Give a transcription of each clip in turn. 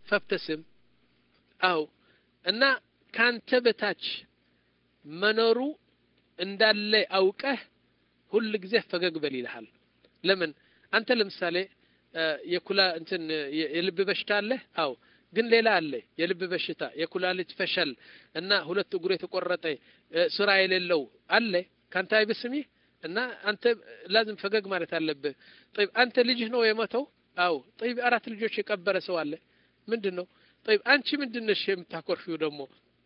ፈብተስም አው እና ካንተ በታች መኖሩ እንዳለ አውቀህ ሁል ጊዜ ፈገግ በል ይልሃል ለምን አንተ ለምሳሌ የኩላ እንትን የልብ በሽታ አለ አው ግን ሌላ አለ የልብ በሽታ የኩላሊት ፈሸል እና ሁለት እግሩ የተቆረጠ ስራ የሌለው አለ ካንተ አይብስም ይህ እና አንተ ላዝም ፈገግ ማለት አለብህ ጠይብ አንተ ልጅህ ነው የሞተው አው ጠይብ አራት ልጆች የቀበረ ሰው አለ ምንድን ነው ጠይብ አንቺ ምንድን ነሽ የምታኮርፊው ደግሞ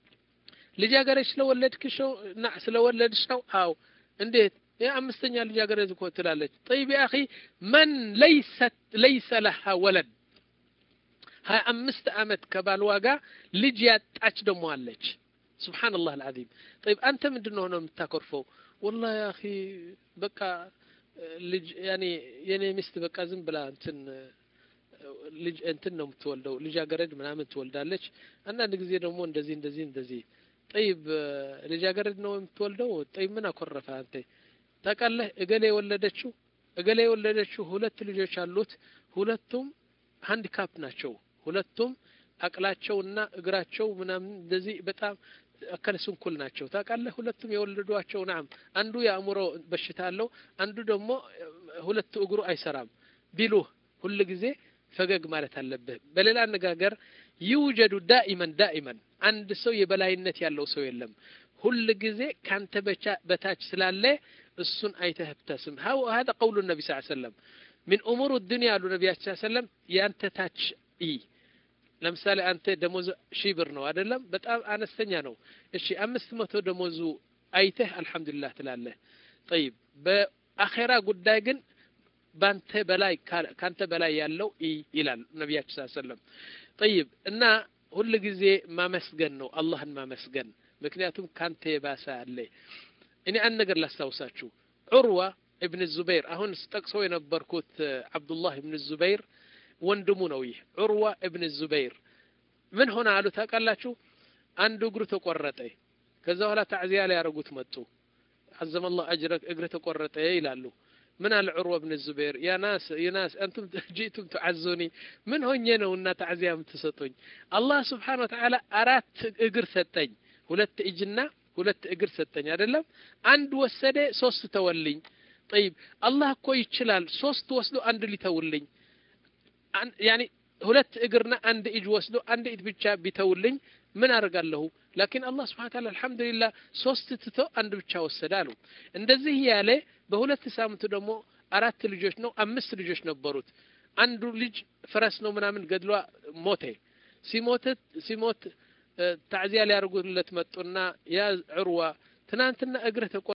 ልጃገረድ ስለወለድክሽ ነው እና ስለወለድሽ ነው አው እንዴት የአምስተኛ ልጃገረድ እኮ ትላለች ጠይብ ያ አኺ መን ለይሰ ለሃ ወለድ ሀያ አምስት ዓመት ከባልዋ ጋር ልጅ ያጣች ደግሞ አለች ስብሓንላህ አልዓዚም ጠይብ አንተ ምንድን ነው ነው የምታኮርፈው ወላ ያ አኺ በቃ ልጅ ያኔ የኔ ሚስት በቃ ዝም ብላ እንትን ልጅ እንትን ነው የምትወልደው ልጃገረድ ምናምን ትወልዳለች አንዳንድ ጊዜ ደግሞ እንደዚህ እንደዚህ እንደዚህ ጠይብ ልጃገረድ ነው የምትወልደው ጠይብ ምን አኮረፈ አንተ ታውቃለህ እገሌ የወለደችው እገሌ የወለደችው ሁለት ልጆች አሉት ሁለቱም ሃንዲካፕ ናቸው ሁለቱም አቅላቸውና እግራቸው ምናምን እንደዚህ በጣም አካለ ስንኩል ናቸው ታውቃለህ ሁለቱም የወለዷቸው ናም አንዱ የአእምሮ በሽታ አለው አንዱ ደግሞ ሁለቱ እግሩ አይሰራም ቢሉህ ሁል ጊዜ ፈገግ ማለት አለብህ በሌላ አነጋገር ይውጀዱ ዳኢመን ዳኢመን አንድ ሰው የበላይነት ያለው ሰው የለም ሁል ጊዜ ካንተ በታች ስላለ እሱን አይተህ ብተስም هذا قول النبي صلى الله عليه وسلم من امور الدنيا አሉ ነቢያችን صلى الله عليه وسلم ያንተ ታች ይ ለምሳሌ አንተ ደሞዝ ሺህ ብር ነው አይደለም በጣም አነስተኛ ነው እሺ አምስት መቶ ደሞዙ አይተህ አልহামዱሊላህ ትላለህ طيب በአኼራ ጉዳይ ግን ባንተ በላይ ካንተ በላይ ያለው ይላል ነቢያችን ሰለላሁ ዐለይሂ ወሰለም طيب እና ሁል ጊዜ ማመስገን ነው አላህን ማመስገን ምክንያቱም ካንተ የባሰ አለ እኔ አንድ ነገር ላስታውሳችሁ ዑርዋ እብን ዙበይር አሁን ስጠቅሰው የነበርኩት አብዱላህ እብን ዙበይር ወንድሙ ነው ይህ ዑርዋ እብን ዙበይር ምን ሆነ አሉ ታውቃላችሁ አንዱ እግሩ ተቆረጠ ከዛ በኋላ ታዕዚያ ላይ ያደረጉት መጡ عزم الله أجرك እግር ተቆረጠ ይላሉ ምን አለ ዑርዋ ብን ዙበይር ያ ናስ የናስ አንቱም ጂቱም ትዓዙኒ ምን ሆኜ ነው እና ታዕዚያ የምትሰጡኝ አላህ ስብሓን ወተዓላ አራት እግር ሰጠኝ ሁለት እጅና ሁለት እግር ሰጠኝ አይደለም አንድ ወሰደ ሶስት ተወልኝ ጠይብ አላህ እኮ ይችላል ሶስት ወስዶ አንድ ሊተውልኝ ያኒ ሁለት እግርና አንድ እጅ ወስዶ አንድ እጅ ብቻ ቢተውልኝ ምን አደርጋለሁ ላኪን አላህ ስብሓን ታላ አልሐምዱሊላህ ሶስት ትቶ አንድ ብቻ ወሰደ አሉ እንደዚህ ያለ በሁለት ሳምንቱ ደግሞ አራት ልጆች ነው አምስት ልጆች ነበሩት አንዱ ልጅ ፈረስ ነው ምናምን ገድሏ ሞተ ሲሞት ሲሞት ታዕዚያ ሊያደርጉለት መጡና ያ ዑርዋ ትናንትና እግርህ ተቆ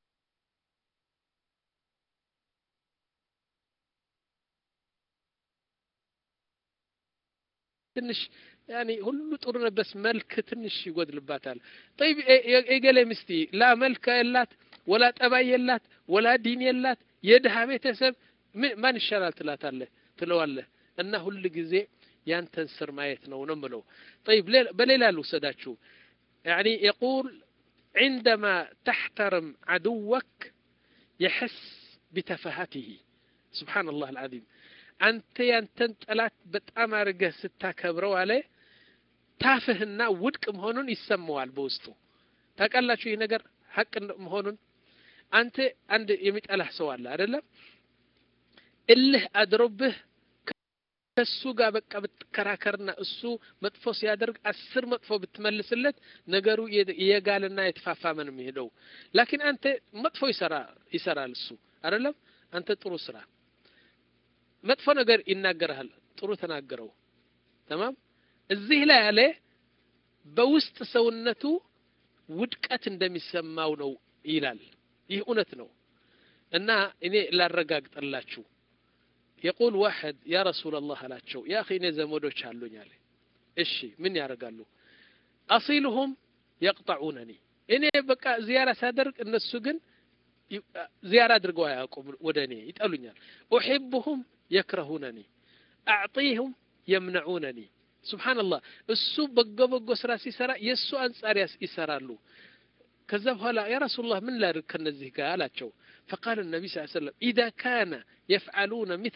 ትንሽ ያኒ ሁሉ ጥሩ ነበስ መልክ ትንሽ ይጎድልባታል ጠይብ የገሌ ምስቲ ላ መልክ የላት ወላ ጠባይ የላት ወላ ዲን የላት የድሃ ቤተሰብ ማን ይሻላል ትላታለህ ትለዋለህ እና ሁል ጊዜ ያንተን ስር ማየት ነው ነው ምለው طيب በሌላ ልውሰዳችሁ يعني يقول عندما تحترم عدوك يحس بتفاهته سبحان الله العظيم አንተ ያንተን ጠላት በጣም አድርገህ ስታከብረው አለ ታፍህና ውድቅ መሆኑን ይሰማዋል በውስጡ ታውቃላችሁ ይህ ነገር ሀቅ መሆኑን አንተ አንድ የሚጠላህ ሰው አለ አይደለም እልህ አድሮብህ ከሱ ጋር በቃ ብትከራከርና እሱ መጥፎ ሲያደርግ አስር መጥፎ ብትመልስለት ነገሩ የጋልና የተፋፋመ ነው የሚሄደው ላኪን አንተ መጥፎ ይሰራ ይሰራል እሱ አይደለም አንተ ጥሩ ስራ መጥፎ ነገር ይናገርሃል ጥሩ ተናገረው ተማም እዚህ ላይ ያለ በውስጥ ሰውነቱ ውድቀት እንደሚሰማው ነው ይላል ይህ እውነት ነው እና እኔ ላረጋግጥላችሁ የቁል ዋሕድ ያ ረሱላ ላህ አላቸው ያ እኔ ዘመዶች አሉኝ አለ እሺ ምን ያደርጋሉ አሲልሁም የቅጠዑነኒ እኔ በቃ ዚያራ ሳደርግ እነሱ ግን ዚያራ አድርገው አያውቁም ወደ እኔ ይጠሉኛል ኡሒብሁም የክረሁነኒ አዕጢሁም የምነዑነኒ ስብሓንላህ እሱ በጎ በጎ ስራ ሲሰራ የእሱ አንጻር ይሰራሉ ከዛ በኋላ ያ ረሱላህ ምን ላድርግ ከነዚህ ጋር አላቸው فقال النبي صلى الله عليه وسلم إذا كان يفعلون مثل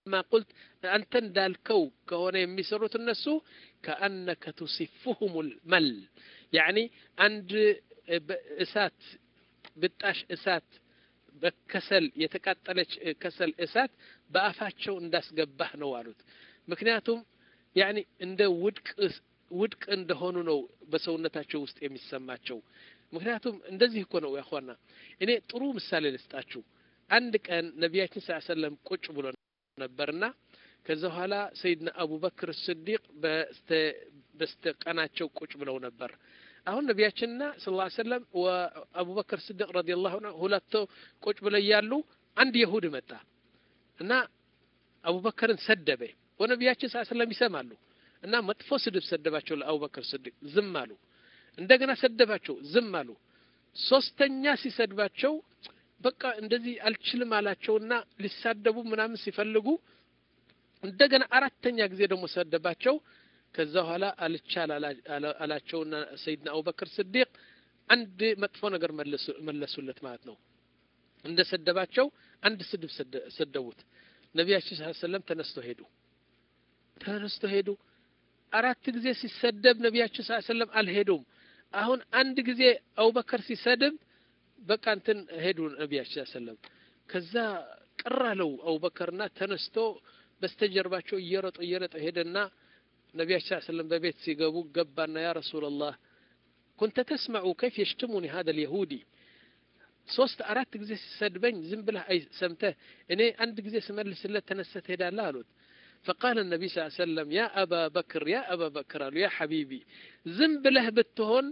كما قلت أنت እንዳልከው ከሆነ የሚሰሩት እነሱ كأنك تصفهم المل يعني አንድ እሳት ብጣሽ እሳት በከሰል የተቃጠለች ከሰል እሳት በአፋቸው እንዳስገባህ ነው አሉት ምክንያቱም ያኒ እንደ ውድቅ ውድቅ እንደሆኑ ነው በሰውነታቸው ውስጥ የሚሰማቸው ምክንያቱም እንደዚህ እኮ ነው ያኳና እኔ ጥሩ ምሳሌ ልስጣችሁ አንድ ቀን ነቢያችን ስ ሰለም ቁጭ ብሎ ነበርና ከዛ በኋላ ሰይድና አቡበክር ስዲቅ በስተቀናቸው ቁጭ ብለው ነበር አሁን ነቢያችንና ስ ላ ሰለም አቡበክር ስዲቅ ረዲ ላሁ ሁለቶ ቁጭ ብለው እያሉ አንድ የሁድ መጣ እና አቡበክርን ሰደበ ወነቢያችን ስ ሰለም ይሰማሉ እና መጥፎ ስድብ ሰደባቸው ለአቡበክር ስዲቅ ዝም አሉ እንደገና ሰደባቸው ዝም አሉ ሶስተኛ ሲሰድባቸው በቃ እንደዚህ አልችልም አላቸውና ሊሳደቡ ምናምን ሲፈልጉ እንደገና አራተኛ ጊዜ ደግሞ ሰደባቸው ከዛ በኋላ አልቻል አላቸውና ሰይድና አቡበክር ስዲቅ አንድ መጥፎ ነገር መለሱለት ማለት ነው እንደ ሰደባቸው አንድ ስድብ ሰደቡት ነቢያችን ስ ሰለም ተነስቶ ሄዱ ተነስቶ ሄዱ አራት ጊዜ ሲሰደብ ነቢያችን ስ ሰለም አልሄዱም አሁን አንድ ጊዜ አቡበከር ሲሰድብ በቃ እንትን ሄዱ ነቢያችን ስ ሰለም ከዛ ቅር አለው አቡበከርና ተነስቶ በስተጀርባቸው እየረጠ እየረጠ ሄደና ነቢያችን ስ ሰለም በቤት ሲገቡ ገባና ያ ረሱላላህ ኩንተ ተስመዑ ከይፍ የሽትሙኒ ሀደ ልየሁዲ ሶስት አራት ጊዜ ሲሰድበኝ ዝም ብለህ አይ ሰምተህ እኔ አንድ ጊዜ ስመልስለት ተነስተህ ትሄዳለህ አሉት فقال النبي صلى الله عليه وسلم يا أبا بكر يا أبا بكر قالوا يا حبيبي زنب له بتهون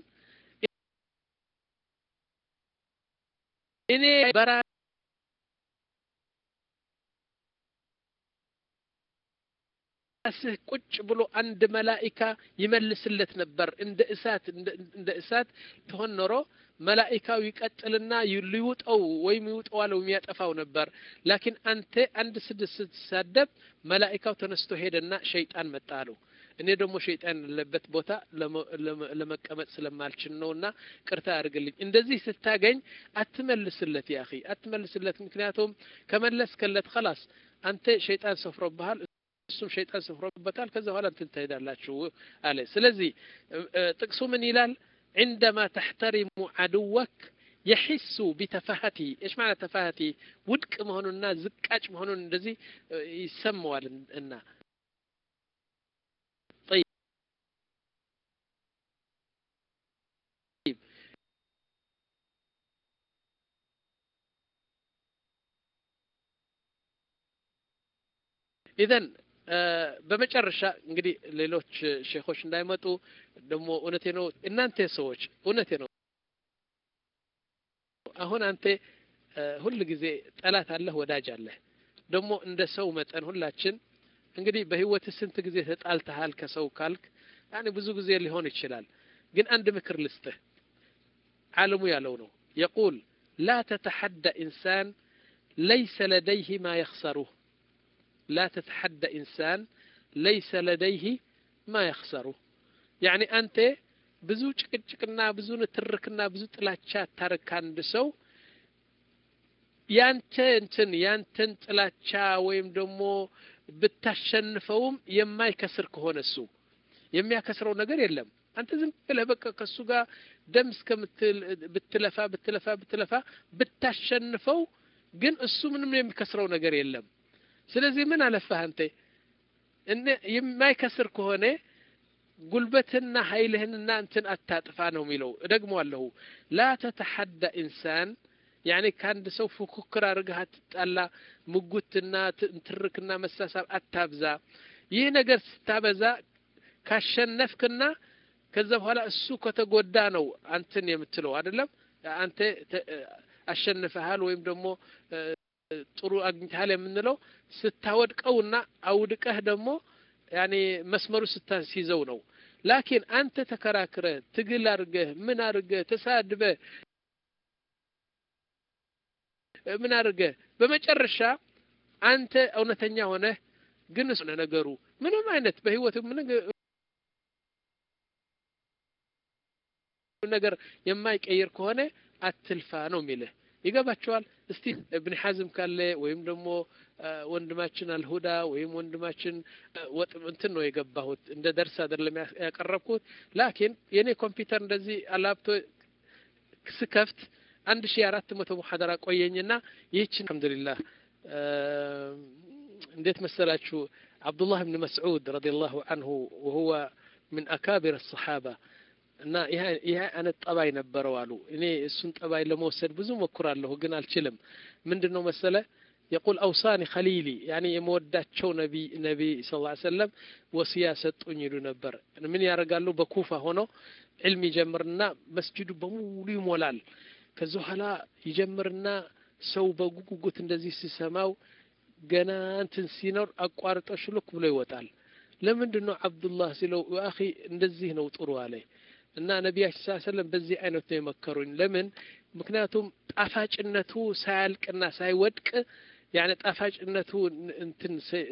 إني برا ራስህ ቁጭ ብሎ አንድ መላኢካ ይመልስለት ነበር እንደ እሳት እንደ እሳት ትሆን ኖሮ መላኢካው ይቀጥልና ሊውጠው ወይም ይውጠዋለው የሚያጠፋው ነበር ላኪን አንተ አንድ ስድስት ስትሳደብ መላኢካው ተነስቶ ሄደና ሸይጣን መጣ አለው እኔ ደግሞ ሸይጣን ያለበት ቦታ ለመቀመጥ ስለማልችል ነውና ቅርታ አድርግልኝ እንደዚህ ስታገኝ አትመልስለት ያ አትመልስለት ምክንያቱም ከመለስከለት ከላስ አንተ ሸይጣን ሰፍሮብሃል እሱም ሸይጣን ሰፍሮበታል ከዛ በኋላ እንትን ትሄዳላችሁ አለ ስለዚህ ጥቅሱ ምን ይላል عندما تحترم عدوك يحس بتفاهته ايش معنى تفاهته ውድቅ መሆኑንና ዝቃጭ መሆኑን እንደዚህ ይሰማዋል እና ኢዘን በመጨረሻ እንግዲህ ሌሎች ሼኾች እንዳይመጡ ደግሞ እውነቴ ነው እናንተ ሰዎች እውነቴ ነው አሁን አንተ ሁል ጊዜ ጠላት አለህ ወዳጅ አለህ ደግሞ እንደ ሰው መጠን ሁላችን እንግዲህ በህይወት ስንት ጊዜ ተጣልተሃል ከሰው ካልክ ያኔ ብዙ ጊዜ ሊሆን ይችላል ግን አንድ ምክር ልስጥህ ዓለሙ ያለው ነው የቁል ላ ተተሐደ ኢንሳን ለይሰ ለደይህ ማ የኽሰሩህ لا تتحدى إنسان ليس لديه ما يخسره يعني أنت ብዙ ጭቅጭቅና ብዙ ንትርክና ብዙ ጥላቻ ታረክ አንድ ሰው ያንተ እንትን ያንተን ጥላቻ ወይም ደግሞ ብታሸንፈውም የማይከስር ከሆነ እሱ የሚያከስረው ነገር የለም አንተ ዝም ብለህ በቃ ከእሱ ጋር ደም እስከምትል ብትለፋ ብትለፋ ብትለፋ ብታሸንፈው ግን እሱ ምንም የሚከስረው ነገር የለም ስለዚህ ምን አለፋህ አንተ የማይከስር ከሆነ ጉልበትና ኃይልህንና እንትን አታጥፋ ነው የሚለው እደግመዋለሁ ላ ተተሐዳ ኢንሳን ያኔ ከአንድ ሰው ፉክክር አድርገህ አትጣላ ምጉትና ትርክና መሳሳብ አታብዛ ይህ ነገር ስታበዛ ካሸነፍክና ከዛ በኋላ እሱ ከተጎዳ ነው አንትን የምትለው አይደለም አንተ አሸንፈሃል ወይም ደግሞ ጥሩ አግኝተሃል የምንለው ስታወድቀውና አውድቀህ ደግሞ ያኔ መስመሩ ስታስይዘው ነው ላኪን አንተ ተከራክረ ትግል አድርገህ ምን አድርገህ ተሳድበ ምን አድርገህ በመጨረሻ አንተ እውነተኛ ሆነህ ግን እሱ ነገሩ ምንም አይነት በህይወት ምን ነገር የማይቀይር ከሆነ አትልፋ ነው የሚልህ ይገባቸዋል እስቲ እብን ሐዝም ካለ ወይም ደግሞ ወንድማችን አልሁዳ ወይም ወንድማችን ወጥ እንትን ነው የገባሁት እንደ ደርስ አይደለም ያቀረብኩት ላኪን የኔ ኮምፒውተር እንደዚህ አላብቶ ስከፍት አንድ ሺ አራት መቶ ሙሐደራ ቆየኝና ይህችን አልሐምዱሊላህ እንዴት መሰላችሁ አብዱላህ ብን መስዑድ ረዲየላሁ አንሁ ወሁወ ምን አካቢር ሰሓባ እና ይህ አይነት ጠባይ ነበረው አሉ። እኔ እሱን ጠባይ ለመውሰድ ብዙ ሞክራለሁ፣ ግን አልችልም። ምንድን ነው መሰለ የቁል አውሳኒ ኸሊሊ ያኔ የመወዳቸው ነቢ ነቢ ስ ላ ሰለም ወስያ ሰጡኝ ይሉ ነበር። ምን ያደርጋሉ? በኩፋ ሆኖ ዕልም ይጀምርና መስጅዱ በሙሉ ይሞላል። ከዚ በኋላ ይጀምርና ሰው በጉጉት እንደዚህ ሲሰማው ገና እንትን ሲኖር አቋርጦ ሽሉክ ብሎ ይወጣል። ለምንድን ነው አብዱላህ ሲለው አኺ እንደዚህ ነው ጥሩ አለ እና ነቢያችን ስ ሰለም በዚህ አይነት ነው የመከሩኝ። ለምን? ምክንያቱም ጣፋጭነቱ ሳያልቅና ሳይወድቅ ያኔ ጣፋጭነቱ እንትን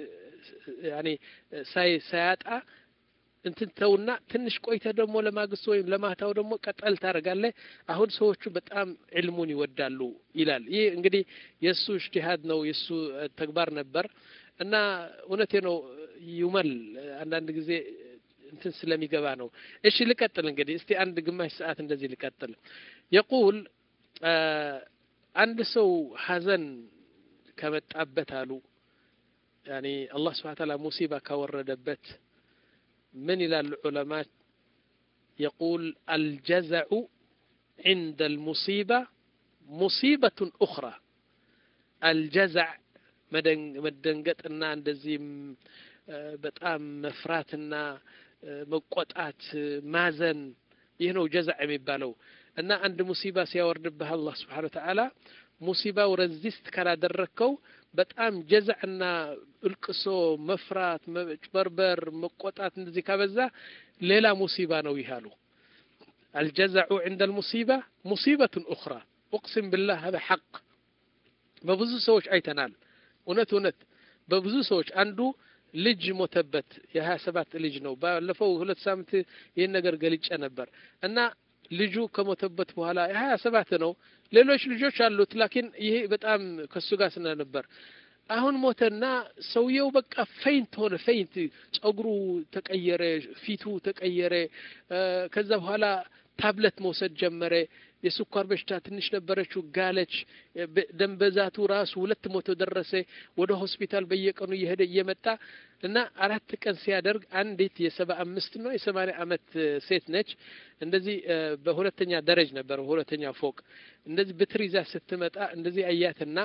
ያኔ ሳይ ሳያጣ እንትን ተውና ትንሽ ቆይተ ደግሞ ለማግስቱ ወይም ለማታው ደግሞ ቀጠል ታደርጋለህ። አሁን ሰዎቹ በጣም ዕልሙን ይወዳሉ ይላል። ይህ እንግዲህ የእሱ እጅቲሃድ ነው የእሱ ተግባር ነበር እና እውነቴ ነው ይመል አንዳንድ ጊዜ እንትን ስለሚገባ ነው። እሺ ልቀጥል እንግዲህ እስቲ አንድ ግማሽ ሰዓት እንደዚህ ልቀጥል። የቁል አንድ ሰው ሀዘን ከመጣበት አሉ ያኒ አላህ ስብሐነ ተዓላ ሙሲባ ካወረደበት ምን ይላሉ ዑለማት? የቁል አልጀዘዑ ዒንደ አልሙሲባ ሙሲበቱን ኡኽራ አልጀዛዕ መደንገጥና እንደዚህም በጣም መፍራትና መቆጣት፣ ማዘን ይህ ነው ጀዛዕ የሚባለው እና አንድ ሙሲባ ሲያወርድብህ አላህ ስብሓነ ወተዓላ ሙሲባው ረዚስት ካላደረግከው በጣም ጀዛዕና እልቅሶ፣ መፍራት፣ መጭበርበር፣ መቆጣት እንደዚህ ካበዛ ሌላ ሙሲባ ነው ይህ አሉ። አልጀዛዑ ዕንደ አልሙሲባ ሙሲበቱን ኡኽራ ኡቅሲም ብላህ ሀዛ ሐቅ በብዙ ሰዎች አይተናል። እውነት እውነት በብዙ ሰዎች አንዱ ልጅ ሞተበት። የሀያ ሰባት ልጅ ነው። ባለፈው ሁለት ሳምንት ይህን ነገር ገልጬ ነበር እና ልጁ ከሞተበት በኋላ የሀያ ሰባት ነው። ሌሎች ልጆች አሉት። ላኪን ይሄ በጣም ከሱ ጋር ስለነበር አሁን ሞተና ሰውየው በቃ ፈይንት ሆነ። ፈይንት ጸጉሩ ተቀየረ፣ ፊቱ ተቀየረ። ከዛ በኋላ ታብለት መውሰድ ጀመረ። የስኳር በሽታ ትንሽ ነበረችው፣ ጋለች። ደም ብዛቱ ራሱ ሁለት መቶ ደረሰ። ወደ ሆስፒታል በየቀኑ እየሄደ እየመጣ እና አራት ቀን ሲያደርግ አንዲት የሰባ አምስት ነው የሰማንያ አመት ሴት ነች። እንደዚህ በሁለተኛ ደረጅ ነበር፣ በሁለተኛ ፎቅ እንደዚህ ብትር ይዛ ስትመጣ እንደዚህ አያትና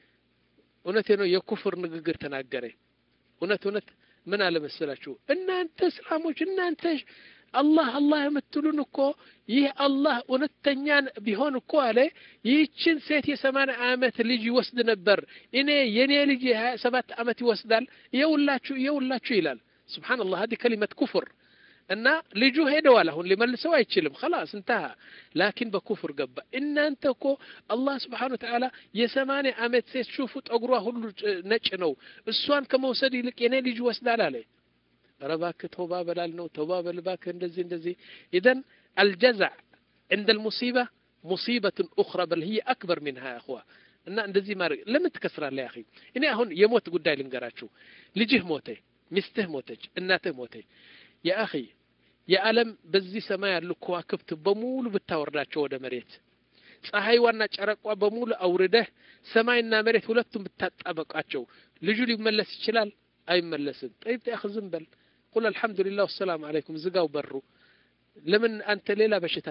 እውነቴ ነው የኩፍር ንግግር ተናገረ። እውነት እውነት ምን አለ መሰላችሁ እናንተ እስላሞች እናንተ አላህ አላህ የምትሉን እኮ ይህ አላህ እውነተኛ ቢሆን እኮ አለ ይህችን ሴት የሰማንያ አመት ልጅ ይወስድ ነበር። እኔ የኔ ልጅ የሀያ ሰባት አመት ይወስዳል። የውላችሁ የውላችሁ ይላል። ሱብሓነላህ ሀዲ ከሊመት ኩፍር እና ልጁ ሄደዋል። አሁን ሊመልሰው አይችልም። ኸላስ እንተሃ። ላኪን በኩፍር ገባ። እናንተ እኮ አላህ ስብሓነ ወተዓላ የሰማንያ አመት ሴት ሹፉ፣ ጠጉሯ ሁሉ ነጭ ነው። እሷን ከመውሰድ ይልቅ የኔ ልጅ ይወስዳል አለ። ኧረ እባክህ ተውባ በላል ነው ተውባ በል እባክህ እንደዚህ እንደዚህ። ኢዘን አልጀዛዕ ዕንደ ልሙሲባ ሙሲበትን ኡኽራ በል ህየ አክበር ሚንሃ እኽዋ እና እንደዚህ ማድረግ ለምን ትከስራለህ? ያኺ እኔ አሁን የሞት ጉዳይ ልንገራችሁ። ልጅህ ሞተ፣ ሚስትህ ሞተች፣ እናትህ ሞተች። የአኺ የዓለም በዚህ ሰማይ ያሉ ከዋክብት በሙሉ ብታወርዳቸው ወደ መሬት ፀሐይዋና ጨረቋ በሙሉ አውርደህ ሰማይና መሬት ሁለቱም ብታጣበቃቸው ልጁ ሊመለስ ይችላል? አይመለስም። ጠይብ ያኺ ዝም በል ቁል አልሐምዱሊላህ ወሰላም አለይኩም ዝጋው በሩ። ለምን አንተ ሌላ በሽታ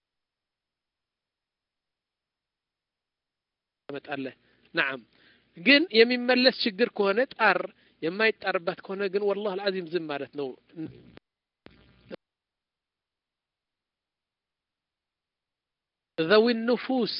ታመጣለህ? ነዓም ግን የሚመለስ ችግር ከሆነ ጣር፣ የማይጣርባት ከሆነ ግን ወላሂ አልዓዚም ዝም ማለት ነው። ذوي النفوس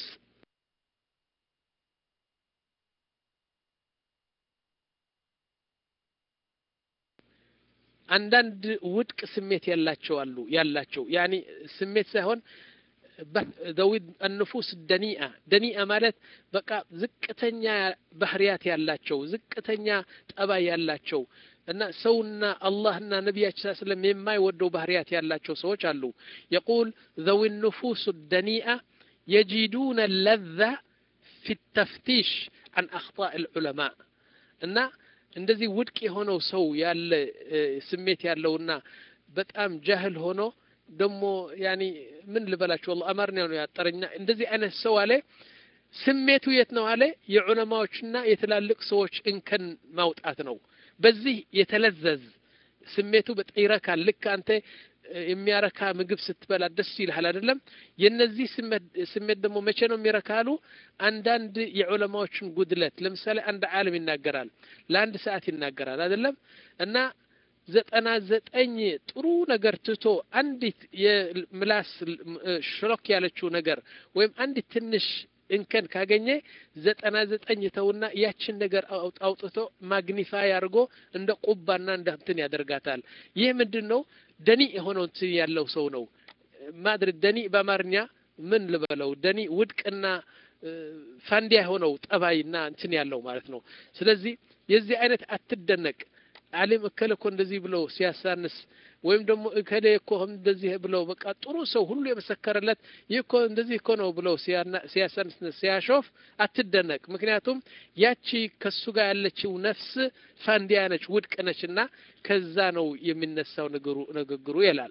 አንዳንድ ውድቅ ስሜት ያላቸው አሉ ያላቸው ያኒ ስሜት ሳይሆን ዘዊ አንፉስ ደኒአ ደኒአ ማለት በቃ ዝቅተኛ ባህሪያት ያላቸው ዝቅተኛ ጠባይ ያላቸው እና ሰውና አላህና ነቢያችን ስለም የማይወደው ባህሪያት ያላቸው ሰዎች አሉ። የቁል ዘዊ ንፉስ ደኒአ የጂዱነ ለዛ ፊ ተፍቲሽ አን አኽጣእ ልዑለማ እና እንደዚህ ውድቅ የሆነው ሰው ያለ ስሜት ያለውና በጣም ጃህል ሆኖ ደግሞ ያኒ ምን ልበላችሁ ወላሂ አማርኛ ነው ያጠረኛ እንደዚህ አይነት ሰው አለ ስሜቱ የት ነው አለ የዑለማዎችና የትላልቅ ሰዎች እንከን ማውጣት ነው በዚህ የተለዘዝ ስሜቱ በጣም ይረካል ልክ አንተ የሚያረካ ምግብ ስትበላ ደስ ይልሃል አይደለም የነዚህ ስሜት ደግሞ መቼ ነው የሚረካሉ አንዳንድ የዑለማዎችን ጉድለት ለምሳሌ አንድ ዓለም ይናገራል ለአንድ ሰዓት ይናገራል አይደለም እና ዘጠና ዘጠኝ ጥሩ ነገር ትቶ አንዲት የምላስ ሽሮክ ያለችው ነገር ወይም አንዲት ትንሽ እንከን ካገኘ ዘጠና ዘጠኝ ተውና ያችን ነገር አውጥቶ ማግኒፋይ አድርጎ እንደ ቁባና እንደ እንትን ያደርጋታል ይህ ምንድን ነው ደኒ የሆነው እንትን ያለው ሰው ነው ማድረግ ደኒ በአማርኛ ምን ልበለው ደኒ ውድቅና ፋንዲያ የሆነው ጠባይና እንትን ያለው ማለት ነው ስለዚህ የዚህ አይነት አትደነቅ አሊም እከለ እኮ እንደዚህ ብለው ሲያሳንስ ወይም ደግሞ እከሌ እኮ እንደዚህ ብለው በቃ ጥሩ ሰው ሁሉ የመሰከረለት ይህ እኮ እንደዚህ እኮ ነው ብለው ሲያሳንስ ሲያሾፍ አትደነቅ ምክንያቱም ያቺ ከሱ ጋር ያለችው ነፍስ ፋንዲያ ነች ውድቅ ነች እና ከዛ ነው የሚነሳው ንግሩ ንግግሩ ይላል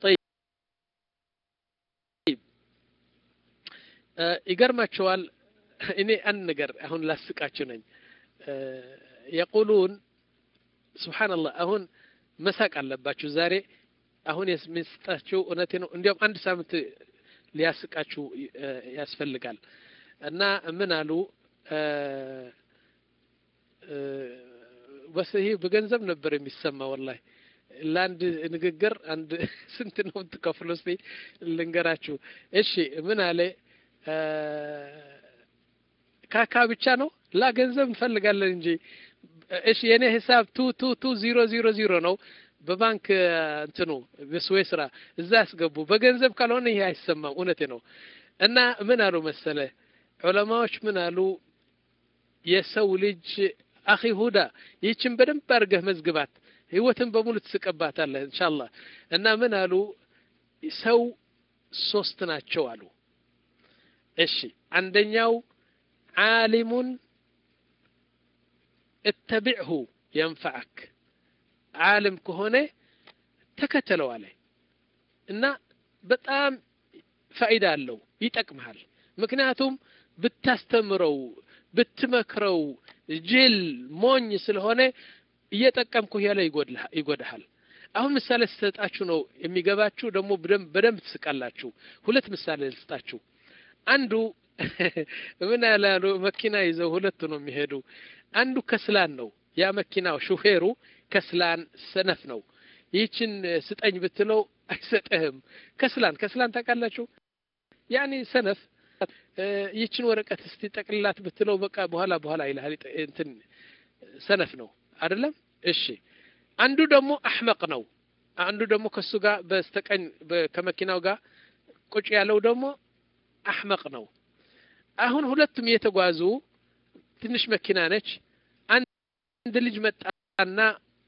ይገርማቸዋል እኔ አንድ ነገር አሁን ላስቃችሁ ነኝ የቁሉን ስብሓንላህ አሁን መሳቅ አለባችሁ ዛሬ አሁን የሚስጣችሁ እውነቴ ነው እንዲያውም አንድ ሳምንት ሊያስቃችሁ ያስፈልጋል እና ምን አሉ በስ ይህ በገንዘብ ነበር የሚሰማ ወላሂ ለአንድ ንግግር አንድ ስንት ነው ትከፍሉ ስ ልንገራችሁ እሺ ምን አለ ካካ ብቻ ነው ላ ገንዘብ እንፈልጋለን እንጂ እሺ የኔ ሂሳብ ቱ ቱ ቱ ዚሮ ዚሮ ዚሮ ነው በባንክ እንትኑ በስዌ ስራ እዛ ያስገቡ በገንዘብ ካልሆነ ይሄ አይሰማም እውነቴ ነው እና ምን አሉ መሰለ ዑለማዎች ምን አሉ የሰው ልጅ አኺ ሁዳ ይህችን በደንብ አድርገህ መዝግባት ህይወትን በሙሉ ትስቀባታለህ እንሻላህ እና ምን አሉ ሰው ሶስት ናቸው አሉ እሺ አንደኛው ዓሊሙን እተቢዕሁ የንፈዐክ ዓለም ከሆነ ተከተለው አለ እና በጣም ፋይዳ አለው ይጠቅምሃል ምክንያቱም ብታስተምረው ብትመክረው ጅል ሞኝ ስለሆነ እየጠቀምኩ ያለ ይጎዳሃል አሁን ምሳሌ ስሰጣችሁ ነው የሚገባችሁ ደግሞ በደንብ ትስቃላችሁ ሁለት ምሳሌ ልስጣችሁ አንዱ ምን ያላሉ መኪና ይዘው ሁለቱ ነው የሚሄዱ አንዱ ከስላን ነው ያ መኪናው ሹፌሩ ከስላን ሰነፍ ነው ይህችን ስጠኝ ብትለው አይሰጥህም ከስላን ከስላን ታውቃላችሁ ያኔ ሰነፍ ይህችን ወረቀት እስቲ ጠቅልላት ብትለው በቃ በኋላ በኋላ ይልሃል እንትን ሰነፍ ነው አይደለም እሺ አንዱ ደግሞ አሕመቅ ነው አንዱ ደግሞ ከሱ ጋር በስተቀኝ ከመኪናው ጋር ቁጭ ያለው ደግሞ አሕመቅ ነው አሁን ሁለቱም እየተጓዙ ትንሽ መኪና ነች አንድ ልጅ መጣና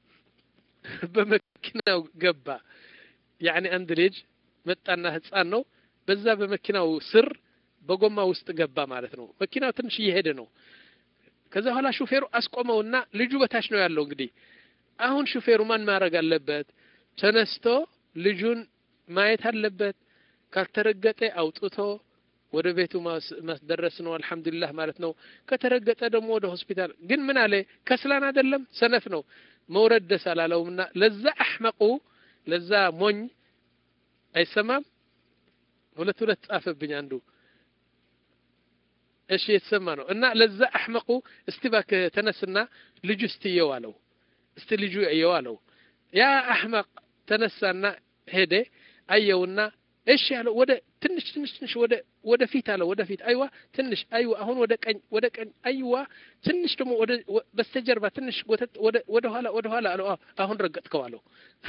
በመኪናው ገባ ያኒ አንድ ልጅ መጣና ህፃን ነው በዛ በመኪናው ስር በጎማ ውስጥ ገባ ማለት ነው መኪናው ትንሽ እየሄደ ነው ከዛ በኋላ ሹፌሩ አስቆመውና ልጁ በታች ነው ያለው እንግዲህ አሁን ሹፌሩ ማን ማድረግ አለበት ተነስቶ ልጁን ማየት አለበት ካልተረገጠ አውጥቶ ወደ ቤቱ ማስደረስ ነው አልহামዱሊላህ ማለት ነው ከተረገጠ ደግሞ ወደ ሆስፒታል ግን ምን አለ ከስላን አይደለም ሰነፍ ነው መውረድ ደስ አላለውምና ለዛ አሕመቁ ለዛ ሞኝ አይሰማም ሁለት ሁለት ጻፈብኝ አንዱ እሺ የተሰማ ነው እና ለዛ አሕመቁ እስቲ እባክህ ተነስና ልጁ እስቲ እየው አለው እስቲ ልጁ እየው አለው ያ አሕመቅ ተነሳና ሄደ አየውና እሺ ያለው ወደ ትንሽ ትንሽ ትንሽ ወደ ወደ ፊት አለው ወደ ፊት አይዋ ትንሽ አይዋ አሁን ወደ ቀኝ ወደ ቀኝ አይዋ ትንሽ ደግሞ ወደ በስተጀርባ ትንሽ ወደ ወደ ኋላ ወደ ኋላ አለው አሁን ረገጥከው አለው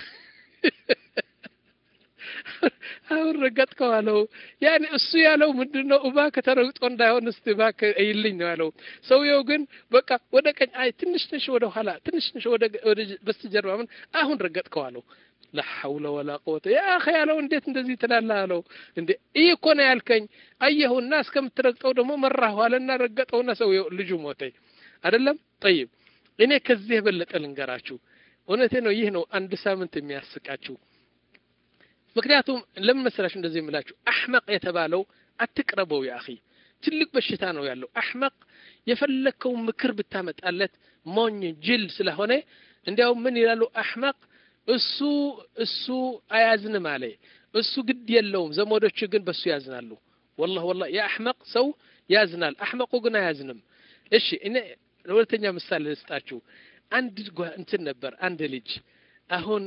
አሁን ረገጥከው አለው ያኔ እሱ ያለው ምንድን ነው እባክህ ተረግጦ እንዳይሆን እስቲ እባክህ እይልኝ ነው ያለው ሰውየው ግን በቃ ወደ ቀኝ አይ ትንሽ ትንሽ ወደ ኋላ ትንሽ ትንሽ ወደ ወደ በስተጀርባ ምን አሁን ረገጥከው አለው ላ ሐውለ ወላ ቁወተ ያ አኺ ያለው እንዴት እንደዚህ ትላለህ አለው እንዴ ይህ እኮ ነው ያልከኝ አየሁና እስከምትረግጠው ደግሞ መራሁ አለና ረገጠውና ሰው ልጁ ሞተኝ አይደለም ጠይብ እኔ ከዚህ የበለጠ ልንገራችሁ እውነቴ ነው ይህ ነው አንድ ሳምንት የሚያስቃችሁ ምክንያቱም ለምን መሰላችሁ እንደዚህ የምላችሁ አሕመቅ የተባለው አትቅረበው ያ አኺ ትልቅ በሽታ ነው ያለው አሕመቅ የፈለግከው ምክር ብታመጣለት ሞኝ ጅል ስለሆነ እንዲያውም ምን ይላሉ አሕመቅ እሱ እሱ አያዝንም አለ እሱ ግድ የለውም ዘመዶቹ ግን በሱ ያዝናሉ ወላሂ ወላሂ የአሕመቅ ሰው ያዝናል አሕመቁ ግን አያዝንም እሺ እኔ ሁለተኛ ምሳሌ ልስጣችሁ አንድ እንትን ነበር አንድ ልጅ አሁን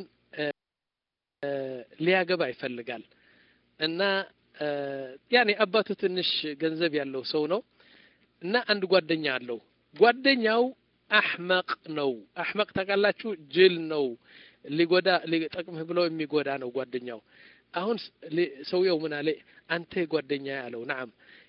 ሊያገባ ይፈልጋል እና ያኔ አባቱ ትንሽ ገንዘብ ያለው ሰው ነው እና አንድ ጓደኛ አለው ጓደኛው አሕመቅ ነው አሕመቅ ታውቃላችሁ ጅል ነው ሊጎዳ ሊጠቅምህ ብሎ የሚጎዳ ነው ጓደኛው አሁን ሰውየው ምን አለ አንተ ጓደኛ ያለው ናም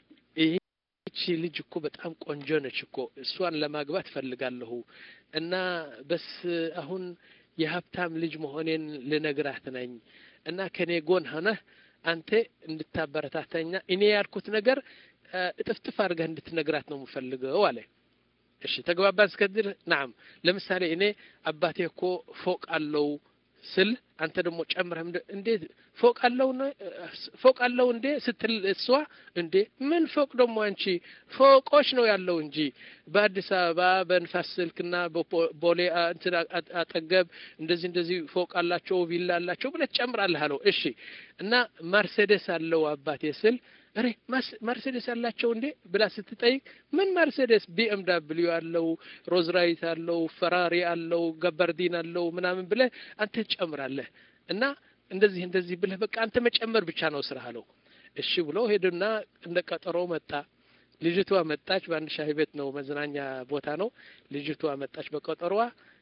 ይህቺ ልጅ እኮ በጣም ቆንጆ ነች እኮ እሷን ለማግባት ፈልጋለሁ እና በስ አሁን የሀብታም ልጅ መሆኔን ልነግራት ነኝ እና ከኔ ጎን ሆነህ አንተ እንድታበረታተኛ እኔ ያልኩት ነገር እጥፍጥፍ አድርገህ እንድትነግራት ነው የምፈልገው አለ እሺ ተግባባን እስከዚህ ናም ለምሳሌ እኔ አባቴ እኮ ፎቅ አለው ስል አንተ ደግሞ ጨምረህ እንዴት ፎቅ አለው ፎቅ አለው እንዴ ስትል እሷ እንዴ ምን ፎቅ ደግሞ አንቺ ፎቆች ነው ያለው እንጂ በአዲስ አበባ በንፋስ ስልክና በቦሌ እንትን አጠገብ እንደዚህ እንደዚህ ፎቅ አላቸው ቪላ አላቸው ብለህ ትጨምራለህ አለው እሺ እና መርሴዴስ አለው አባቴ ስል እሬ መርሴዴስ አላቸው እንዴ ብላ ስትጠይቅ ምን መርሴዴስ ቢኤም ዳብሊዩ አለው ሮዝራይት አለው ፈራሪ አለው ገበርዲን አለው ምናምን ብለህ አንተ ትጨምራለህ እና እንደዚህ እንደዚህ ብለህ በቃ አንተ መጨመር ብቻ ነው ስራ አለው እሺ ብሎ ሄዱና እንደ ቀጠሮ መጣ ልጅቷ መጣች በአንድ ሻሂ ቤት ነው መዝናኛ ቦታ ነው ልጅቷ መጣች በቀጠሮዋ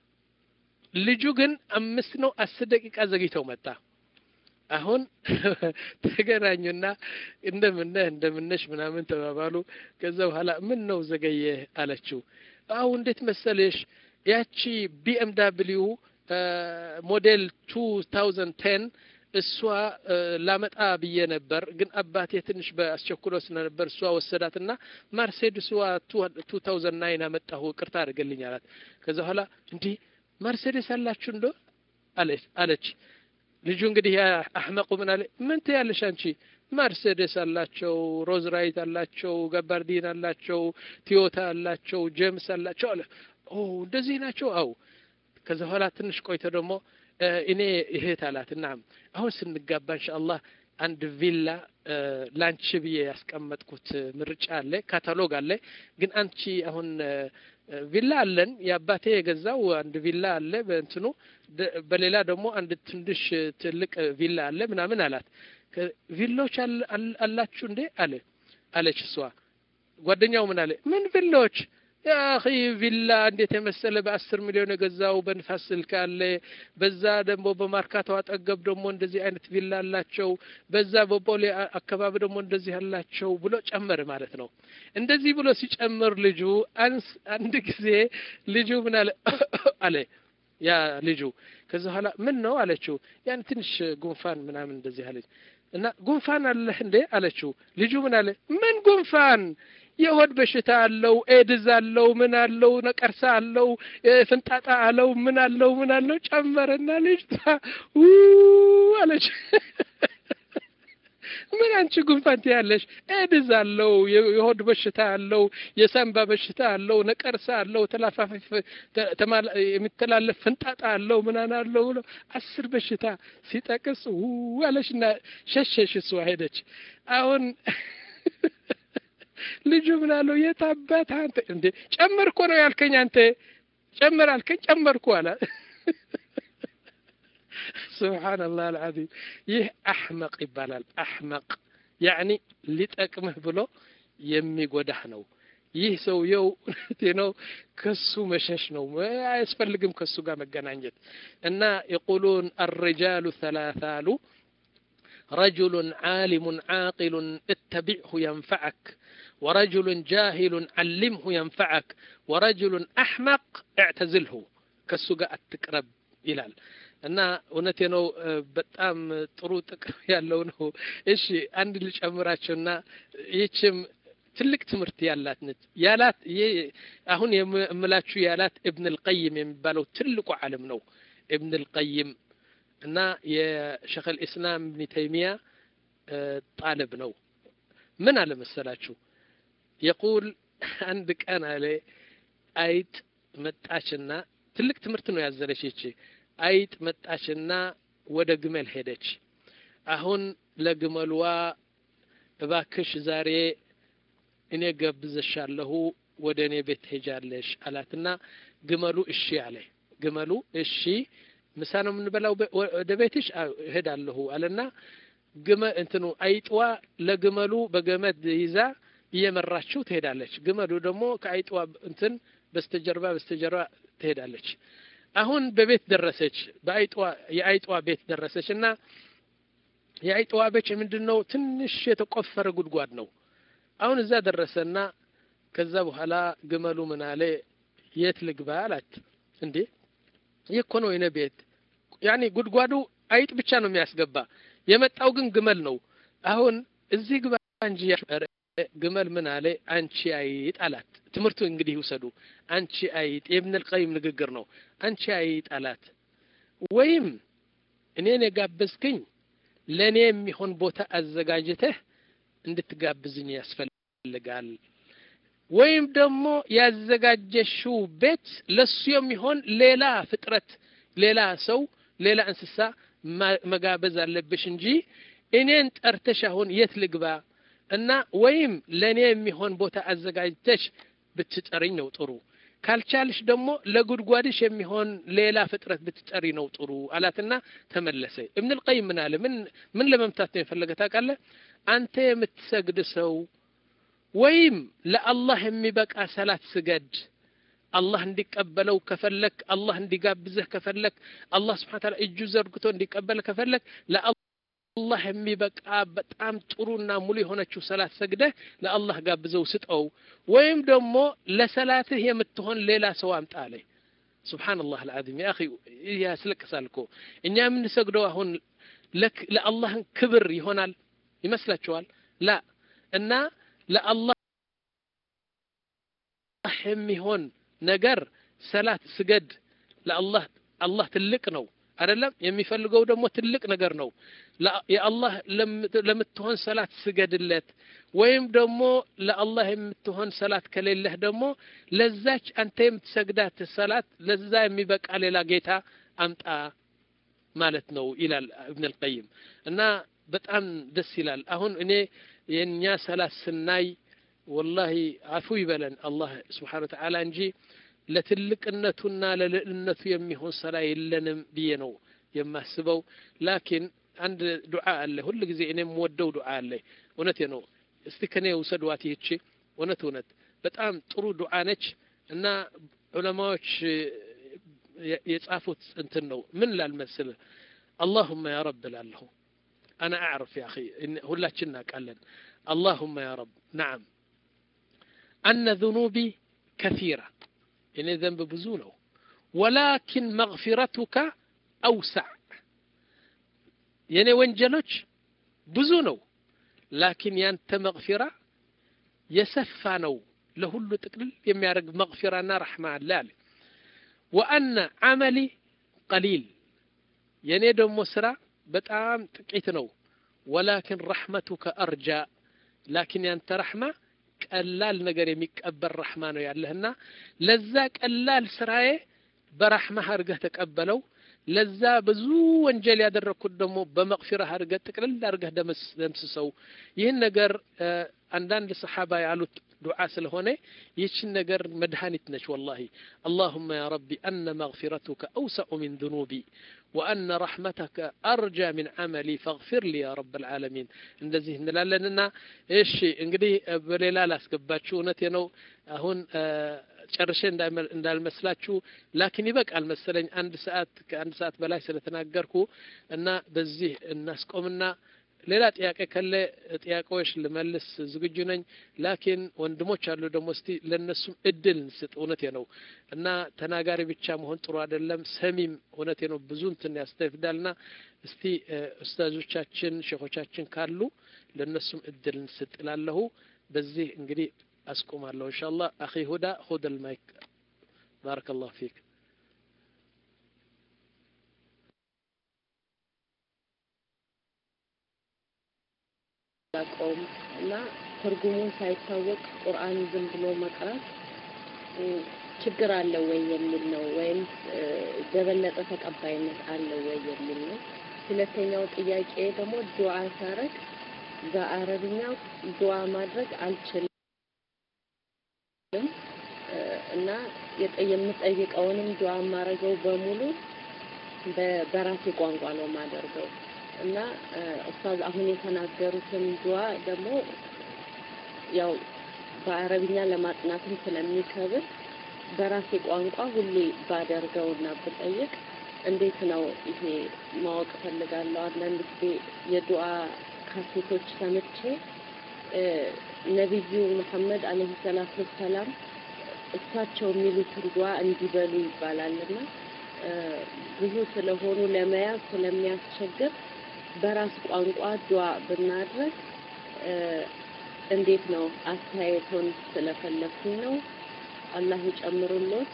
ልጁ ግን አምስት ነው አስር ደቂቃ ዘግይተው መጣ አሁን ተገናኙና እንደምነህ እንደምነሽ ምናምን ተባባሉ ከዛ በኋላ ምን ነው ዘገየ አለችው አሁ እንዴት መሰለሽ ያቺ ቢኤም ዳብሊዩ ሞዴል ቱ ታውዘንድ ቴን እሷ ላመጣ ብዬ ነበር ግን አባቴ ትንሽ በአስቸኩሎ ስለነበር እሷ ወሰዳትና ማርሴድስ ቱ ታውዘንድ ናይን አመጣሁ ቅርታ አድርገልኝ አላት ከዛ በኋላ እንዲህ ማርሴዴስ አላችሁ እንዶ አለች ልጁ እንግዲህ አሕመቁ ምን አለ ምን ትያለሽ አንቺ መርሴዴስ አላቸው ሮዝ ራይት አላቸው ገባርዲን አላቸው ቲዮታ አላቸው ጄምስ አላቸው አለ ኦ እንደዚህ ናቸው አው ከዛ በኋላ ትንሽ ቆይቶ ደግሞ እኔ እህት አላት ናም አሁን ስንጋባ እንሻአላህ አንድ ቪላ ላንቺ ብዬ ያስቀመጥኩት ምርጫ አለ ካታሎግ አለ ግን አንቺ አሁን ቪላ አለን የአባቴ የገዛው አንድ ቪላ አለ በእንትኑ በሌላ ደግሞ አንድ ትንሽ ትልቅ ቪላ አለ ምናምን አላት ቪላዎች አላችሁ እንዴ አለ አለች እሷ ጓደኛው ምን አለ ምን ቪላዎች ያኺ ቪላ እንዴት የመሰለ በአስር ሚሊዮን የገዛው በንፋስ ስልክ አለ በዛ ደግሞ በማርካቶ አጠገብ ደግሞ እንደዚህ አይነት ቪላ አላቸው በዛ በቦሌ አካባቢ ደግሞ እንደዚህ አላቸው ብሎ ጨመር ማለት ነው እንደዚህ ብሎ ሲጨምር ልጁ አንስ አንድ ጊዜ ልጁ ምን አለ አለ ያ ልጁ ከዛ በኋላ ምን ነው አለችው ያን ትንሽ ጉንፋን ምናምን እንደዚህ አለች እና ጉንፋን አለህ እንዴ አለችው ልጁ ምን አለ ምን ጉንፋን የሆድ በሽታ አለው ኤድዝ አለው ምን አለው ነቀርሳ አለው ፍንጣጣ አለው ምን አለው ምን አለው ጨመረና ልጅቷ አለች ምን አንቺ ጉንፋን ትያለሽ ኤድዝ አለው የሆድ በሽታ አለው የሳምባ በሽታ አለው ነቀርሳ አለው ተላፋፊ የሚተላለፍ ፍንጣጣ አለው ምናን አለው ብሎ አስር በሽታ ሲጠቅስ አለችና ሸሸሽ እሷ ሄደች አሁን ልጁ ምን አለው የታባት አንተ እንዴ ጨመርኮ ነው ያልከኝ አንተ ጨመር አልከኝ ጨመርኩ አለ ስብሓንላህ አልዓዚም ይህ አሕመቅ ይባላል አሕመቅ ያዕኒ ሊጠቅምህ ብሎ የሚጎዳህ ነው ይህ ሰውየው ነው ከሱ መሸሽ ነው አያስፈልግም ከሱ ጋር መገናኘት እና የቁሉን አርጃሉ ሰላሳ አሉ رجل عالم عاقل اتبعه ينفعك ورجل جاهل علمه ينفعك ورجل أحمق اعتزله كالسقاء التقرب إلال እና እውነቴ ነው በጣም ጥሩ ጥቅም ያለው ነው። እሺ አንድ ልጨምራቸውና ይህችም ትልቅ ትምህርት ያላት ነች። ያላት አሁን የምላችሁ ያላት እብን ልቀይም የሚባለው ትልቁ ዓለም ነው። እብን ልቀይም እና የሸክ ልእስላም እብን ተይሚያ ጣልብ ነው። ምን አለ መሰላችሁ የቁል አንድ ቀን አለ አይጥ መጣችና ትልቅ ትምህርት ነው ያዘለች ይቺ አይጥ መጣችና ወደ ግመል ሄደች። አሁን ለግመልዋ እባክሽ ዛሬ እኔ ገብዘሻለሁ ወደ እኔ ቤት ሄጃለሽ አላትና ግመሉ እሺ አለ። ግመሉ እሺ ምሳ ነው የምንበላው ወደ ቤትሽ እሄዳለሁ አለና ግመ እንትኑ አይጥዋ ለግመሉ በገመድ ይዛ እየመራችው ትሄዳለች። ግመሉ ደግሞ ከአይጥዋ እንትን በስተጀርባ በስተጀርባ ትሄዳለች። አሁን በቤት ደረሰች። በአይጥዋ የአይጥዋ ቤት ደረሰች እና የአይጥዋ ቤት ምንድን ነው? ትንሽ የተቆፈረ ጉድጓድ ነው። አሁን እዛ ደረሰና ከዛ በኋላ ግመሉ ምን አለ፣ የት ልግባ አላት። እንዴ ይህ እኮ ነው የኔ ቤት። ያኔ ጉድጓዱ አይጥ ብቻ ነው የሚያስገባ፣ የመጣው ግን ግመል ነው። አሁን እዚህ ግባ እንጂ ግመል ምን አለ፣ አንቺ አይጥ አላት። ትምህርቱ እንግዲህ ይውሰዱ። አንቺ አይጥ የኢብን አልቀይም ንግግር ነው። አንቺ አይጥ አላት። ወይም እኔን የጋበዝክኝ ለእኔ የሚሆን ቦታ አዘጋጅተህ እንድትጋብዝኝ ያስፈልጋል። ወይም ደግሞ ያዘጋጀሽው ቤት ለሱ የሚሆን ሌላ ፍጥረት፣ ሌላ ሰው፣ ሌላ እንስሳ መጋበዝ አለብሽ እንጂ እኔን ጠርተሽ አሁን የት ልግባ እና ወይም ለእኔ የሚሆን ቦታ አዘጋጅተሽ ብትጠሪኝ ነው ጥሩ። ካልቻልሽ ደግሞ ለጉድጓድሽ የሚሆን ሌላ ፍጥረት ብትጠሪ ነው ጥሩ አላትና ተመለሰ። እብን ልቀይም ምን አለ? ምን ምን ለመምታት ነው የፈለገ ታውቃለህ? አንተ የምትሰግድ ሰው ወይም ለአላህ የሚበቃ ሰላት ስገድ። አላህ እንዲቀበለው ከፈለክ፣ አላህ እንዲጋብዝህ ከፈለክ፣ አላህ ስብሐ ተዓላ እጁ ዘርግቶ እንዲቀበል ከፈለክ ለአላህ የሚበቃ በጣም ጥሩና ሙሉ የሆነችው ሰላት ሰግደህ ለአላህ ጋብዘው ስጠው። ወይም ደግሞ ለሰላትህ የምትሆን ሌላ ሰው አምጣ አለ። ሱብሓነላህ አልዓዚም ያ አኺ ያስለቅሳል እኮ እኛ የምንሰግደው አሁን ለአላህን ክብር ይሆናል ይመስላችኋል? ላ እና ለአላህ የሚሆን ነገር ሰላት ስገድ። ለአላህ አላህ ትልቅ ነው አይደለም? የሚፈልገው ደግሞ ትልቅ ነገር ነው። የአላህ ለምትሆን ሰላት ስገድለት። ወይም ደግሞ ለአላህ የምትሆን ሰላት ከሌለህ ደግሞ ለዛች አንተ የምትሰግዳት ሰላት ለዛ የሚበቃ ሌላ ጌታ አምጣ ማለት ነው ይላል እብን አልቀይም እና በጣም ደስ ይላል። አሁን እኔ የእኛ ሰላት ስናይ ወላሂ አፉ ይበለን አላህ ስብሓን ወተዓላ እንጂ ለትልቅነቱና ለልዕልነቱ የሚሆን ሰላ የለንም ብዬ ነው የማስበው። ላኪን አንድ ዱዓ አለ ሁል ጊዜ እኔ የምወደው ዱዓ አለ። እውነቴ ነው። እስቲ ከኔ ውሰድዋት ይህቺ እውነት እውነት በጣም ጥሩ ዱዓ ነች እና ዑለማዎች የጻፉት እንትን ነው ምን ላልመስልህ አላሁመ ያ ረብ እላለሁ أنا أعرف يا أخي إن هلاتشنا قال اللهم يا رب نعم أن ذنوبي كثيرة يعني ذنب بزونه ولكن مغفرتك أوسع يعني وانجلوش بزونه لكن يانت مغفرة يسفانو لهل تقلل يميارق مغفرة رحمة الله وأن عملي قليل يعني دم سرا በጣም ጥቂት ነው። ወላኪን ረሕመቱከ አርጃ ላኪን ያንተ ረሕማ ቀላል ነገር የሚቀበል ረሕማ ነው ያለህና ለዛ ቀላል ስራዬ በረሕማህ አድርገህ ተቀበለው። ለዛ ብዙ ወንጀል ያደረግኩት ደግሞ በመቅፊራህ አድርገህ ጥቅልል አድርገህ ደምስሰው። ይህን ነገር አንዳንድ ሰሓባ ያሉት ዱዓ ስለሆነ ይህችን ነገር መድኃኒት ነች። ወላሂ አላሁመ ያ ረቢ አነ መግፊረቱከ አውሰዑ ሚን ذኑቢ ወአነ ረሕመተከ አርጃ ሚን ዓመሊ ፈግፊር ሊ ያ ረብ ልዓለሚን። እንደዚህ እንላለንና እሺ እንግዲህ በሌላ ላስገባችሁ። እውነቴ ነው አሁን ጨርሼ እንዳልመስላችሁ ላኪን ይበቃል መሰለኝ አንድ ሰዓት ከአንድ ሰዓት በላይ ስለተናገርኩ እና በዚህ እናስቆምና ሌላ ጥያቄ ከለ ጥያቄዎች ልመልስ ዝግጁ ነኝ። ላኪን ወንድሞች አሉ ደግሞ እስቲ ለነሱም እድል እንስጥ። እውነቴ ነው እና ተናጋሪ ብቻ መሆን ጥሩ አይደለም። ሰሚም እውነቴ ነው ብዙ እንትን ያስተፍዳልና እስቲ ኡስታዞቻችን ሼኾቻችን ካሉ ለነሱም እድል እንስጥ እላለሁ። በዚህ እንግዲህ አስቆማለሁ ኢንሻአላህ። አኺ ሁዳ ኹድ አልማይክ ባረከላሁ ፊክ። ያቆም እና ትርጉሙን ሳይታወቅ ቁርአን ዝም ብሎ መቅራት ችግር አለው ወይ የሚል ነው፣ ወይም በበለጠ ተቀባይነት አለው ወይ የሚል ነው። ሁለተኛው ጥያቄ ደግሞ ዱዓ ሳረግ በአረብኛ ዱዓ ማድረግ አልችልም እና የምጠይቀውንም ዱዓ የማደርገው በሙሉ በራሴ ቋንቋ ነው የማደርገው እና ኡስታዝ አሁን የተናገሩትን ዱዓ ደግሞ ያው በአረብኛ ለማጥናትም ስለሚከብድ በራሴ ቋንቋ ሁሌ ባደርገውና ብጠይቅ እንዴት ነው ይሄ ማወቅ እፈልጋለሁ። አንዳንድ ጊዜ የዱዓ ካሴቶች ሰምቼ ነቢዩ መሐመድ አለይሂ ሰላቱ ወሰላም እሳቸው የሚሉትን ዱዓ እንዲበሉ ይባላልና ብዙ ስለሆኑ ለመያዝ ስለሚያስቸግር በራስ ቋንቋ ዱዓ ብናድረግ እንዴት ነው? አስተያየቶን ስለፈለኩኝ ነው። አላህ ይጨምሩልዎት።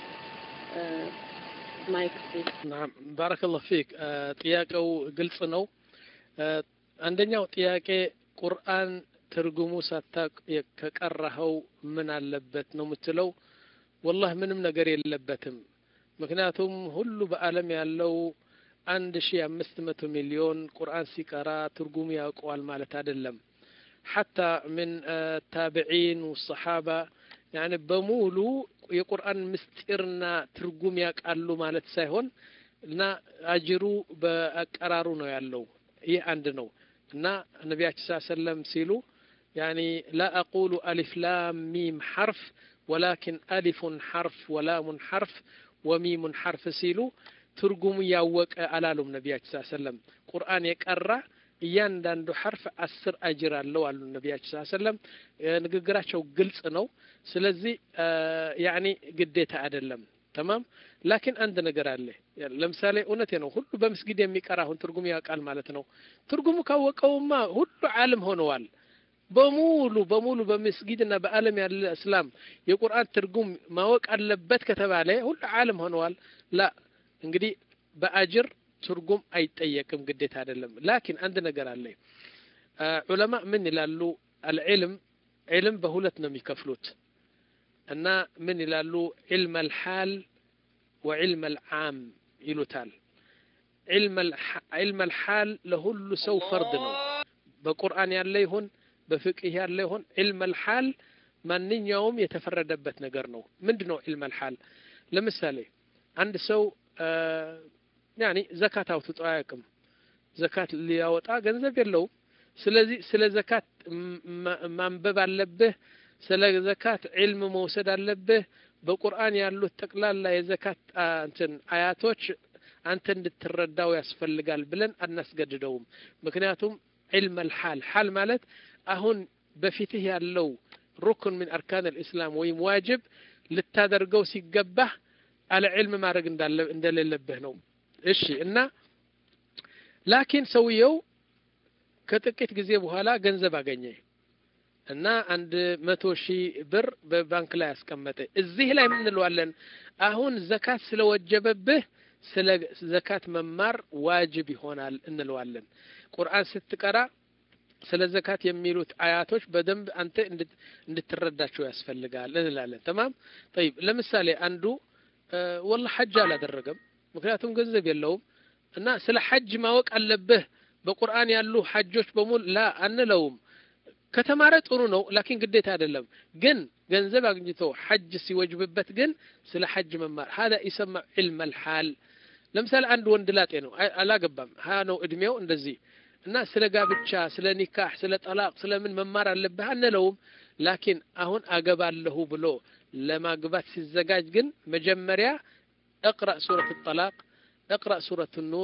ማይክ ናም ባረከላሁ ፊክ። ጥያቄው ግልጽ ነው። አንደኛው ጥያቄ ቁርአን ትርጉሙ ሳታቅ ከቀራኸው ምን አለበት ነው የምትለው። ወላህ ምንም ነገር የለበትም። ምክንያቱም ሁሉ በዓለም ያለው አንድ ሺ አምስት መቶ ሚሊዮን ቁርአን ሲቀራ ትርጉሙ ያውቀዋል ማለት አይደለም። ሐታ ምን ታቢዒን ወሰሓባ ያኒ በሙሉ የቁርአን ምስጢርና ትርጉም ያውቃሉ ማለት ሳይሆን እና አጅሩ በአቀራሩ ነው ያለው። ይህ አንድ ነው እና ነቢያችን ስ ሰለም ሲሉ ያኒ ላ አቁሉ አሊፍ ላም ሚም ሐርፍ ወላኪን አሊፉን ሐርፍ ወላሙን ሐርፍ ወሚሙን ሐርፍ ሲሉ ትርጉሙ ያወቀ አላሉም። ነቢያችን ስ ሰለም ቁርአን የቀራ እያንዳንዱ ሐርፍ አስር አጅር አለው አሉ ነቢያችን ስ ሰለም። ንግግራቸው ግልጽ ነው። ስለዚህ ያኒ ግዴታ አይደለም። ተማም ላኪን አንድ ነገር አለ። ለምሳሌ እውነቴ ነው፣ ሁሉ በመስጊድ የሚቀራ አሁን ትርጉሙ ያውቃል ማለት ነው። ትርጉሙ ካወቀውማ ሁሉ ዓለም ሆነዋል። በሙሉ በሙሉ በመስጊድና በዓለም ያለ እስላም የቁርአን ትርጉም ማወቅ አለበት ከተባለ ሁሉ ዓለም ሆነዋል። ላ እንግዲህ በአጅር ትርጉም አይጠየቅም፣ ግዴታ አይደለም። ላኪን አንድ ነገር አለ። ዑለማ ምን ይላሉ? አልዕልም ዕልም በሁለት ነው የሚከፍሉት እና ምን ይላሉ? ዒልም አልሓል ወዒልም አልዓም ይሉታል። ዒልም አልሓል ለሁሉ ሰው ፈርድ ነው። በቁርአን ያለ ይሁን በፍቅህ ያለ ይሁን ዒልም አልሓል ማንኛውም የተፈረደበት ነገር ነው። ምንድ ነው ዒልም አልሓል? ለምሳሌ አንድ ሰው ያኒ ዘካት አውጥቶ አያውቅም። ዘካት ሊያወጣ ገንዘብ የለውም። ስለዚህ ስለ ዘካት ማንበብ አለብህ። ስለ ዘካት ዒልም መውሰድ አለብህ። በቁርአን ያሉት ጠቅላላ የዘካት እንትን አያቶች አንተ እንድትረዳው ያስፈልጋል ብለን አናስገድደውም። ምክንያቱም ዒልም አልሓል ሓል ማለት አሁን በፊትህ ያለው ሩክን ምን አርካን አልእስላም ወይም ዋጅብ ልታደርገው ሲገባህ አለ ዒልም ማድረግ እንደሌለብህ ነው። እሺ እና ላኪን ሰውየው ከጥቂት ጊዜ በኋላ ገንዘብ አገኘ እና አንድ መቶ ሺህ ብር በባንክ ላይ ያስቀመጠ። እዚህ ላይ ምን እንለዋለን? አሁን ዘካት ስለወጀበብህ ስለ ዘካት መማር ዋጅብ ይሆናል እንለዋለን። ቁርአን ስትቀራ ስለ ዘካት የሚሉት አያቶች በደንብ አንተ እንድትረዳቸው ያስፈልጋል እንላለን። ተማም ጠይብ። ለምሳሌ አንዱ ወላ ሐጅ አላደረገም፣ ምክንያቱም ገንዘብ የለውም እና ስለ ሐጅ ማወቅ አለብህ በቁርአን ያሉ ሐጆች በሙሉ ላ አንለውም። ከተማረ ጥሩ ነው፣ ላኪን ግዴታ አይደለም። ግን ገንዘብ አግኝቶ ሐጅ ሲወጅብበት ግን ስለ ሐጅ መማር ሀዛ ይሰማ ዒልም አልሓል። ለምሳሌ አንድ ወንድ ላጤ ነው፣ አላገባም፣ ሀያ ነው እድሜው እንደዚህ እና ስለ ጋብቻ፣ ስለ ኒካህ፣ ስለ ጠላቅ፣ ስለ ምን መማር አለብህ አንለውም። ላኪን አሁን አገባለሁ ብሎ ለማግባት ሲዘጋጅ ግን መጀመሪያ እቅረእ ሱረት ጠላቅ፣ እቅረእ ሱረት ኑር፣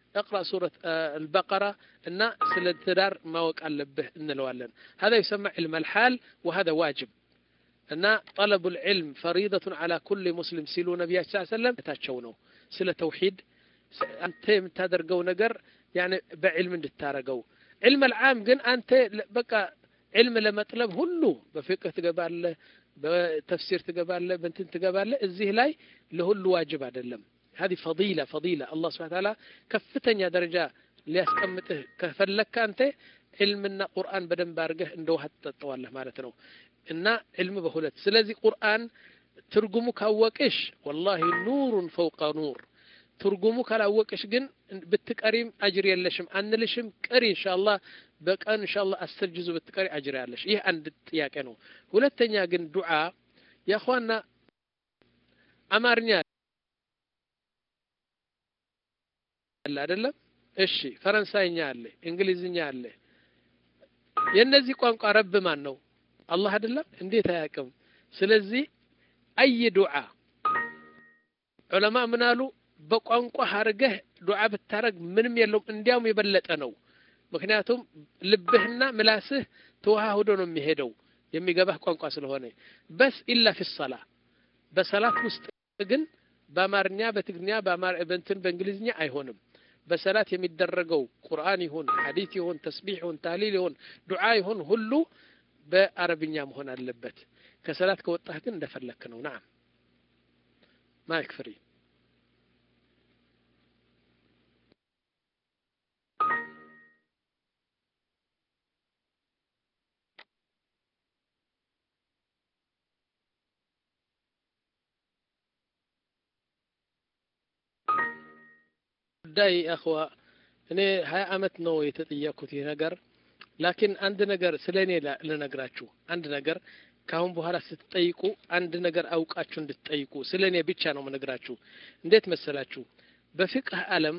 اقرأ سورة البقرة እና ስለ ትዳር ማወቅ አለብህ እንለዋለን هذا يسمى علم الحال وهذا واجب እና طلب العلم فريضة على كل مسلم ሲሉ ነቢያችን ስ ሰለም ታቸው ነው ስለ ተውሂድ አንተ የምታደርገው ነገር ያኔ በዕልም እንድታረገው ዕልም አልዓም ግን አንተ በቃ ዕልም ለመጥለብ ሁሉ በፍቅህ ትገባለህ በተፍሲር ትገባለህ በንትን ትገባለህ እዚህ ላይ ለሁሉ ዋጅብ አይደለም هذه فضيلة فضيلة الله سبحانه وتعالى كفتن درجة ሊያስቀምጥህ ከፈለግክ አንተ ዕልምና ቁርአን በደንብ አድርገህ እንደ ውሃ ትጠጠዋለህ ማለት ነው እና ዕልም በሁለት ስለዚህ ቁርአን ትርጉሙ ካወቅሽ ወላሂ ኑሩን ፈውቀ ኑር ትርጉሙ ካላወቅሽ ግን ብትቀሪም አጅር የለሽም አንልሽም ቅሪ ኢንሻአላህ በቀን ኢንሻአላህ አስር ጅዙ ብትቀሪ አጅር ያለሽ ይህ አንድ ጥያቄ ነው ሁለተኛ ግን ዱዓ ያኳና አማርኛ አለ አይደለም እሺ ፈረንሳይኛ አለ እንግሊዝኛ አለ የእነዚህ ቋንቋ ረብ ማን ነው አላህ አይደለም እንዴት አያውቅም ስለዚህ አይ ዱዓ ዑለማ ምን አሉ በቋንቋ አድርገህ ዱዓ ብታረግ ምንም የለውም እንዲያውም የበለጠ ነው ምክንያቱም ልብህና ምላስህ ተዋህዶ ነው የሚሄደው የሚገባህ ቋንቋ ስለሆነ በስ ኢላ ፊ ሰላ በሰላት ውስጥ ግን በአማርኛ በትግርኛ በእንትን በእንግሊዝኛ አይሆንም በሰላት የሚደረገው ቁርአን ይሁን ሐዲት ይሁን ተስቢሕ ይሁን ታሊል ይሁን ዱዓ ይሁን ሁሉ በአረብኛ መሆን አለበት ከሰላት ከወጣህ ግን እንደፈለክ ነው ናም ማይክ ፍሪ ጉዳይ አኽዋ እኔ ሀያ አመት ነው የተጠየቅኩት ይህ ነገር ላኪን አንድ ነገር ስለ እኔ ልነግራችሁ አንድ ነገር ካሁን በኋላ ስትጠይቁ አንድ ነገር አውቃችሁ እንድትጠይቁ ስለ እኔ ብቻ ነው ምነግራችሁ እንዴት መሰላችሁ በፍቅህ አለም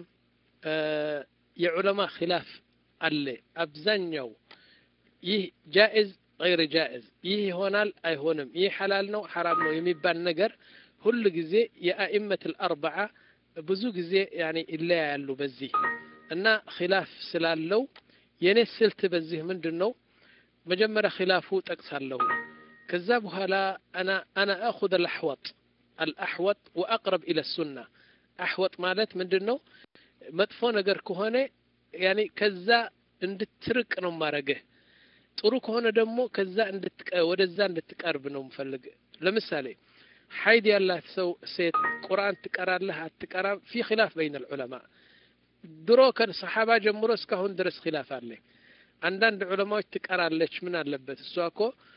የዑለማ ኪላፍ አለ አብዛኛው ይህ ጃኢዝ ገይር ጃኢዝ ይህ ይሆናል አይሆንም ይህ ሐላል ነው ሐራም ነው የሚባል ነገር ሁል ጊዜ የአኢመት አልአርበዓ ብዙ ጊዜ ያኔ ይለያያሉ በዚህ እና ኪላፍ ስላለው የኔ ስልት በዚህ ምንድን ነው መጀመሪያ ኪላፉ ጠቅሳለሁ ከዛ በኋላ አና አና አኹذ አልአሕወጥ አልአሕወጥ ወአቅረብ ኢለ ሱና አሕወጥ ማለት ምንድን ነው መጥፎ ነገር ከሆነ ያኔ ከዛ እንድትርቅ ነው ማረግህ ጥሩ ከሆነ ደግሞ ከዛ ወደዛ እንድትቀርብ ነው ምፈልግ ለምሳሌ ሐይድ ያላት ሰው ሴት ቁርአን ትቀራለህ አትቀራም ፊ ኪላፍ በይን ልዑለማ ድሮ ከሰሓባ ጀምሮ እስካሁን ድረስ ኪላፍ አለ አንዳንድ ዑለማዎች ትቀራለች ምን አለበት እሷ እኮ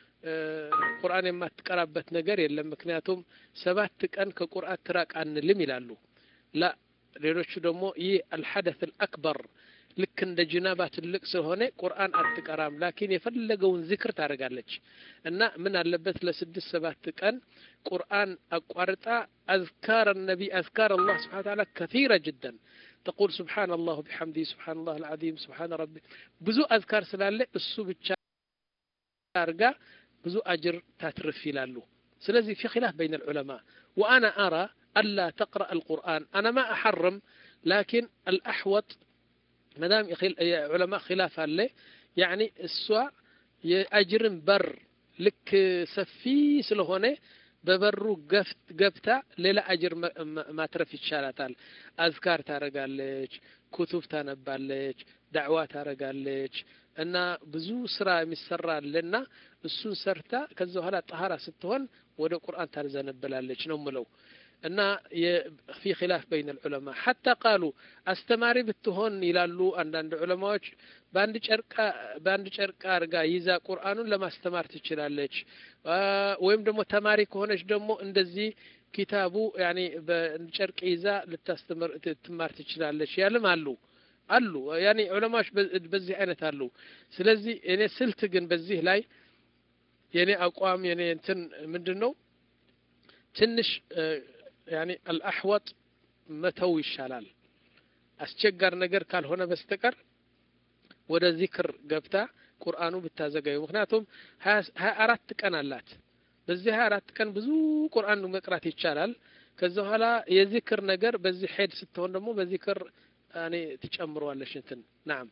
ቁርአን የማትቀራበት ነገር የለም ምክንያቱም ሰባት ቀን ከቁርአን ትራቅ አንልም ይላሉ ላ ሌሎቹ ደግሞ ይህ አልሐደት አልአክበር ልክ እንደ ጅናባ ትልቅ ስለሆነ ቁርአን አትቀራም ላኪን የፈለገውን ዝክር ታደርጋለች እና ምን አለበት ለስድስት ሰባት ቀን ቁርአን አቋርጣ አዝካር ነቢ አዝካር አላህ ስብሓን ታላ ከثيرة جدا تقول سبحان الله بحمده سبحان الله العظيم سبحان ربي ብዙ አዝካር ስላለ እሱ ብቻ አርጋ ብዙ አጅር ታትርፍ ይላሉ ስለዚህ في خلاف بين العلماء وأنا أرى ألا تقرأ القرآن أنا ما أحرم لكن الأحوط مدام علماء خلاف አለ ያኒ እሷ የአጅርን በር ልክ ሰፊ ስለሆነ በበሩ ገብታ ሌላ አጅር ማትረፍ ይቻላታል አዝካር ታረጋለች ኩቱብ ታነባለች ዳዕዋ ታረጋለች እና ብዙ ስራ የሚሰራ አለና እሱን ሰርታ ከዛ በኋላ ጠሃራ ስትሆን ወደ ቁርአን ታዘነብላለች ነው ምለው እና ፊ ኪላፍ በይን ልዑለማ ሐታ ቃሉ አስተማሪ ብትሆን ይላሉ አንዳንድ ዑለማዎች በአንድ ጨርቃ በአንድ ጨርቃ አርጋ ይዛ ቁርአኑን ለማስተማር ትችላለች ወይም ደግሞ ተማሪ ከሆነች ደግሞ እንደዚህ ኪታቡ ያኔ በጨርቅ ይዛ ልታስተምር ትማር ትችላለች ያልም አሉ አሉ ያኔ ዑለማዎች በዚህ አይነት አሉ ስለዚህ እኔ ስልት ግን በዚህ ላይ የኔ አቋም የኔ እንትን ምንድን ነው ትንሽ ያኔ አልአሕወጥ መተው ይሻላል አስቸጋር ነገር ካልሆነ በስተቀር ወደ ዚክር ገብታ ቁርአኑ ብታዘጋዩ ምክንያቱም ሀያ አራት ቀን አላት በዚህ ሀያ አራት ቀን ብዙ ቁርአን መቅራት ይቻላል ከዛ በኋላ የዚክር ነገር በዚህ ሄድ ስትሆን ደግሞ በዚክር እኔ ትጨምረዋለሽ እንትን ናም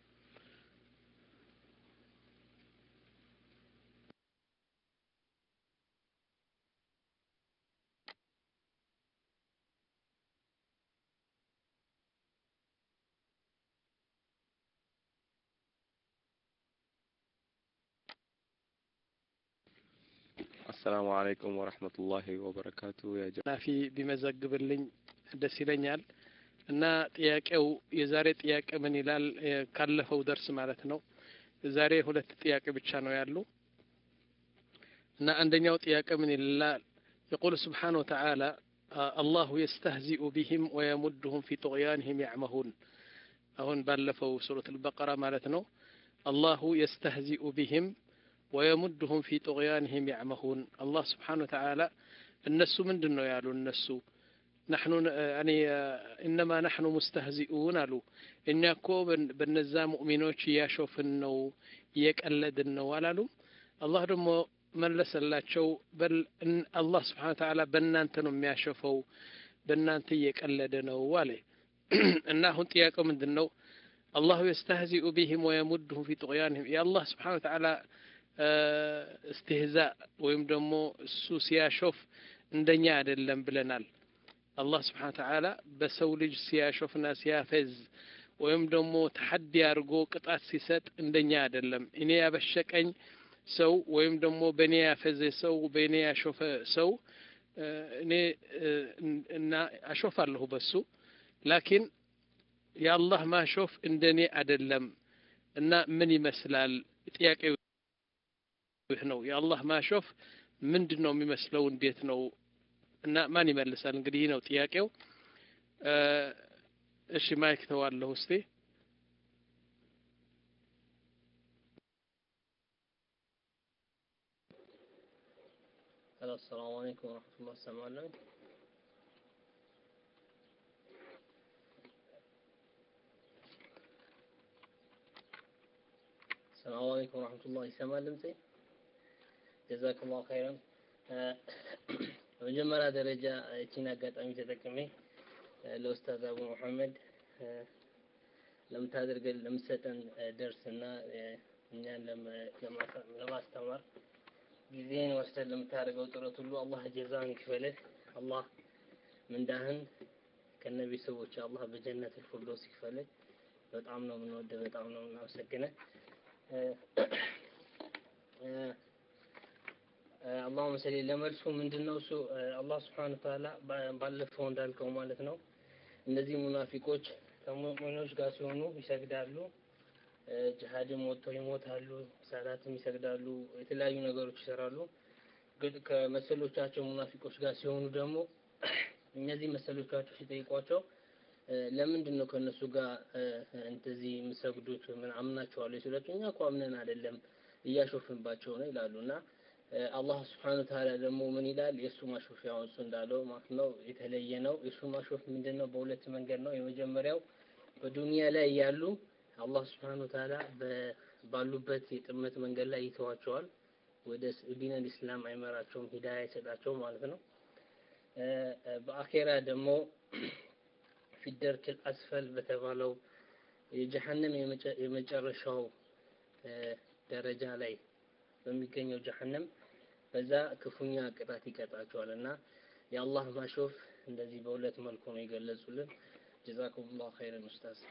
አሰላሙ አለይኩም ወረህመቱላሂ ወበረካቱ ያ ጀ ናፊ ቢመዘግብልኝ ደስ ይለኛል። እና ጥያቄው የዛሬ ጥያቄ ምን ይላል? የ- ካለፈው ደርስ ማለት ነው። ዛሬ ሁለት ጥያቄ ብቻ ነው ያሉ እና አንደኛው ጥያቄ ምን ይላል? يقول سبحانه وتعالى آه، الله يستهزئ بهم ويمدهم في طغيانهم يعمهون አሁን ባለፈው ሱረት አልበቀራ ማለት ነው። አላሁ የስተህዚኡ ቢህም ወየሙድሁም ፊ ጡግያንህም ያዕመሁን አላህ ስብሓን ወተዓላ እነሱ ምንድን ነው ያሉ እነሱ ናሕኑ እኔ እነማ ናሕኑ ሙስተህዚኡን አሉ እኛ እኮ በን- በነዛ ሙእሚኖች እያሾፍን ነው እየቀለድን ነው አላሉም አላህ ደግሞ መለሰላቸው በል እን- አላህ ስብሓን ወተዓላ በእናንተ ነው የሚያሾፈው በእናንተ እየቀለደ ነው አለ እና አሁን ጥያቄው ምንድን ነው አላሁ የስተህዚኡ ቢህም ወየሙድሁም ፊ ጡግያንህም የአላህ ስብሓን ወተዓላ እስትህዛእ ወይም ደግሞ እሱ ሲያሾፍ እንደኛ አይደለም ብለናል አላህ ስብሓን ተዓላ በሰው ልጅ ሲያሾፍና ሲያፈዝ ወይም ደግሞ ተሐዲ አድርጎ ቅጣት ሲሰጥ እንደኛ አይደለም እኔ ያበሸቀኝ ሰው ወይም ደግሞ በእኔ ያፈዘ ሰው በእኔ ያሾፈ ሰው እ፣ እኔ እ፣ እና አሾፋለሁ በሱ ላኪን የአላህ ማሾፍ እንደኔ አይደለም እና ምን ይመስላል ጥያቄው ይህ ነው የአላህ ማሾፍ ምንድን ነው የሚመስለው እንዴት ነው እና ማን ይመልሳል እንግዲህ ይህ ነው ጥያቄው እ፣ እሺ ማይክ ተዋለሁ እስቲ هلا السلام عليكم ورحمة الله السلام السلام عليكم ورحمة الله ይሰማል ድምጼ ጀዛኩም ላሁ ኸይረን በመጀመሪያ ደረጃ እቺን አጋጣሚ ተጠቅሜ እ፣ ለኡስታዝ አቡ መሐመድ እ፣ ለምታደርገን ለምትሰጠን እ፣ ደርስና እ፣ እኛን ለመ- ለማሳ- ለማስተማር ጊዜን ወስደን ለምታደርገው ጥረት ሁሉ አላህ ጀዛን ይክፈልህ። አላህ ምንዳህን ከነ ቤተሰቦች አላህ በጀነት ፊርደውስ ይክፈልህ። በጣም ነው የምንወደው፣ በጣም ነው የምናመሰግነህ። እ፣ እ፣ እ፣ አላሁመ ሰሊ ለመልሱ ምንድን ነው እሱ እ፣ አላህ ስብሐነ ወተዓላ ባ- ባለፈው እንዳልከው ማለት ነው እነዚህ ሙናፊቆች ከሙእሚኖች ጋር ሲሆኑ ይሰግዳሉ እ፣ ጅሃድም ወጥተው ይሞታሉ፣ ሰላትም ይሰግዳሉ፣ የተለያዩ ነገሮች ይሰራሉ። ግን ከመሰሎቻቸው ሙናፊቆች ጋር ሲሆኑ ደግሞ እነዚህ መሰሎቻቸው ሲጠይቋቸው እ፣ ለምንድን ነው ከእነሱ ጋር እ፣ እንደዚህ የምሰግዱት ምን አምናቸዋለሁ ሲላቸው እኛ እኮ አምነን አይደለም እያሾፍንባቸው ነው ይላሉ እና እ፣ አላህ ስብሐነሁ ወተዓላ ደግሞ ምን ይላል? የእሱ ማሾፍ ያው እሱ እንዳለው ማለት ነው የተለየ ነው። የእሱ ማሾፍ ምንድን ነው? በሁለት መንገድ ነው። የመጀመሪያው በዱንያ ላይ ያሉ አላህ ስብሐነሁ ወተዓላ በ- ባሉበት የጥመት መንገድ ላይ ይተዋቸዋል። ወደ ስ- ዲነል ኢስላም አይመራቸውም፣ ሂዳያ አይሰጣቸውም ማለት ነው። እ፣ እ፣ በአኼራ ደግሞ ፊደርክል አስፈል በተባለው የጀሀነም የመጨ- የመጨረሻው እ፣ ደረጃ ላይ በሚገኘው ጀሀነም በዛ ክፉኛ ቅጣት ይቀጣቸዋል እና የአላህ ማሾፍ እንደዚህ በሁለት መልኩ ነው የገለጹልን። ጀዛኩሙላሁ ኸይረን ኡስታዝ።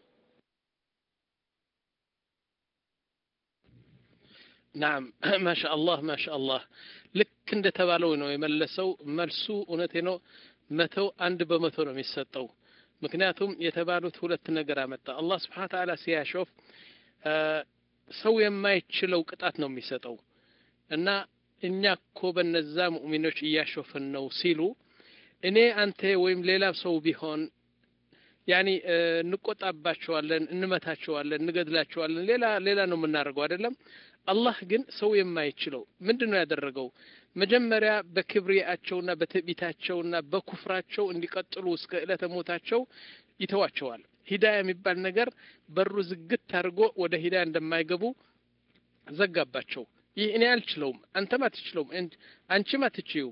ናም ማሻአላህ ማሻአላህ ልክ እንደተባለው ነው የመለሰው መልሱ እውነቴ ነው መተው አንድ በመቶ ነው የሚሰጠው ምክንያቱም የተባሉት ሁለት ነገር አመጣ አላህ ስብሓን ተዓላ ሲያሾፍ አ፣ ሰው የማይችለው ቅጣት ነው የሚሰጠው እና እኛ እኮ በነዛ ሙእሚኖች እያሾፍን ነው ሲሉ እኔ አንተ ወይም ሌላ ሰው ቢሆን ያኒ እ፣ እንቆጣባቸዋለን እንመታቸዋለን እንገድላቸዋለን ሌላ ሌላ ነው የምናደርገው አይደለም አላህ ግን ሰው የማይችለው ምንድን ነው ያደረገው መጀመሪያ በክብሪያቸውና በትዕቢታቸውና በኩፍራቸው እንዲቀጥሉ እስከ ዕለተ ሞታቸው ይተዋቸዋል ሂዳያ የሚባል ነገር በሩ ዝግት አድርጎ ወደ ሂዳያ እንደማይገቡ ዘጋባቸው ይህ እኔ አልችለውም አንተም አትችለውም እንድ- አንቺም አትችዩም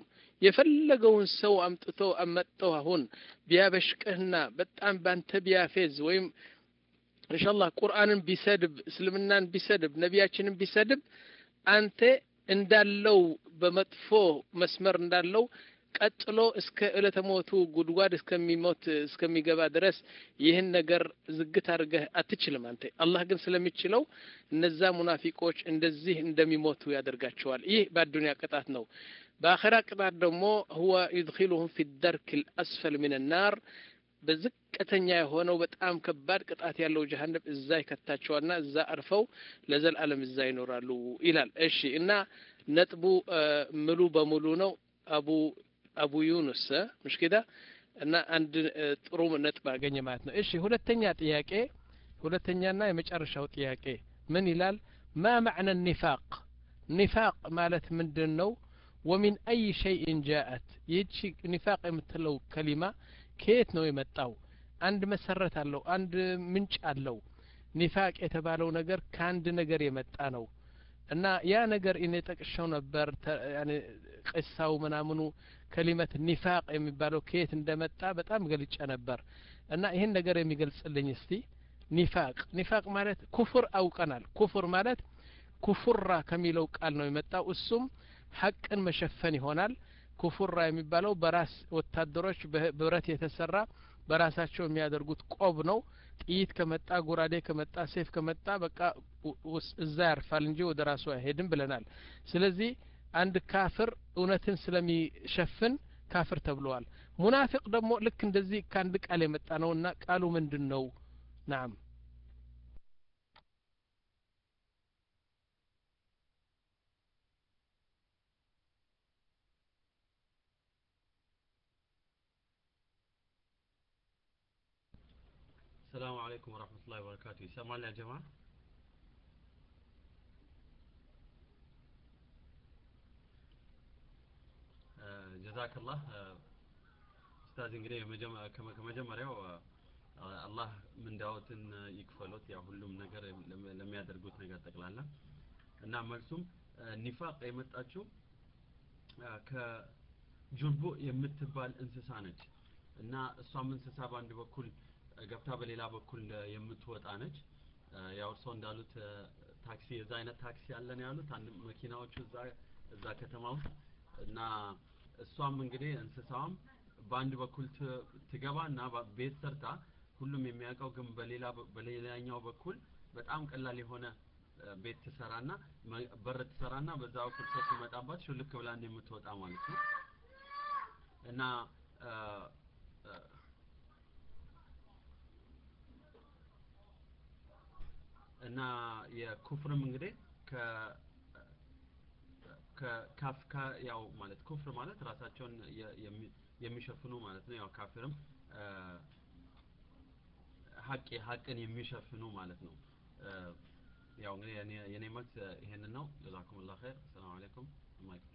የፈለገውን ሰው አምጥቶ አመጠው አሁን ቢያበሽቅህና በጣም ባንተ ቢያፌዝ ወይም ኢንሻአላህ ቁርአንን ቢሰድብ እስልምናን ቢሰድብ ነቢያችንን ቢሰድብ አንተ እንዳለው በመጥፎ መስመር እንዳለው ቀጥሎ እስከ ዕለተ ሞቱ ጉድጓድ እስከሚሞት እስከሚገባ ድረስ ይህን ነገር ዝግት አድርገህ አትችልም አንተ አላህ ግን ስለሚችለው እነዛ ሙናፊቆች እንደዚህ እንደሚሞቱ ያደርጋቸዋል ይህ በአዱንያ ቅጣት ነው በአኸራ ቅጣት ደግሞ ሁወ ዩድኪሉሁም ፊ ደርክ ልአስፈል ምን ናር በዝቅተኛ የሆነው በጣም ከባድ ቅጣት ያለው ጀሀነም እዛ ይከታቸዋልና እዛ አርፈው ለዘላለም እዛ ይኖራሉ ይላል እሺ እና ነጥቡ ምሉ በሙሉ ነው አቡ አቡ ዩኑስ ምሽ ኪዳ እና አንድ ጥሩ ነጥብ አገኘ ማለት ነው እሺ ሁለተኛ ጥያቄ ሁለተኛና የመጨረሻው ጥያቄ ምን ይላል ማ ማዕነ ኒፋቅ ኒፋቅ ማለት ምንድን ነው ወሚን አይ ሸይእን ጃአት ይህቺ ኒፋቅ የምትለው ከሊማ ከየት ነው የመጣው አንድ መሰረት አለው አንድ ምንጭ አለው ኒፋቅ የተባለው ነገር ከአንድ ነገር የመጣ ነው እና ያ ነገር እኔ ጠቅሻው ነበር ቅሳው ምናምኑ ከሊመት ኒፋቅ የሚባለው ከየት እንደመጣ በጣም ገልጨ ነበር እና ይህን ነገር የሚገልጽልኝ እስቲ ኒፋቅ ኒፋቅ ማለት ኩፍር አውቀናል ኩፍር ማለት ኩፉራ ከሚለው ቃል ነው የመጣው እሱም ሀቅን መሸፈን ይሆናል ኩፉራ የሚባለው በራስ ወታደሮች በብረት የተሰራ በራሳቸው የሚያደርጉት ቆብ ነው ጥይት ከመጣ ጎራዴ ከመጣ ሴፍ ከመጣ በቃ እዛ ያርፋል እንጂ ወደ ራሱ አይሄድም ብለናል ስለዚህ አንድ ካፍር እውነትን ስለሚሸፍን ካፍር ተብለዋል ሙናፊቅ ደግሞ ልክ እንደዚህ ከአንድ ቃል የመጣ ነው እና ቃሉ ምንድን ነው ናም السلام عليكم ورحمة الله وبركاته يسمعنا يا جماعة ጀዛክ ላህ ኡስታዝ እንግዲህ ከመጀመሪያው አላህ ምንዳዎትን ይክፈሎት ያ ሁሉም ነገር ለሚያደርጉት ነገር ጠቅላላ እና መልሱም ኒፋቅ የመጣችው ከጁርቡ የምትባል እንስሳ ነች እና እሷም እንስሳ በአንድ በኩል ገብታ በሌላ በኩል የምትወጣ ነች ያው እርሶ እንዳሉት ታክሲ የዛ አይነት ታክሲ አለን ያሉት አንድ መኪናዎቹ እዛ እዛ ከተማ ውስጥ እና እሷም እንግዲህ እንስሳዋም በአንድ በኩል ትገባ እና ቤት ሰርታ ሁሉም የሚያውቀው ግን በሌላ በሌላኛው በኩል በጣም ቀላል የሆነ ቤት ትሰራና በር ትሰራና በዛ በኩል ሰው ሲመጣባት ሹልክ ብላ የምትወጣ ማለት ነው እና እና የኩፍርም እንግዲህ ከ ከካፍካ ያው ማለት ኩፍር ማለት ራሳቸውን የሚሸፍኑ ማለት ነው ያው ካፊርም ሀቅ ሀቅን የሚሸፍኑ ማለት ነው ያው እንግዲህ የኔ መልስ ይሄንን ነው ጀዛኩም ላ ኸይር ሰላም አለይኩም ማይክ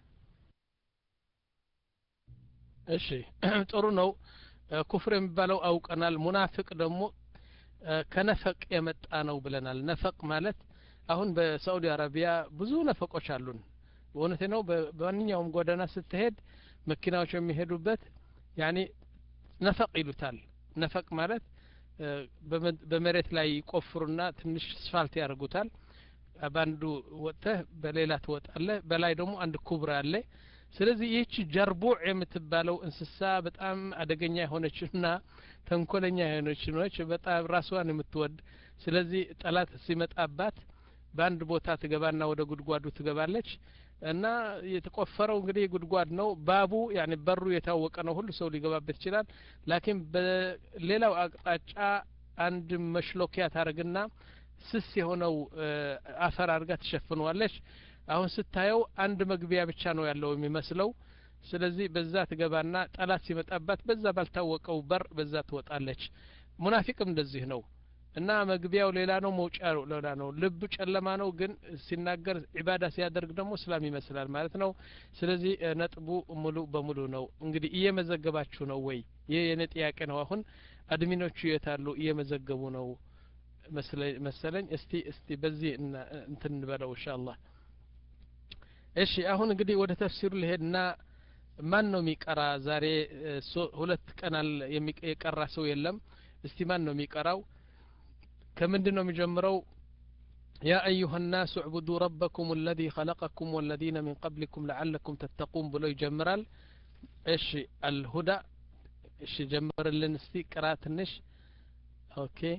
እሺ ጥሩ ነው ኩፍር የሚባለው አውቀናል ሙናፍቅ ደግሞ ከነፈቅ የመጣ ነው ብለናል ነፈቅ ማለት አሁን በሳዑዲ አረቢያ ብዙ ነፈቆች አሉን በእውነቴ ነው በማንኛውም ጎዳና ስትሄድ መኪናዎች የሚሄዱበት ያኔ ነፈቅ ይሉታል ነፈቅ ማለት በመሬት ላይ ይቆፍሩና ትንሽ ስፋልት ያደርጉታል በአንዱ ወጥተህ በሌላ ትወጣለህ በላይ ደግሞ አንድ ኩብር አለ ስለዚህ ይህች ጀርቡዕ የምትባለው እንስሳ በጣም አደገኛ የሆነችና ተንኮለኛ የሆነች ነች በጣም ራስዋን የምትወድ ስለዚህ ጠላት ሲመጣባት በአንድ ቦታ ትገባና ወደ ጉድጓዱ ትገባለች እና የተቆፈረው እንግዲህ ጉድጓድ ነው ባቡ ያኔ በሩ የታወቀ ነው ሁሉ ሰው ሊገባበት ይችላል ላኪን በሌላው አቅጣጫ አንድ መሽሎኪያ ታደርግና ስስ የሆነው አፈር አድርጋ ትሸፍነዋለች አሁን ስታየው አንድ መግቢያ ብቻ ነው ያለው የሚመስለው ስለዚህ በዛ ትገባና ጠላት ሲመጣባት በዛ ባልታወቀው በር በዛ ትወጣለች ሙናፊቅም እንደዚህ ነው እና መግቢያው ሌላ ነው መውጫው ሌላ ነው ልብ ጨለማ ነው ግን ሲናገር ዒባዳ ሲያደርግ ደግሞ እስላም ይመስላል ማለት ነው ስለዚህ ነጥቡ ሙሉ በሙሉ ነው እንግዲህ እየመዘገባችሁ ነው ወይ ይህ የኔ ጥያቄ ነው አሁን አድሚኖቹ የታሉ እየመዘገቡ ነው መሰለኝ እስቲ እስቲ በዚህ እንትን እንበለው ኢንሻአላህ እሺ አሁን እንግዲህ ወደ ተፍሲሩ ልሄድና ማን ነው የሚቀራ ዛሬ እ፣ ሶ- ሁለት ቀን አለ- የሚቀ- የቀራ ሰው የለም እስቲ ማን ነው የሚቀራው ከምንድን ነው የሚጀምረው يا أيها الناس اعبدوا ربكم الذي خلقكم والذين من قبلكم لعلكم تتقون بلو يجمرال ايش الهدى ايش جمر لنستي قرات النش اوكي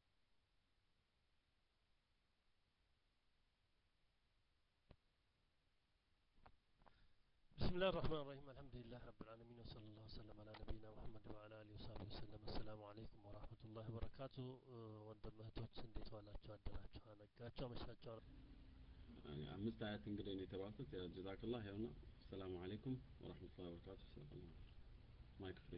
بسم الله الرحمن الرحيم الحمد لله رب العالمين وصلى الله وسلم على نبينا محمد وعلى آله وصحبه وسلم السلام عليكم ورحمة الله وبركاته ወንድም እህቶች እንዴት ዋላችሁ አደራችሁ አነጋችሁ አመሻችሁ አምስት አያት እንግዲህ ነው የተባልኩት ያ ጀዛክላህ ያውና ሰላሙ አለይኩም ወራህመቱላሂ ወበረካቱ ሰላም ማይክ ፍሪ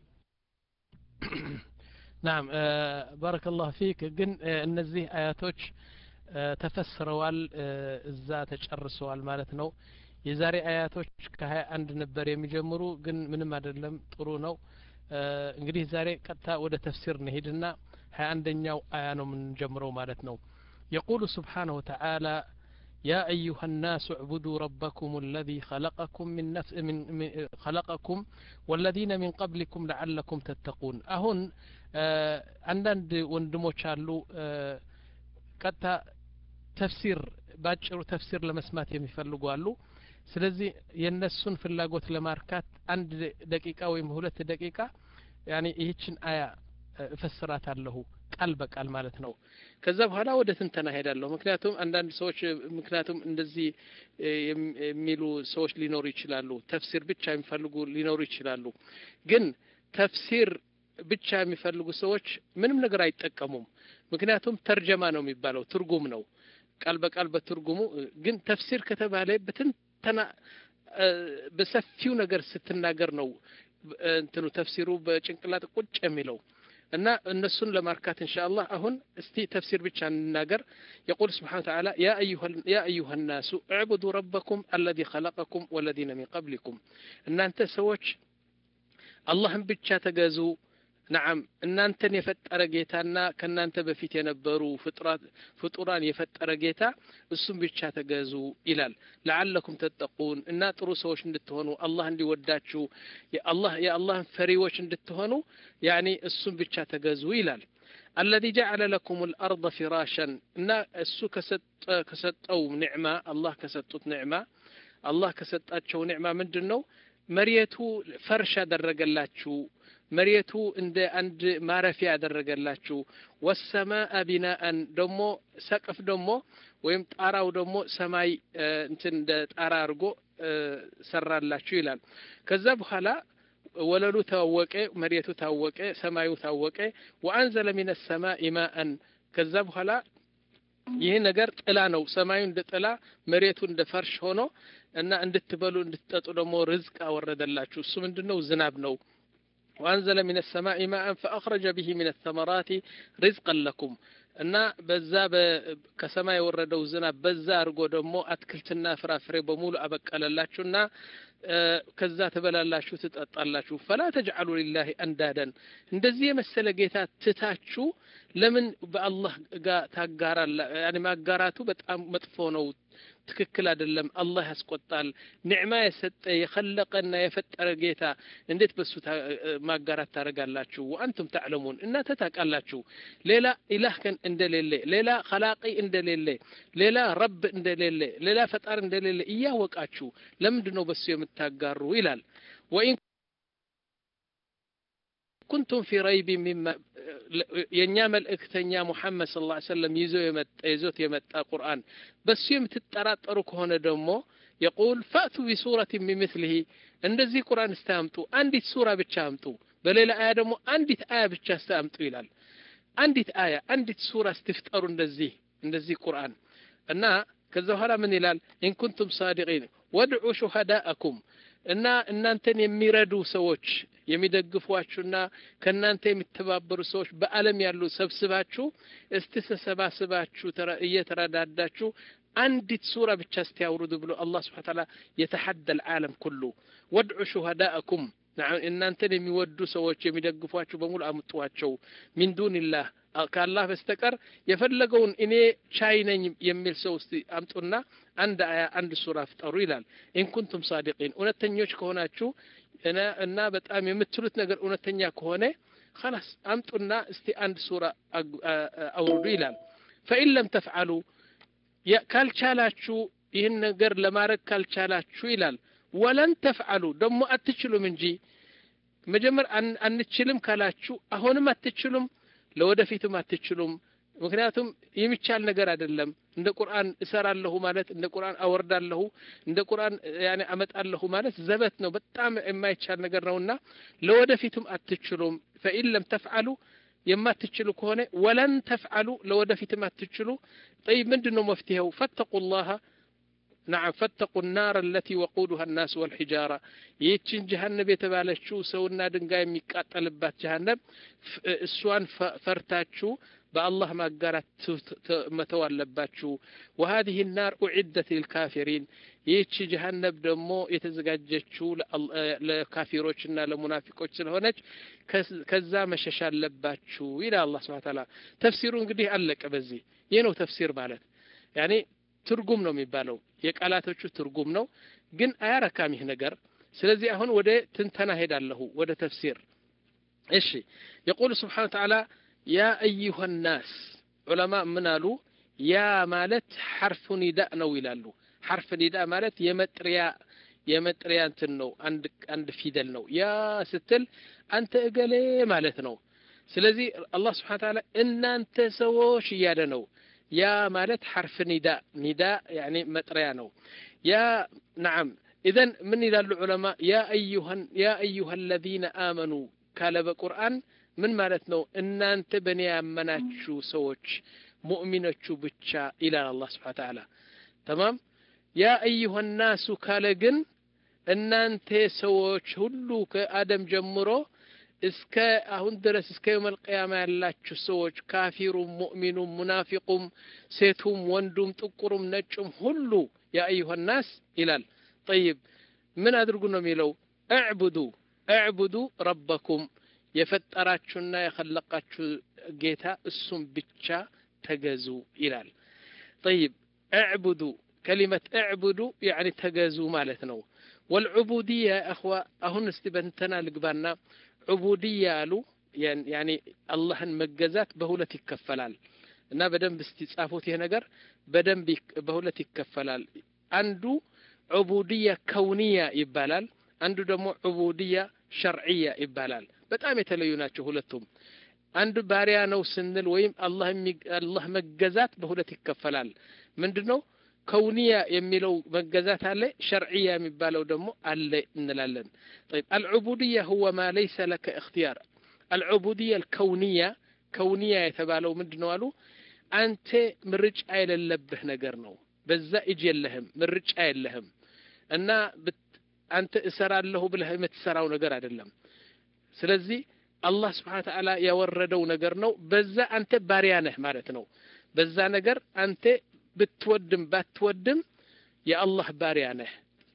ናም ባረከ ላሁ ፊክ ግን እ፣ እነዚህ አያቶች እ፣ ተፈስረዋል እ፣ እዛ ተጨርሰዋል ማለት ነው የዛሬ አያቶች ከሀያ አንድ ነበር የሚጀምሩ ግን ምንም አይደለም ጥሩ ነው እ፣ እንግዲህ ዛሬ ቀጥታ ወደ ተፍሲር እንሄድና ሀያ አንደኛው አያ ነው የምንጀምረው ማለት ነው የቁሉ ስብሓነሁ ወተዓላ يا أيها الناس اعبدوا ربكم الذي خلقكم من نفس من, من خلقكم والذين من قبلكم لعلكم تتقون أهون አንዳንድ ወንድሞች አሉ እ፣ ቀጥታ ተፍሲር ባጭሩ ተፍሲር ለመስማት የሚፈልጉ አሉ ስለዚህ የእነሱን ፍላጎት ለማርካት አንድ ደቂቃ ወይም ሁለት ደቂቃ ያኔ ይህችን አያ እ፣ እፈስራታለሁ ቃል በቃል ማለት ነው ከዛ በኋላ ወደ ትንተና ሄዳለሁ ምክንያቱም አንዳንድ ሰዎች እ፣ ምክንያቱም እንደዚህ እ፣ የም- የሚሉ ሰዎች ሊኖሩ ይችላሉ ተፍሲር ብቻ የሚፈልጉ ሊኖሩ ይችላሉ ግን ተፍሲር ብቻ የሚፈልጉ ሰዎች ምንም ነገር አይጠቀሙም ምክንያቱም ተርጀማ ነው የሚባለው ትርጉም ነው ቃል በቃል በትርጉሙ እ፣ ግን ተፍሲር ከተባለ በትንተና እ፣ በሰፊው ነገር ስትናገር ነው እ፣ እንትኑ ተፍሲሩ በጭንቅላት ቁጭ የሚለው እና እነሱን ለማርካት ኢንሻአላህ አሁን እስቲ ተፍሲር ብቻ እንናገር يقول سبحانه وتعالى يا أيها يا أيها الناس اعبدوا ربكم الذي خلقكم والذين من قبلكم ان انت سوች አላህን ብቻ ተገዙ ነዓም እናንተን የፈጠረ ጌታና ከእናንተ በፊት የነበሩ ፍጥራት ፍጡራን የፈጠረ ጌታ እሱም ብቻ ተገዙ ይላል ለዓለኩም ተጠቁን እና ጥሩ ሰዎች እንድትሆኑ አላህ እንዲወዳችሁ የአላህ የአላህን ፈሪዎች እንድትሆኑ ያኒ እሱም ብቻ ተገዙ ይላል الذي جعل لكم الأرض فراشا እና እሱ ከሰጠ ከሰጠው ኒዕማ አላህ ከሰጡት ኒዕማ አላህ ከሰጣቸው ኒዕማ ምንድን ነው መሬቱ ፈርሽ ያደረገላችሁ መሬቱ እንደ አንድ ማረፊያ ያደረገላችሁ ወሰማአ ቢናአን ደግሞ ሰቅፍ ደግሞ ወይም ጣራው ደግሞ ሰማይ እ፣ እንትን እንደ ጣራ አድርጎ እ፣ ሰራላችሁ ይላል ከዛ በኋላ ወለሉ ታወቀ መሬቱ ታወቀ ሰማዩ ታወቀ ወአንዘለ ሚነ ሰማኢ ማአን ከዛ በኋላ ይህ ነገር ጥላ ነው ሰማዩ እንደ ጥላ መሬቱ እንደ ፈርሽ ሆኖ እና እንድትበሉ እንድትጠጡ ደግሞ ርዝቅ አወረደላችሁ እሱ ምንድን ነው ዝናብ ነው وأنزل من السماء ماء فأخرج به من الثمرات رزقا لكم እና በዛ በ- ከሰማይ የወረደው ዝናብ በዛ አድርጎ ደግሞ አትክልትና ፍራፍሬ በሙሉ አበቀለላችሁና እ፣ ከዛ ትበላላችሁ ትጠጣላችሁ ፈላ ተጅዓሉ ሊላሂ አንዳደን እንደዚህ የመሰለ ጌታ ትታችሁ ለምን በአላህ ጋር ታጋራላ ያኔ ማጋራቱ በጣም መጥፎ ነው ትክክል አይደለም አላህ ያስቆጣል ኒዕማ የሰጠ የኸለቀና የፈጠረ ጌታ እንዴት በሱ ታ- እ፣ ማጋራት ታደርጋላችሁ ወአንቱም ተዕለሙን እናንተ ታውቃላችሁ ሌላ ኢላህ ከን እንደሌለ ሌላ ኸላቂ እንደሌለ ሌላ ረብ እንደሌለ ሌላ ፈጣር እንደሌለ እያወቃችሁ ለምንድን ነው በሱ የምታጋሩ ይላል ወኢን ኩንቱም ፊ ረይቢ ሚማ የእኛ መልእክተኛ ሙሐመድ ስለ ላ ሰለም ይዞ የመጣ ይዞት የመጣ ቁርአን በሱ የምትጠራጠሩ ከሆነ ደግሞ የቁል ፈእቱ ቢሱረት ሚምስሊህ እንደዚህ ቁርአን እስታምጡ አንዲት ሱራ ብቻ አምጡ በሌላ አያ ደግሞ አንዲት አያ ብቻ እስታምጡ ይላል አንዲት አያ አንዲት ሱራ ስትፍጠሩ እንደዚህ እንደዚህ ቁርአን እና ከዛ በኋላ ምን ይላል ኢንኩንቱም ሳዲቂን ወድዑ ሹሃዳአኩም እና እናንተን የሚረዱ ሰዎች የሚደግፏችሁና ከእናንተ የሚተባበሩ ሰዎች በአለም ያሉ ሰብስባችሁ እስቲ ተሰባስባችሁ ተረ- እየተረዳዳችሁ አንዲት ሱራ ብቻ እስቲያውርዱ ብሎ አላህ ስብሓን ታላ የተሐደ ልዓለም ኩሉ ወድዑ ሹሃዳአኩም ነዓም እናንተን የሚወዱ ሰዎች የሚደግፏችሁ በሙሉ አምጧቸው ሚን ዱንላህ ከአላህ በስተቀር የፈለገውን እኔ ቻይ ነኝ የሚል ሰው እስቲ አምጡና አንድ አያ አንድ ሱራ ፍጠሩ ይላል ኢንኩንቱም ሳዲቂን እውነተኞች ከሆናችሁ እና በጣም የምትሉት ነገር እውነተኛ ከሆነ خلاص አምጡና እስቲ አንድ ሱራ አውርዱ ይላል ፈኢን ለም ተፍዓሉ ካልቻላችሁ ይህን ነገር ለማድረግ ካልቻላችሁ ይላል ወለን ተፍዓሉ ደግሞ አትችሉም እንጂ መጀመር አንችልም ካላችሁ አሁንም አትችሉም ለወደፊትም አትችሉም ምክንያቱም የሚቻል ነገር አይደለም እንደ ቁርአን እሰራለሁ ማለት እንደ ቁርአን አወርዳለሁ እንደ ቁርአን ያኔ አመጣለሁ ማለት ዘበት ነው በጣም የማይቻል ነገር ነውና ለወደፊትም አትችሉም ፈኢን ለም ተፍዓሉ የማትችሉ ከሆነ ወለን ተፍዓሉ ለወደፊትም አትችሉ ጠይብ ምንድን ነው መፍትሄው ፈተቁ ላሃ نعم فاتقوا النار التي وقودها الناس والحجارة يتشن جهنم يتبالشو سونا دنقاي ميقاتل بات جهنم السوان فرتاتشو بالله ما قالت متوالباتشو وهذه النار أعدت للكافرين ይህቺ ጀሀነብ ደግሞ የተዘጋጀችው ለካፊሮችና ለሙናፊቆች ስለሆነች ከዛ መሸሽ አለባችሁ ይላል አላህ ስብሐ ተዓላ ተፍሲሩ እንግዲህ አለቀ በዚህ ይህ ነው ተፍሲር ማለት ያኔ ትርጉም ነው የሚባለው የቃላቶቹ ትርጉም ነው ግን አያረካም ይህ ነገር ስለዚህ አሁን ወደ ትንተና ሄዳለሁ ወደ ተፍሲር እሺ የቁል ስብሓን ተዓላ ያ አዩሃ ናስ ዑለማ ምን አሉ ያ ማለት ሐርፉ ኒዳእ ነው ይላሉ ሐርፍ ኒዳ ማለት የመጥሪያ የመጥሪያ እንትን ነው አንድ አንድ ፊደል ነው ያ ስትል አንተ እገሌ ማለት ነው ስለዚህ አላህ ስብሓን ተዓላ እናንተ ሰዎች እያለ ነው ያ ማለት ሐርፍ ኒዳ ኒዳ ያኒ መጥሪያ ነው ያ ነዓም ኢዘን ምን ይላሉ ዑለማ ያ አዩሃን ያ አዩሃ አለዚነ አመኑ ካለ በቁርአን ምን ማለት ነው እናንተ በእኔ ያመናችሁ ሰዎች ሙእሚኖቹ ብቻ ይላል አላህ ስብሓን ተዓላ ተማም ያ አዩሃ ናሱ ካለ ግን እናንተ ሰዎች ሁሉ ከአደም ጀምሮ እስከ አሁን ድረስ እስከ የውመል ቅያማ ያላችሁ ሰዎች ካፊሩም ሙእሚኑም ሙናፊቁም ሴቱም ወንዱም ጥቁሩም ነጩም ሁሉ ያ አዩሃ ናስ ይላል ጠይብ ምን አድርጉ ነው የሚለው እዕቡዱ እዕቡዱ ረበኩም የፈጠራችሁና የኸለቃችሁ ጌታ እሱም ብቻ ተገዙ ይላል ጠይብ እዕቡዱ ከሊመት እዕቡዱ ያኒ ተገዙ ማለት ነው ወልዑቡድያ እኽዋ አሁን እስቲ በንተና ልግባና ዑቡድያ አሉ ያኒ አላህን መገዛት በሁለት ይከፈላል እና በደንብ እስቲ ጻፉት ይሄ ነገር በደንብ በሁለት ይከፈላል አንዱ ዑቡድያ ከውንያ ይባላል አንዱ ደግሞ ዑቡድያ ሸርዕያ ይባላል በጣም የተለዩ ናቸው ሁለቱም አንዱ ባሪያ ነው ስንል ወይም አላህ መገዛት በሁለት ይከፈላል ምንድን ነው ከውንያ የሚለው መገዛት አለ ሸርዕያ የሚባለው ደግሞ አለ እንላለን طيب العبودية هو ما ليس لك اختيار العبودية الكونية كونية የተባለው ምንድን ነው አሉ አንተ ምርጫ የሌለብህ ነገር ነው በዛ እጅ የለህም ምርጫ የለህም እና አንተ እሰራለሁ ብለህ የምትሰራው ነገር አይደለም ስለዚህ አላህ ስብሓን ተዓላ ያወረደው ነገር ነው በዛ አንተ ባሪያ ነህ ማለት ነው በዛ ነገር አንተ ብትወድም ባትወድም የአላህ ባሪያ ነህ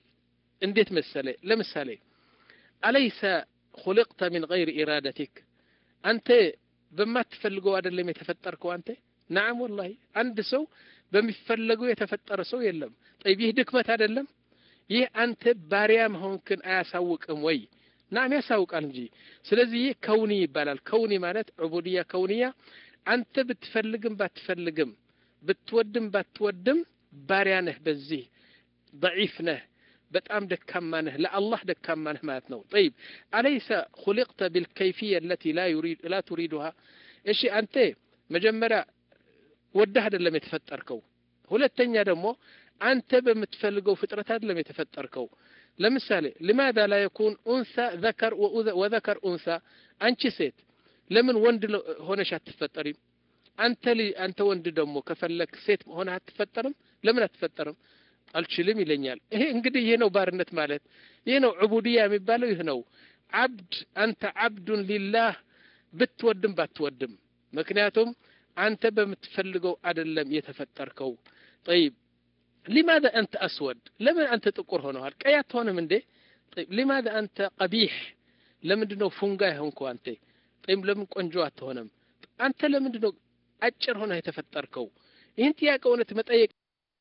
እንዴት መሰለ ለምሳሌ አለይሰ خلقت من غير إرادتك አንተ በማትፈልገው አይደለም የተፈጠርከው አንተ ናም ወላሂ አንድ ሰው በሚፈለገው የተፈጠረ ሰው የለም ጠይብ ይህ ድክመት አይደለም ይህ አንተ ባሪያ መሆንክን አያሳውቅም ወይ ናም ያሳውቃል እንጂ ስለዚህ ይህ ከውኒ ይባላል ከውኒ ማለት ዑቡድያ ከውንያ አንተ ብትፈልግም ባትፈልግም ብትወድም ባትወድም ባሪያ ነህ በዚህ ضعيف ነህ በጣም ደካማ ነህ ለአላህ ደካማ ነህ ማለት ነው ጠይብ አለይሰ خلقت بالكيفية التي لا يريد لا تريدها እሺ አንተ መጀመሪያ ወደህ አይደለም የተፈጠርከው ሁለተኛ ደግሞ አንተ በምትፈልገው ፍጥረት አይደለም የተፈጠርከው ለምሳሌ لماذا لا يكون أنثى ذكر وذكر أنثى አንቺ ሴት ለምን ወንድ ሆነሽ አትፈጠሪም አንተ አንተ ወንድ ደግሞ ከፈለክ ሴት ሆነ አትፈጠርም ለምን አትፈጠርም አልችልም ይለኛል ይሄ እንግዲህ ይሄ ነው ባርነት ማለት ይሄ ነው ዑቡድያ የሚባለው ይህ ነው አብድ አንተ አብዱን ሊላህ ብትወድም ባትወድም ምክንያቱም አንተ በምትፈልገው አይደለም የተፈጠርከው ጠይብ ሊማذا አንተ አስወድ ለምን አንተ ጥቁር ሆነዋል ቀይ አትሆንም እንዴ طيب لماذا አንተ ቀቢሕ ለምንድን ነው ፉንጋ የሆንከው አንተ ጠይብ ለምን ቆንጆ አትሆንም አንተ ለምንድን ነው አጭር ሆነ የተፈጠርከው ይህን ጥያቄ እውነት መጠየቅ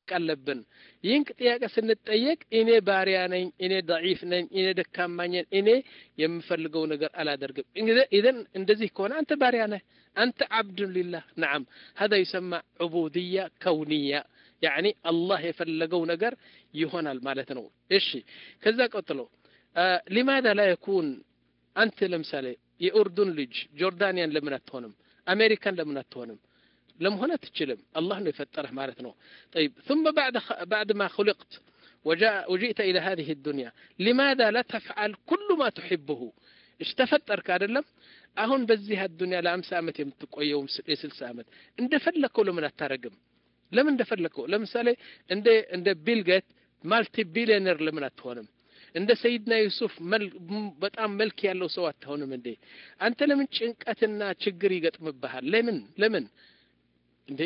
አለብን ይህን ጥያቄ ስንጠየቅ እኔ ባሪያ ነኝ እኔ ضعيف ነኝ እኔ ደካማ ነኝ እኔ የምፈልገው ነገር አላደርግም ኢዘን እንደዚህ ከሆነ አንተ ባሪያ ነህ አንተ عبد لله نعم هذا يسمى عبودية كونية يعني الله የፈለገው ነገር ይሆናል ማለት ነው እሺ ከዛ ቀጥሎ لماذا لا يكون አንተ ለምሳሌ የኡርዱን ልጅ ጆርዳንያን ለምን አትሆንም አሜሪካን ለምን አትሆንም ለመሆን አትችልም አላህ ነው የፈጠረህ ማለት ነው طيب ثم بعد بعد ما خلقت وجاء وجئت الى هذه الدنيا لماذا لا تفعل كل ما تحبه ايش ተፈጠርክ አይደለም አሁን በዚህ አዱንያ ለአምሳ ዓመት የምትቆየው የስልሳ ዓመት እንደፈለከው ለምን አታረግም ለምን እንደፈለከው ለምሳሌ እንደ እንደ ቢልጌት ማልቲ ቢሊዮነር ለምን አትሆንም እንደ ሰይድና ዩሱፍ በጣም መልክ ያለው ሰው አትሆንም እንዴ አንተ ለምን ጭንቀትና ችግር ይገጥምብሃል ለምን ለምን እንዴ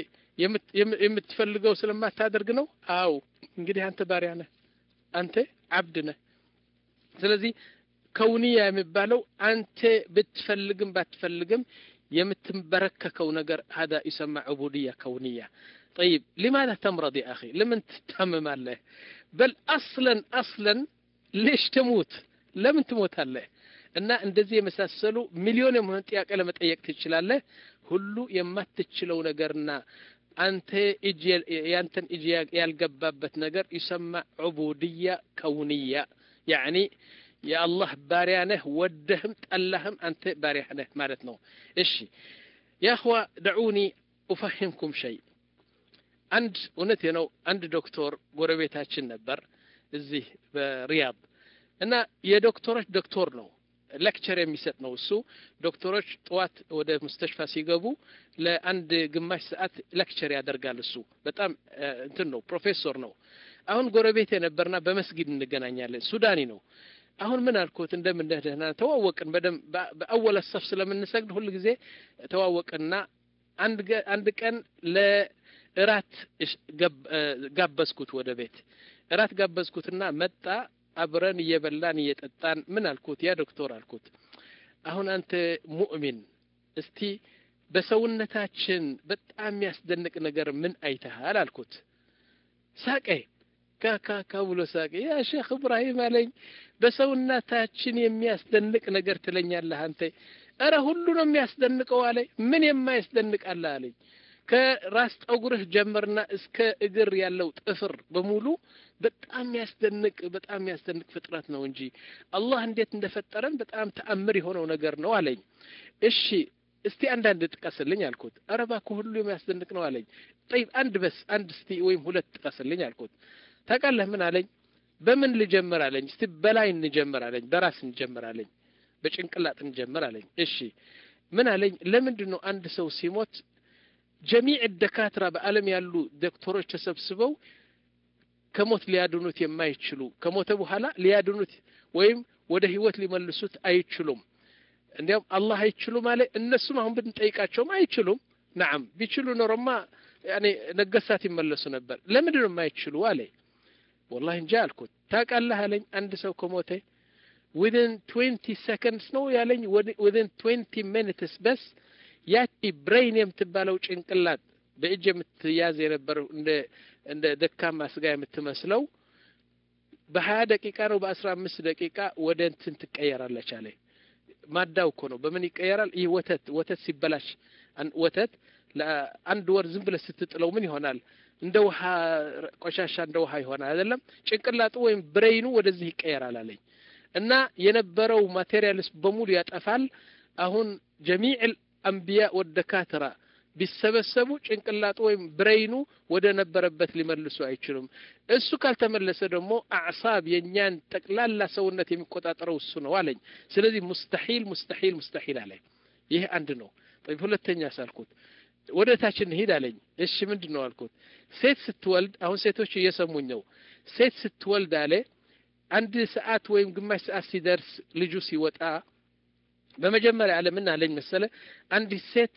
የምትፈልገው ስለማታደርግ ነው አው እንግዲህ አንተ ባሪያ ነህ አንተ አብድ ነህ ስለዚህ ከውንያ የሚባለው አንተ ብትፈልግም ባትፈልግም የምትንበረከከው ነገር هذا يسمى عبودية كونية طيب لماذا تمرض يا أخي لمن تتمم الله بل أصلا أصلا ليش تموت ለምን ትሞታለህ እና እንደዚህ የመሳሰሉ ሚሊዮን የሆነ ጥያቄ ለመጠየቅ ትችላለህ ሁሉ የማትችለው ነገርና አንተ እጅ ያንተን እጅ ያልገባበት ነገር ይሰማ ዑቡድያ ከውንያ ያኒ የአላህ ባሪያ ነህ ወደህም ጠላህም አንተ ባሪያ ነህ ማለት ነው እሺ ያህዋ ደዑኒ ኡፈሂምኩም ሸይ አንድ እውነት ነው አንድ ዶክተር ጎረቤታችን ነበር እዚህ በሪያድ እና የዶክተሮች ዶክተር ነው ሌክቸር የሚሰጥ ነው እሱ ዶክተሮች ጠዋት ወደ ሙስተሽፋ ሲገቡ ለአንድ ግማሽ ሰዓት ሌክቸር ያደርጋል እሱ በጣም እንትን ነው ፕሮፌሰር ነው አሁን ጎረቤት የነበርና በመስጊድ እንገናኛለን ሱዳኒ ነው አሁን ምን አልኩት እንደምን ደህና ተዋወቅን በደም በአወለ ሰፍ ስለምንሰግድ ሁል ጊዜ ተዋወቅንና አንድ ቀን ለእራት ጋበዝኩት ወደ ቤት እራት ጋበዝኩትና መጣ አብረን እየበላን እየጠጣን ምን አልኩት ያ ዶክተር አልኩት አሁን አንተ ሙእሚን እስቲ በሰውነታችን በጣም የሚያስደንቅ ነገር ምን አይተሃል አልኩት ሳቀ ካካካ ብሎ ሳቀ ያ ሼክ እብራሂም አለኝ በሰውነታችን የሚያስደንቅ ነገር ትለኛለህ አንተ እረ ሁሉ ነው የሚያስደንቀው አለ ምን የማያስደንቅ አለ አለኝ ከራስ ጠጉርህ ጀምርና እስከ እግር ያለው ጥፍር በሙሉ በጣም ያስደንቅ በጣም ያስደንቅ ፍጥረት ነው እንጂ አላህ እንዴት እንደፈጠረን በጣም ተአምር የሆነው ነገር ነው አለኝ እሺ እስቲ አንዳንድ ጥቀስልኝ አልኩት ኧረ እባክህ ሁሉ የሚያስደንቅ ነው አለኝ ጠይብ አንድ በስ አንድ እስቲ ወይም ሁለት ጥቀስልኝ አልኩት ታውቃለህ ምን አለኝ በምን ልጀምር አለኝ እስቲ በላይ እንጀምር አለኝ በራስ እንጀምር አለኝ በጭንቅላት እንጀምር አለኝ እሺ ምን አለኝ ለምንድን ነው አንድ ሰው ሲሞት ጀሚዕ ደካትራ በአለም ያሉ ዶክተሮች ተሰብስበው ከሞት ሊያድኑት የማይችሉ ከሞተ በኋላ ሊያድኑት ወይም ወደ ህይወት ሊመልሱት አይችሉም እንዲያውም አላህ አይችሉም አለ እነሱም አሁን ብንጠይቃቸውም አይችሉም ናም ቢችሉ ኖሮማ ያኔ ነገሳት ይመለሱ ነበር ለምንድን ነው የማይችሉ አለ ወላሂ እንጂ አልኩት ታውቃለህ አለኝ አንድ ሰው ከሞተ ዊዝን ትዌንቲ ሰከንድስ ነው ያለኝ ዊዝን ትዌንቲ ሚኒትስ በስ ያቺ ብሬን የምትባለው ጭንቅላት በእጅ የምትያዝ የነበረው እንደ እንደ ደካማ ስጋ የምትመስለው በሀያ ደቂቃ ነው በአስራ አምስት ደቂቃ ወደ እንትን ትቀየራለች አለ ማዳው እኮ ነው በምን ይቀየራል ይህ ወተት ወተት ሲበላሽ ወተት ለአንድ ወር ዝም ብለ ስትጥለው ምን ይሆናል እንደ ውሃ ቆሻሻ እንደ ውሃ ይሆናል አይደለም ጭንቅላጡ ወይም ብሬይኑ ወደዚህ ይቀየራል አለኝ እና የነበረው ማቴሪያልስ በሙሉ ያጠፋል አሁን ጀሚዕ አንቢያ ወደካትራ ቢሰበሰቡ ጭንቅላጡ ወይም ብሬይኑ ወደ ነበረበት ሊመልሱ አይችሉም እሱ ካልተመለሰ ደግሞ አዕሳብ የእኛን ጠቅላላ ሰውነት የሚቆጣጠረው እሱ ነው አለኝ ስለዚህ ሙስተሒል ሙስተሒል ሙስተሒል አለኝ ይህ አንድ ነው ጠይብ ሁለተኛ ሳልኩት ወደ ታች እንሂድ አለኝ እሺ ምንድን ነው አልኩት ሴት ስትወልድ አሁን ሴቶች እየሰሙኝ ነው ሴት ስትወልድ አለ አንድ ሰዓት ወይም ግማሽ ሰዓት ሲደርስ ልጁ ሲወጣ በመጀመሪያ አለ ምን አለኝ መሰለ አንዲት ሴት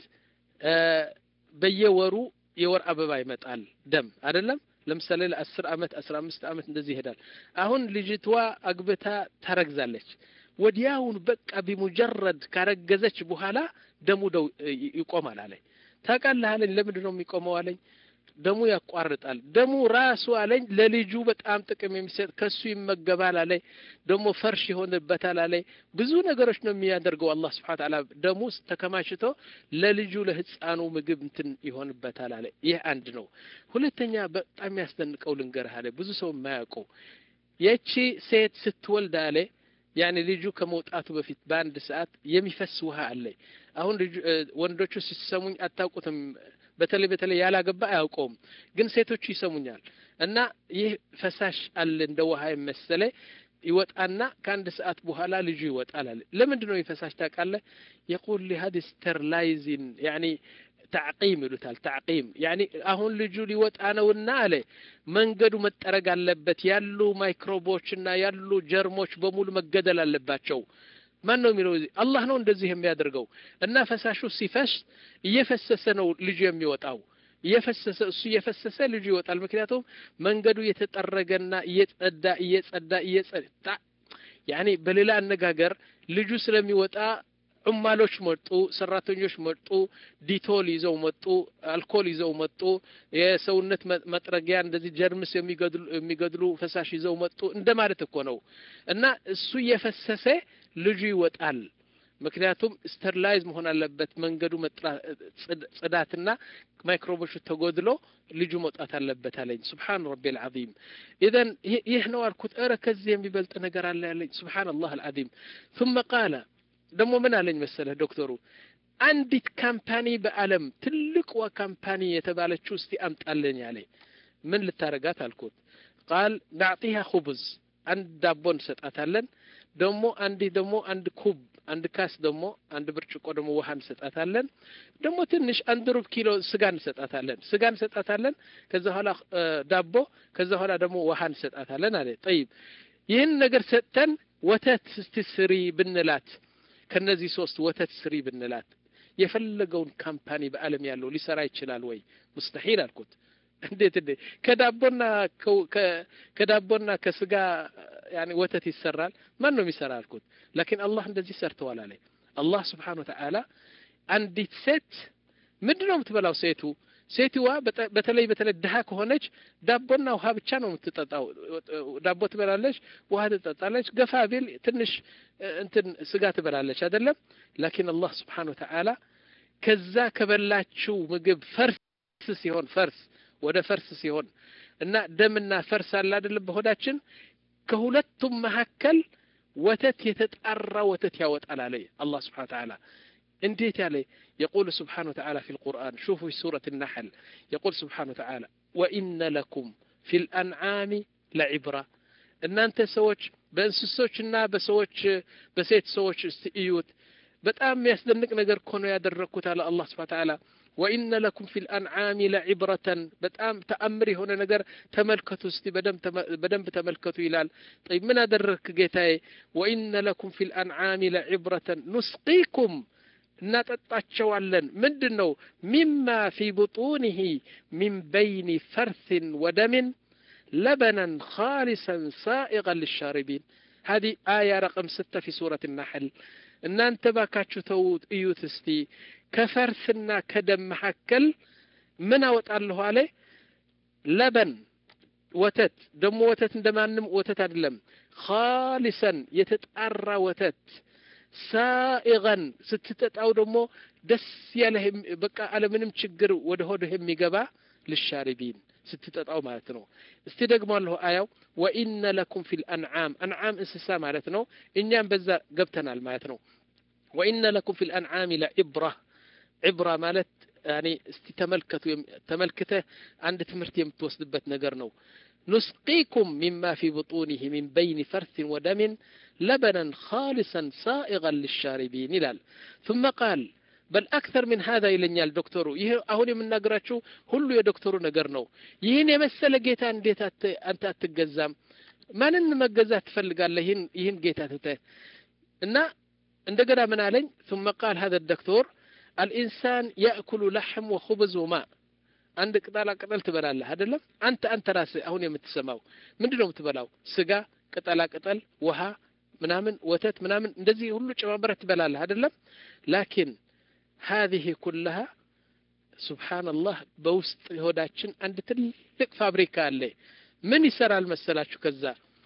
በየወሩ የወር አበባ ይመጣል ደም አይደለም ለምሳሌ ለአስር አመት አስራ አምስት አመት እንደዚህ ይሄዳል አሁን ልጅቷ አግብታ ታረግዛለች ወዲያውን በቃ ቢሙጀረድ ካረገዘች በኋላ ደሙ ደው ይቆማል አለኝ ታውቃለህ አለኝ ለምንድን ነው የሚቆመው አለኝ ደሙ ያቋርጣል። ደሙ ራሱ አለኝ ለልጁ በጣም ጥቅም የሚሰጥ ከሱ ይመገባል አለኝ። ደግሞ ፈርሽ ይሆንበታል አለኝ። ብዙ ነገሮች ነው የሚያደርገው አላህ ስብሐነ ወተዓላ ደሙ ተከማችቶ ለልጁ ለህፃኑ ምግብ እንትን ይሆንበታል አለ። ይህ አንድ ነው። ሁለተኛ በጣም የሚያስደንቀው ልንገርህ አለ ብዙ ሰው የማያውቀው የቺ ሴት ስትወልድ አለ ያኔ ልጁ ከመውጣቱ በፊት በአንድ ሰዓት የሚፈስ ውሃ አለ። አሁን ልጁ ወንዶቹ ሲሰሙኝ አታውቁትም። በተለይ በተለይ ያላገባ አያውቀውም፣ ግን ሴቶቹ ይሰሙኛል። እና ይህ ፈሳሽ አለ እንደ ውሃ የመሰለ ይወጣና ከአንድ ሰዓት በኋላ ልጁ ይወጣል አለ። ለምንድን ነው የፈሳሽ ታውቃለህ? የቁል ሊሀድ ስተርላይዚን ያኒ ተዕቂም ይሉታል። ተዕቂም ያኒ አሁን ልጁ ሊወጣ ነውና አለ መንገዱ መጠረግ አለበት። ያሉ ማይክሮቦችና ያሉ ጀርሞች በሙሉ መገደል አለባቸው። ማን ነው የሚለው? አላህ ነው እንደዚህ የሚያደርገው። እና ፈሳሹ ሲፈስ እየፈሰሰ ነው ልጁ የሚወጣው እየፈሰሰ እሱ እየፈሰሰ ልጁ ይወጣል። ምክንያቱም መንገዱ እየተጠረገና እየጸዳ እየጸዳ እየጸዳ ያኔ በሌላ አነጋገር ልጁ ስለሚወጣ ዑማሎች መጡ፣ ሰራተኞች መጡ፣ ዲቶል ይዘው መጡ፣ አልኮል ይዘው መጡ፣ የሰውነት መጥረጊያ እንደዚህ ጀርምስ የሚገድሉ ፈሳሽ ይዘው መጡ እንደማለት እኮ ነው። እና እሱ እየፈሰሰ ልጁ ይወጣል። ምክንያቱም ስተርላይዝ መሆን አለበት መንገዱ ጽዳትና ማይክሮቦቹ ተጎድሎ ልጁ መውጣት አለበት አለኝ። ሱብሓን ረቢ አልዓዚም። ኢዘን ይህ ነው አልኩት። ኧረ ከዚህ የሚበልጥ ነገር አለ ያለኝ። ሱብሓን አላህ አልዓዚም። ثم ቃለ ደግሞ ምን አለኝ መሰለህ ዶክተሩ አንዲት ካምፓኒ በዓለም ትልቅዋ ካምፓኒ የተባለችው እስቲ አምጣልኝ አለኝ። ምን ልታረጋት አልኩት። ቃል ናዕጢሃ ኹብዝ አንድ ዳቦ እንሰጣታለን። ደግሞ አንዲህ ደግሞ አንድ ኩብ አንድ ካስ ደግሞ አንድ ብርጭቆ ደግሞ ውሃ እንሰጣታለን። ደግሞ ትንሽ አንድ ሩብ ኪሎ ስጋ እንሰጣታለን። ስጋ እንሰጣታለን። ከዛ በኋላ ዳቦ፣ ከዛ በኋላ ደግሞ ውሃ እንሰጣታለን አለ። ጠይብ ይህን ነገር ሰጥተን ወተት እስቲ ስሪ ብንላት ከነዚህ ሶስት ወተት ስሪ ብንላት የፈለገውን ካምፓኒ በዓለም ያለው ሊሰራ ይችላል ወይ? ሙስተሒል አልኩት። እንዴት እንዴ ከዳቦና ከዳቦና ከስጋ ያኔ ወተት ይሰራል? ማን ነው የሚሰራ አልኩት። ላኪን አላህ እንደዚህ ሰርተዋል አለ። አላህ ስብሓነ ወተዓላ አንዲት ሴት ምንድን ነው የምትበላው? ሴቱ ሴትዋ በተለይ በተለይ ድሀ ከሆነች ዳቦና ውሃ ብቻ ነው የምትጠጣው። ዳቦ ትበላለች፣ ውሃ ትጠጣለች። ገፋ ቢል ትንሽ እንትን ስጋ ትበላለች አይደለም። ላኪን አላህ ስብሓነ ወተዓላ ከዛ ከበላችው ምግብ ፈርስ ሲሆን ፈርስ ወደ ፈርስ ሲሆን እና ደምና ፈርስ አለ አይደለም በሆዳችን ከሁለቱም መካከል ወተት የተጣራ ወተት ያወጣል አለ አላህ ስብሓነ ወተዓላ እንዴት ያለ يقول سبحانه وتعالى في القرآن شوفوا في سورة النحل يقول سبحانه وتعالى وإن لكم في الأنعام لعبرة እናንተ ሰዎች በእንስሶችና በሰዎች በሴት ሰዎች እስቲ እዩት በጣም የሚያስደንቅ ነገር እኮ ነው ያደረግኩት አለ አላህ ስብሐ ተዓላ ወኢነ ለኩም ፊ ልአንዓሚ ለዒብረተን በጣም ተአምር የሆነ ነገር ተመልከቱ እስቲ በደንብ ተመልከቱ ይላል ጠይ ምን አደረግክ ጌታዬ ወኢነ ለኩም ፊ ልአንዓሚ ለዒብረተን ኑስቂኩም እናጠጣቸዋለን ምንድን ነው ሚማ ፊ ብጡኒህ ሚን በይኒ ፈርትን ወደምን لبنا خالصا سائغا للشاربين هذه آية رقم ستة في سورة النحل إن أنت باكاتشو توت إيوت استي كفرثنا كدم محكل من أوت الله عليه لبن وتت دم وتت دمانم وتت أدلم خالصا يتتأرى وتت ሳኢገን ስትጠጣው ደግሞ ደስ ያለህ በቃ አለምንም ችግር ወደ ሆድህ የሚገባ ልሻሪቢን ስትጠጣው ማለት ነው እስቲ ደግሞ አለሁ አያው ወኢነ ለኩም ፊ ልአንዓም አንዓም እንስሳ ማለት ነው እኛም በዛ ገብተናል ማለት ነው ወኢነ ለኩም ፊ ልአንዓም ለዕብራ ዕብራ ማለት ያኔ እስቲ ተመልከቱ ተመልክተህ አንድ ትምህርት የምትወስድበት ነገር ነው نسقيكم مما في بطونه من بين فرث ودم لبنا خالصا سائغا للشاربين ይላል ثم قال በል አክተር ምን ሀዛ ይለኛል ዶክተሩ ይህ አሁን የምናገራችሁ ሁሉ የዶክተሩ ነገር ነው ይህን የመሰለ ጌታ እንዴት አንተ አትገዛም ማንን መገዛት ትፈልጋለህ ይህን ይህን ጌታ ትተህ እና እንደገና ምን አለኝ ثم قال هذا الدكتور الإنسان يأكل لحم وخبز وماء አንድ ቅጠላ ቅጠል ትበላለህ አይደለም አንተ አንተ ራስህ አሁን የምትሰማው ምንድን ነው የምትበላው ስጋ ቅጠላ ቅጠል ውሃ ምናምን ወተት ምናምን እንደዚህ ሁሉ ጨማምረህ ትበላለህ አይደለም ላኪን هذه كلها ሱብሓነላህ በውስጥ ሆዳችን አንድ ትልቅ ፋብሪካ አለ ምን ይሰራል መሰላችሁ ከዛ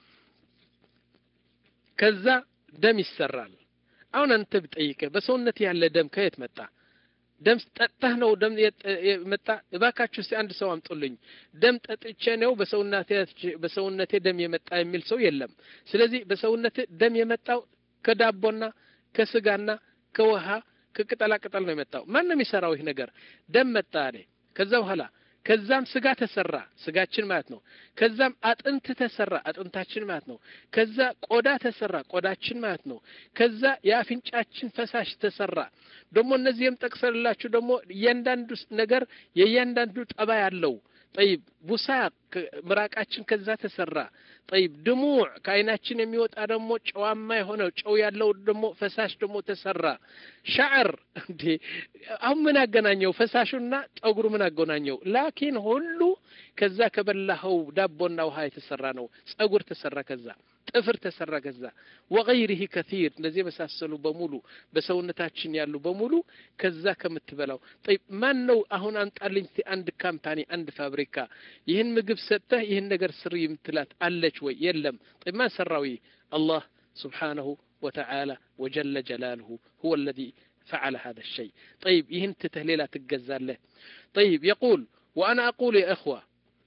ከዛ ደም ይሰራል አሁን አንተ ብጠይቅህ በሰውነት ያለ ደም ከየት መጣ ደም ጠጥተህ ነው ደም የመጣ እባካችሁ እስቲ አንድ ሰው አምጡልኝ ደም ጠጥቼ ነው በሰውነቴ በሰውነቴ ደም የመጣ የሚል ሰው የለም ስለዚህ በሰውነቴ ደም የመጣው ከዳቦና ከስጋና ከውሃ ከቅጠላ ቅጠል ነው የመጣው ማን ነው የሚሰራው ይህ ነገር ደም መጣ አለ ከዛ በኋላ ከዛም ስጋ ተሰራ ስጋችን ማለት ነው ከዛም አጥንት ተሰራ አጥንታችን ማለት ነው ከዛ ቆዳ ተሰራ ቆዳችን ማለት ነው ከዛ የአፍንጫችን ፈሳሽ ተሰራ ደግሞ እነዚህም ጠቅሰላችሁ ደግሞ እያንዳንዱ ነገር የእያንዳንዱ ጠባይ አለው ጠይብ ቡሳቅ ምራቃችን ከዛ ተሰራ ጠይብ ድሙዕ ከአይናችን የሚወጣ ደግሞ ጨዋማ የሆነ ጨው ያለው ደግሞ ፈሳሽ ደግሞ ተሰራ ሻዕር እንዴ አሁን ምን አገናኘው ፈሳሹና ጠጉሩ ምን አገናኘው ላኪን ሁሉ ከዛ ከበላኸው ዳቦና ውሃ የተሰራ ነው ጸጉር ተሰራ ከዛ ጥፍር ተሰራ ከዛ ወገይሪህ ከቲር እንደዚህ የመሳሰሉ በሙሉ በሰውነታችን ያሉ በሙሉ ከዛ ከምትበላው ጠይብ ማን ነው አሁን አንጣልኝ እስቲ አንድ ካምፓኒ አንድ ፋብሪካ ይህን ምግብ ሰጥተህ ይህን ነገር ስሪ የምትላት አለች ወይ የለም ጠይብ ማን ሰራው ይህ አላህ ስብሓነሁ ወተዓላ ወጀለ ጀላልሁ ሁወ الذي فعل هذا الشيء طيب ይህን ትተህ ሌላ ትገዛለህ طيب يقول وأنا أقول يا إخوة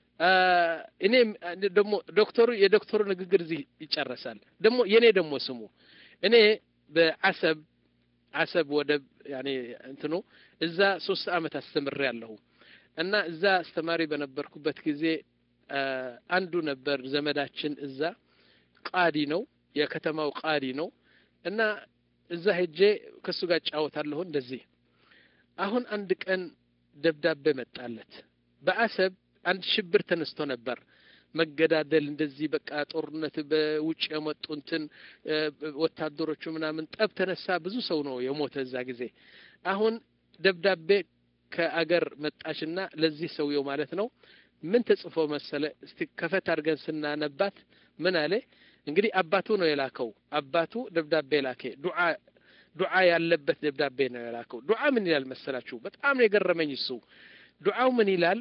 እኔ ደግሞ ዶክተሩ የዶክተሩ ንግግር እዚህ ይጨረሳል ደግሞ የኔ ደግሞ ስሙ እኔ በአሰብ አሰብ ወደብ ያኔ እንትኑ እዛ ሶስት አመት አስተምሬ ያለሁ እና እዛ አስተማሪ በነበርኩበት ጊዜ አንዱ ነበር ዘመዳችን እዛ ቃዲ ነው የከተማው ቃዲ ነው እና እዛ ሄጄ ከእሱ ጋር እጫወታለሁ እንደዚህ አሁን አንድ ቀን ደብዳቤ መጣለት በአሰብ አንድ ሽብር ተነስቶ ነበር መገዳደል እንደዚህ በቃ ጦርነት በውጭ የመጡ እንትን ወታደሮቹ ምናምን ጠብ ተነሳ ብዙ ሰው ነው የሞተ እዛ ጊዜ አሁን ደብዳቤ ከአገር መጣችና ለዚህ ሰውየው ማለት ነው ምን ተጽፎ መሰለ እስቲ ከፈት አድርገን ስናነባት ምን አለ እንግዲህ አባቱ ነው የላከው አባቱ ደብዳቤ ላከ ዱዓ ዱዓ ያለበት ደብዳቤ ነው የላከው ዱዓ ምን ይላል መሰላችሁ በጣም ነው የገረመኝ እሱ ዱዓው ምን ይላል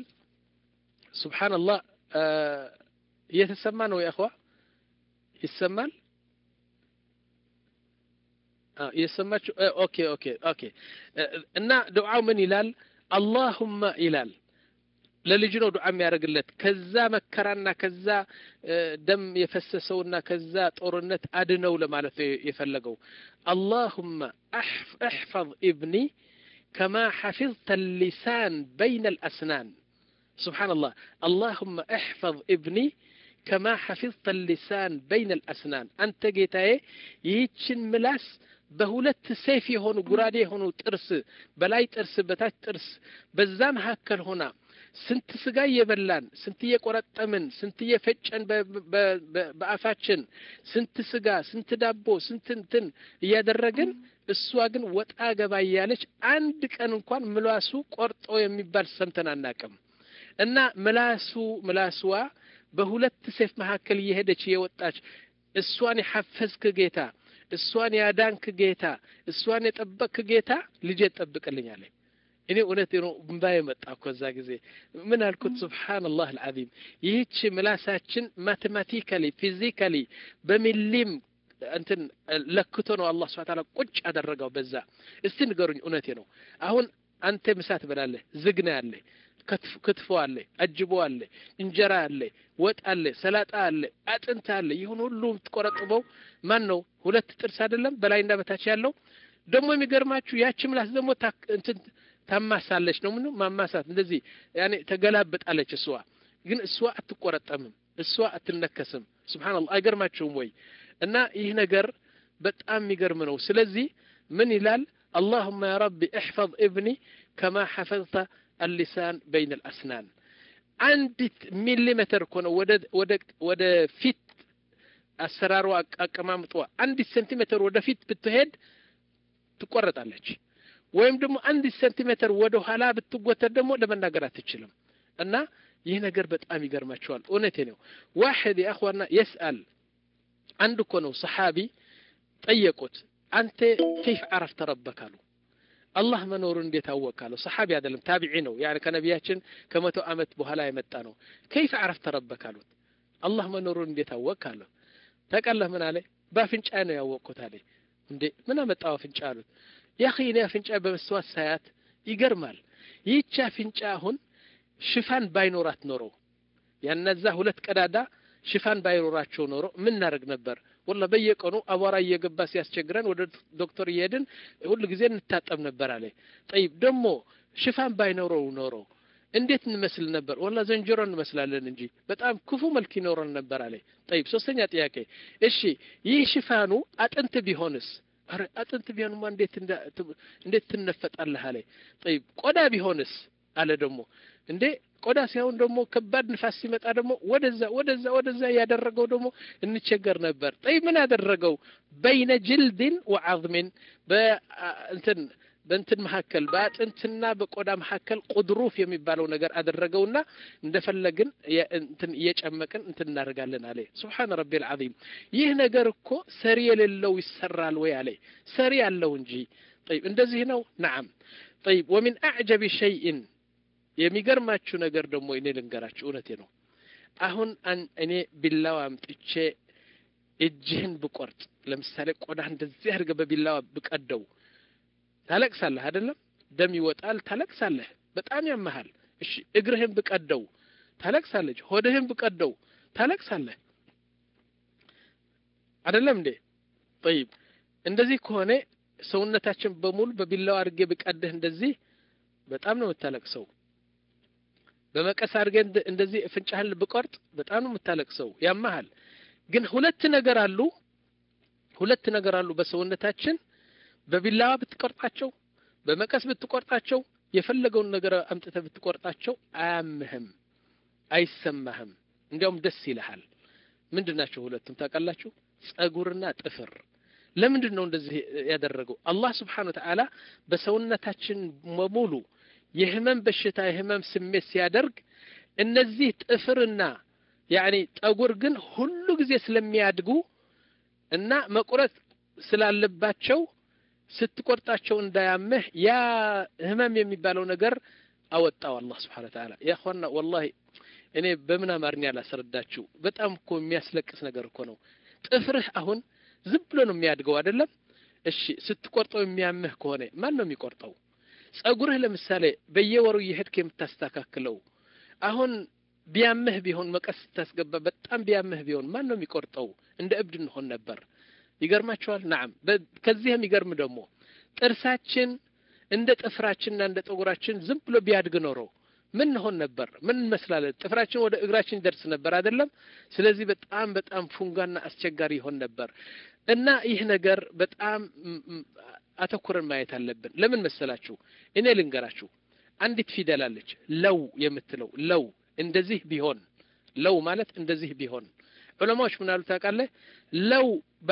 ሱብሓንላህ እየተሰማ ነው የእኽዋ ይሰማል እየሰማችሁ ኦኬ ኦኬ ኦኬ እና ዱዓው ምን ይላል አላሁመ ይላል ለልጅ ነው ዱዓ የሚያደርግለት ከዛ መከራና ከዛ ደም የፈሰሰውና ከዛ ጦርነት አድነው ለማለት ነው የፈለገው አላሁመ እሕፈظ ኢብኒ ከማ ሐፊظተ ሊሳን በይነ ልአስናን سبحان الله اللهم احفظ ابني كما حفظت اللسان بين الأسنان أنت جيتاي يهيتشن ملاس በሁለት ሰይፍ የሆኑ ጉራዴ የሆኑ ጥርስ በላይ ጥርስ በታች ጥርስ በዛ መካከል ሆና ስንት ስጋ እየበላን ስንት እየቆረጠምን ስንት እየፈጨን በአፋችን ስንት ስጋ ስንት ዳቦ ስንት እንትን እያደረግን እሷ ግን ወጣ ገባ እያለች አንድ ቀን እንኳን ምላሱ ቆርጦ የሚባል ሰምተን አናቅም እና ምላሱ ምላስዋ በሁለት ሴፍ መካከል እየሄደች እየወጣች እሷን የሐፈዝክ ጌታ እሷን ያዳንክ ጌታ እሷን የጠበቅክ ጌታ ልጄ ጠብቅልኛለኝ እኔ እውነት ነው እምባዬ መጣ እኮ እዛ ጊዜ ምን አልኩት ስብሓንላህ አልዓዚም ይህች ምላሳችን ማቴማቲካሊ ፊዚካሊ በሚሊም እንትን ለክቶ ነው አላህ ስብሐ ተዓላ ቁጭ አደረገው በዛ እስቲ ንገሩኝ እውነቴ ነው አሁን አንተ ምሳ ትበላለህ ዝግና ያለ ክትፎ አለ አጅቦ አለ እንጀራ አለ ወጥ አለ ሰላጣ አለ አጥንት አለ ይሁን ሁሉ የምትቆረጥበው ማን ነው ሁለት ጥርስ አይደለም በላይና በታች ያለው ደግሞ የሚገርማችሁ ያቺ ምላስ ደግሞ እንትን ታማሳለች ነው ምን ማማሳት እንደዚህ ያኔ ተገላብጣለች እሷ ግን እሷ አትቆረጠምም እሷ አትነከስም ስብሓንላህ አይገርማችሁም ወይ እና ይህ ነገር በጣም የሚገርም ነው ስለዚህ ምን ይላል اللهم يا ربي احفظ ابني كما حفظت اللسان بين الأسنان አንዲት ሚሊሜትር እኮ ነው ወደ ፊት አሰራሩ አቀማምጧ አንዲት ሴንቲሜትር ወደ ፊት ብትሄድ ትቆረጣለች ወይም ደግሞ አንዲት ሴንቲሜትር ወደ ኋላ ብትጎተት ደግሞ ለመናገር አትችልም እና ይህ ነገር በጣም ይገርማቸዋል እውነቴ ነው ዋሕድ የአኽዋና የስአል አንድ እኮ ነው ሰሓቢ ጠየቁት አንተ ከይፍ አረፍተ ረበክ አሉ አላህ መኖሩን እንዴት አወቅ አለው ሰሓቢ አይደለም ታቢዒ ነው ያኒ ከነቢያችን ከመቶ ዓመት በኋላ የመጣ ነው ከይፈ አረፍተ ረበክ አሉት አላህ መኖሩን እንዴት አወቅ አለው ታውቃለህ ምን አለ በአፍንጫ ነው ያወቅኩት አለ እንዴ ምን አመጣው አፍንጫ አሉት ያኺ እኔ አፍንጫ በመስተዋት ሳያት ይገርማል ይህች አፍንጫ አሁን ሽፋን ባይኖራት ኖሮ ያነዛ ሁለት ቀዳዳ ሽፋን ባይኖራቸው ኖሮ ምን እናደርግ ነበር ወላ በየቀኑ አቧራ እየገባ ሲያስቸግረን ወደ ዶክተር እየሄድን ሁሉ ጊዜ እንታጠብ ነበር አለ ጠይብ ደግሞ ሽፋን ባይኖረው ኖሮ እንዴት እንመስል ነበር ወላ ዘንጀሮ እንመስላለን እንጂ በጣም ክፉ መልክ ይኖረን ነበር አለ ጠይብ ሶስተኛ ጥያቄ እሺ ይህ ሽፋኑ አጥንት ቢሆንስ አረ አጥንት ቢሆንማ እንዴት እንዴት ትነፈጣለህ አለ ጠይብ ቆዳ ቢሆንስ አለ ደግሞ እንዴ ቆዳ ሲሆን ደግሞ ከባድ ንፋስ ሲመጣ ደግሞ ወደዛ ወደዛ ወደዛ እያደረገው ደግሞ እንቸገር ነበር ጠይ ምን ያደረገው በይነ ጅልድን ወዓዝሚን በእንትን በእንትን መካከል በአጥንትና በቆዳ መካከል ቁድሩፍ የሚባለው ነገር አደረገውና እንደፈለግን እንትን እየጨመቅን እንትን እናደርጋለን አለ ስብሓን ረቢ ልዓዚም ይህ ነገር እኮ ሰሪ የሌለው ይሰራል ወይ አለ ሰሪ አለው እንጂ ጠይብ እንደዚህ ነው ነዓም ጠይብ ወሚን አዕጀብ ሸይእን የሚገርማችሁ ነገር ደግሞ እኔ ልንገራችሁ እውነቴ ነው አሁን እኔ ቢላዋ አምጥቼ እጅህን ብቆርጥ ለምሳሌ ቆዳ እንደዚህ አድርገ በቢላዋ ብቀደው ታለቅሳለህ አይደለም ደም ይወጣል ታለቅሳለህ በጣም ያመሃል እሺ እግርህን ብቀደው ታለቅሳለች ሆድህን ብቀደው ታለቅሳለህ አይደለም እንዴ ጠይብ እንደዚህ ከሆነ ሰውነታችን በሙሉ በቢላዋ አድርጌ ብቀድህ እንደዚህ በጣም ነው የምታለቅሰው በመቀስ አድርገህ እንደዚህ ፍንጫህን ብቆርጥ በጣም ነው የምታለቅሰው ያመሃል ግን ሁለት ነገር አሉ ሁለት ነገር አሉ በሰውነታችን በቢላዋ ብትቆርጣቸው በመቀስ ብትቆርጣቸው የፈለገውን ነገር አምጥተህ ብትቆርጣቸው አያምህም አይሰማህም እንዲያውም ደስ ይልሃል ምንድን ናቸው ሁለቱም ታውቃላችሁ ጸጉርና ጥፍር ለምንድን ነው እንደዚህ ያደረገው አላህ ስብሓን ወተዓላ በሰውነታችን በሙሉ የህመም በሽታ የህመም ስሜት ሲያደርግ እነዚህ ጥፍርና ያኒ ጠጉር ግን ሁሉ ጊዜ ስለሚያድጉ እና መቁረጥ ስላለባቸው ስትቆርጣቸው እንዳያምህ ያ ህመም የሚባለው ነገር አወጣው አላህ ስብሓን ወተዓላ ያኳና ወላሂ እኔ በምን አማርኛ ላስረዳችሁ በጣም እኮ የሚያስለቅስ ነገር እኮ ነው ጥፍርህ አሁን ዝም ብሎ ነው የሚያድገው አይደለም እሺ ስትቆርጠው የሚያምህ ከሆነ ማን ነው የሚቆርጠው ጸጉርህ ለምሳሌ በየወሩ እየሄድክ የምታስተካክለው አሁን ቢያምህ ቢሆን መቀስ ስታስገባ በጣም ቢያምህ ቢሆን ማን ነው የሚቆርጠው እንደ እብድ እንሆን ነበር ይገርማቸዋል ናም ከዚህ የሚገርም ደግሞ ጥርሳችን እንደ ጥፍራችንና እንደ ጠጉራችን ዝም ብሎ ቢያድግ ኖሮ ምን ሆን ነበር ምን እንመስላለን ጥፍራችን ወደ እግራችን ይደርስ ነበር አይደለም ስለዚህ በጣም በጣም ፉንጋና አስቸጋሪ ይሆን ነበር እና ይህ ነገር በጣም አተኩረን ማየት አለብን ለምን መሰላችሁ እኔ ልንገራችሁ አንዲት ፊደል አለች ለው የምትለው ለው እንደዚህ ቢሆን ለው ማለት እንደዚህ ቢሆን ዑለማዎች ምን አሉ ታውቃለህ ለው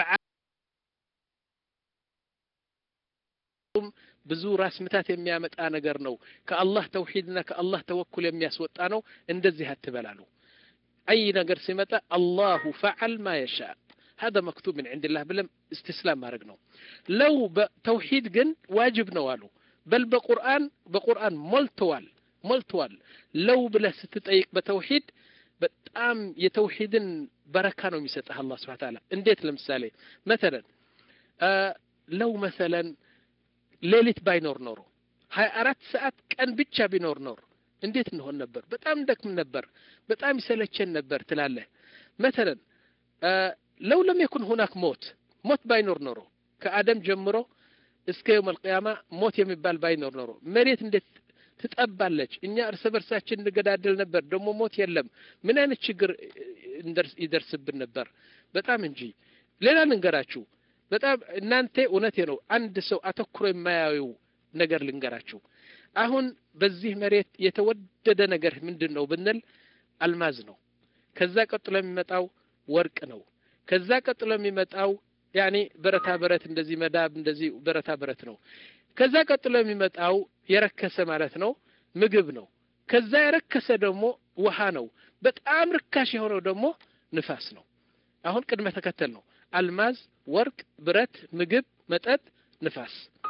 ብዙ ራስ ምታት የሚያመጣ ነገር ነው ከአላህ ተውሂድና ከአላህ ተወኩል የሚያስወጣ ነው እንደዚህ አትበላሉ አይ ነገር ሲመጣ አላሁ ፈዓል ማ የሻ هذا مكتوب من عند الله بلم استسلام ማድረግ ነው ለው በተውሂድ ግን ዋጅብ ነው አሉ በል በቁርአን በቁርአን ሞልተዋል ሞልተዋል ለው ብለህ ስትጠይቅ በተውሂድ በጣም የተውሂድን በረካ ነው የሚሰጥህ አላህ ስብሐ ተዓላ እንዴት ለምሳሌ መተለን ለው መሰለን ሌሊት ባይኖር ኖሮ ሀያ አራት ሰዓት ቀን ብቻ ቢኖር ኖር እንዴት እንሆን ነበር በጣም ደክም ነበር በጣም ይሰለቸን ነበር ትላለህ መተለን ለው ለም የኩን ሁናክ ሞት ሞት ባይኖር ኖሮ ከአደም ጀምሮ እስከ የውም አልቅያማ ሞት የሚባል ባይኖር ኖሮ መሬት እንዴት ትጠባለች እኛ እርስ በርሳችን እንገዳደል ነበር ደግሞ ሞት የለም ምን አይነት ችግር ይደርስብን ነበር በጣም እንጂ ሌላ ልንገራችሁ በጣም እናንተ እውነቴ ነው አንድ ሰው አተኩሮ የማያዩ ነገር ልንገራችሁ አሁን በዚህ መሬት የተወደደ ነገር ምንድን ነው ብንል አልማዝ ነው ከዛ ቀጥሎ የሚመጣው ወርቅ ነው ከዛ ቀጥሎ የሚመጣው ያኔ ብረታ ብረት እንደዚህ መዳብ እንደዚህ ብረታ ብረት ነው ከዛ ቀጥሎ የሚመጣው የረከሰ ማለት ነው ምግብ ነው ከዛ የረከሰ ደግሞ ውሃ ነው በጣም ርካሽ የሆነው ደግሞ ንፋስ ነው አሁን ቅድመ ተከተል ነው አልማዝ ወርቅ ብረት ምግብ መጠጥ ንፋስ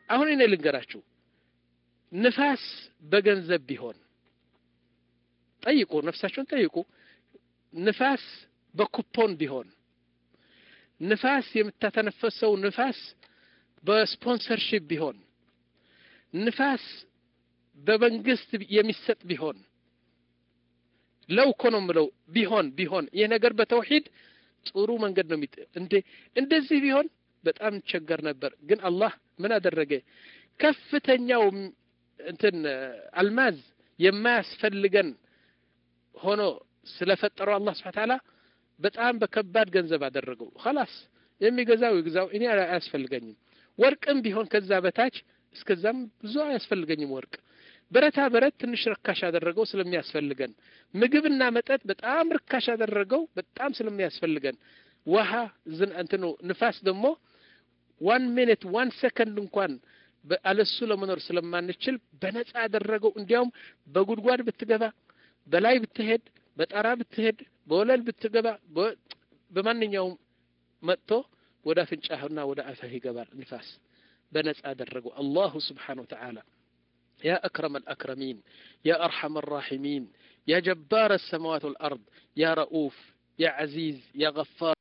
አሁን እኔ ልንገራችሁ ንፋስ በገንዘብ ቢሆን ጠይቁ ነፍሳቸውን ጠይቁ ንፋስ በኩፖን ቢሆን ንፋስ የምታተነፈሰው ንፋስ በስፖንሰርሺፕ ቢሆን ንፋስ በመንግስት የሚሰጥ ቢሆን ለው እኮ ነው የምለው ቢሆን ቢሆን ይህ ነገር በተውሂድ ጥሩ መንገድ ነው የሚጥ እንዴ እንደዚህ ቢሆን በጣም እንቸገር ነበር ግን አላህ ምን አደረገ ከፍተኛው እንትን አልማዝ የማያስፈልገን ሆኖ ስለፈጠረው አላህ ስብሐ ተዓላ በጣም በከባድ ገንዘብ አደረገው ኸላስ የሚገዛው ይግዛው እኔ አያስፈልገኝም ወርቅም ቢሆን ከዛ በታች እስከዛም ብዙ አያስፈልገኝም ወርቅ ብረታ ብረት ትንሽ ርካሽ አደረገው ስለሚያስፈልገን ምግብና መጠጥ በጣም ርካሽ አደረገው በጣም ስለሚያስፈልገን ውሃ ዝን እንትኑ ንፋስ ደግሞ ዋን ሚኒት ዋን ሰከንድ እንኳን አለሱ ለመኖር ስለማንችል በነጻ አደረገው እንዲያውም በጉድጓድ ብትገባ በላይ ብትሄድ በጣራ ብትሄድ በወለል ብትገባ በማንኛውም መጥቶ ወደ አፍንጫህና ወደ አፍህ ይገባል ንፋስ በነጻ አደረገው አላሁ ስብሓን ወተዓላ يا أكرم الأكرمين يا أرحم الراحمين يا جبار السماوات والأرض يا رؤوف يا عزيز يا غفار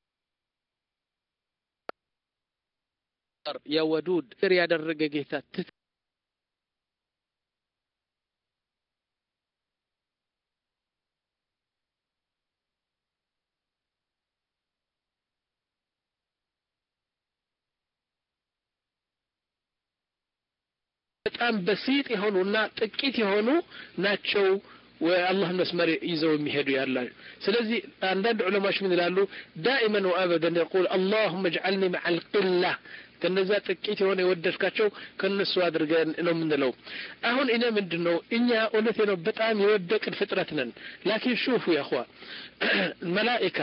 يا ودود يا درق جيتا በጣም በሲጥ የሆኑና ጥቂት የሆኑ ናቸው አላህን መስመር ይዘው የሚሄዱ ያላ ስለዚህ አንዳንድ ዑለማዎች ምን ይላሉ ዳኢመን ወአበደን የቁል አላሁመ እጅዓልኒ መዓ ልቅላ ከነዛ ጥቂት የሆነ የወደድካቸው ከነሱ አድርገን ነው የምንለው አሁን እኔ ምንድን ነው እኛ እውነቴ ነው በጣም የወደቅን ፍጥረት ነን ላኪን ሹፉ ያኹዋ መላኢካ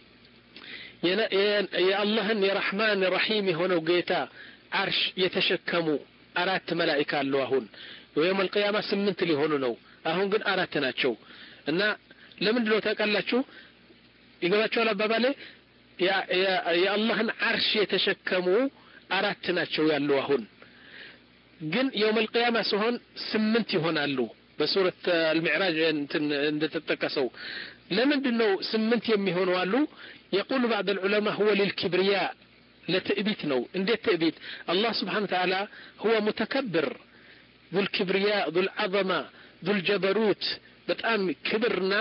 የአላህን የረሕማን ረሒም የሆነው ጌታ አርሽ የተሸከሙ አራት መላኢካ አሉ አሁን ወይም አልቅያማ ስምንት ሊሆኑ ነው አሁን ግን አራት ናቸው እና ለምንድን ነው ታውቃላችሁ ይገባቸዋል አባባሌ የአላህን አርሽ የተሸከሙ አራት ናቸው ያሉ አሁን ግን የውም አልቅያማ ሲሆን ስምንት ይሆናሉ በሱረት አልሚዕራጅ እንደተጠቀሰው ለምንድን ነው ስምንት የሚሆኑ አሉ የቁሉ ባዕድ ልዑለማ ሁወ ልልኪብርያ ለትዕቢት ነው እንዴት ትዕቢት አላህ ስብሓን ተዓላ ሁወ ሙተከብር ذو الكبرياء ذو العظمة ذو الجبروت በጣም ክብርና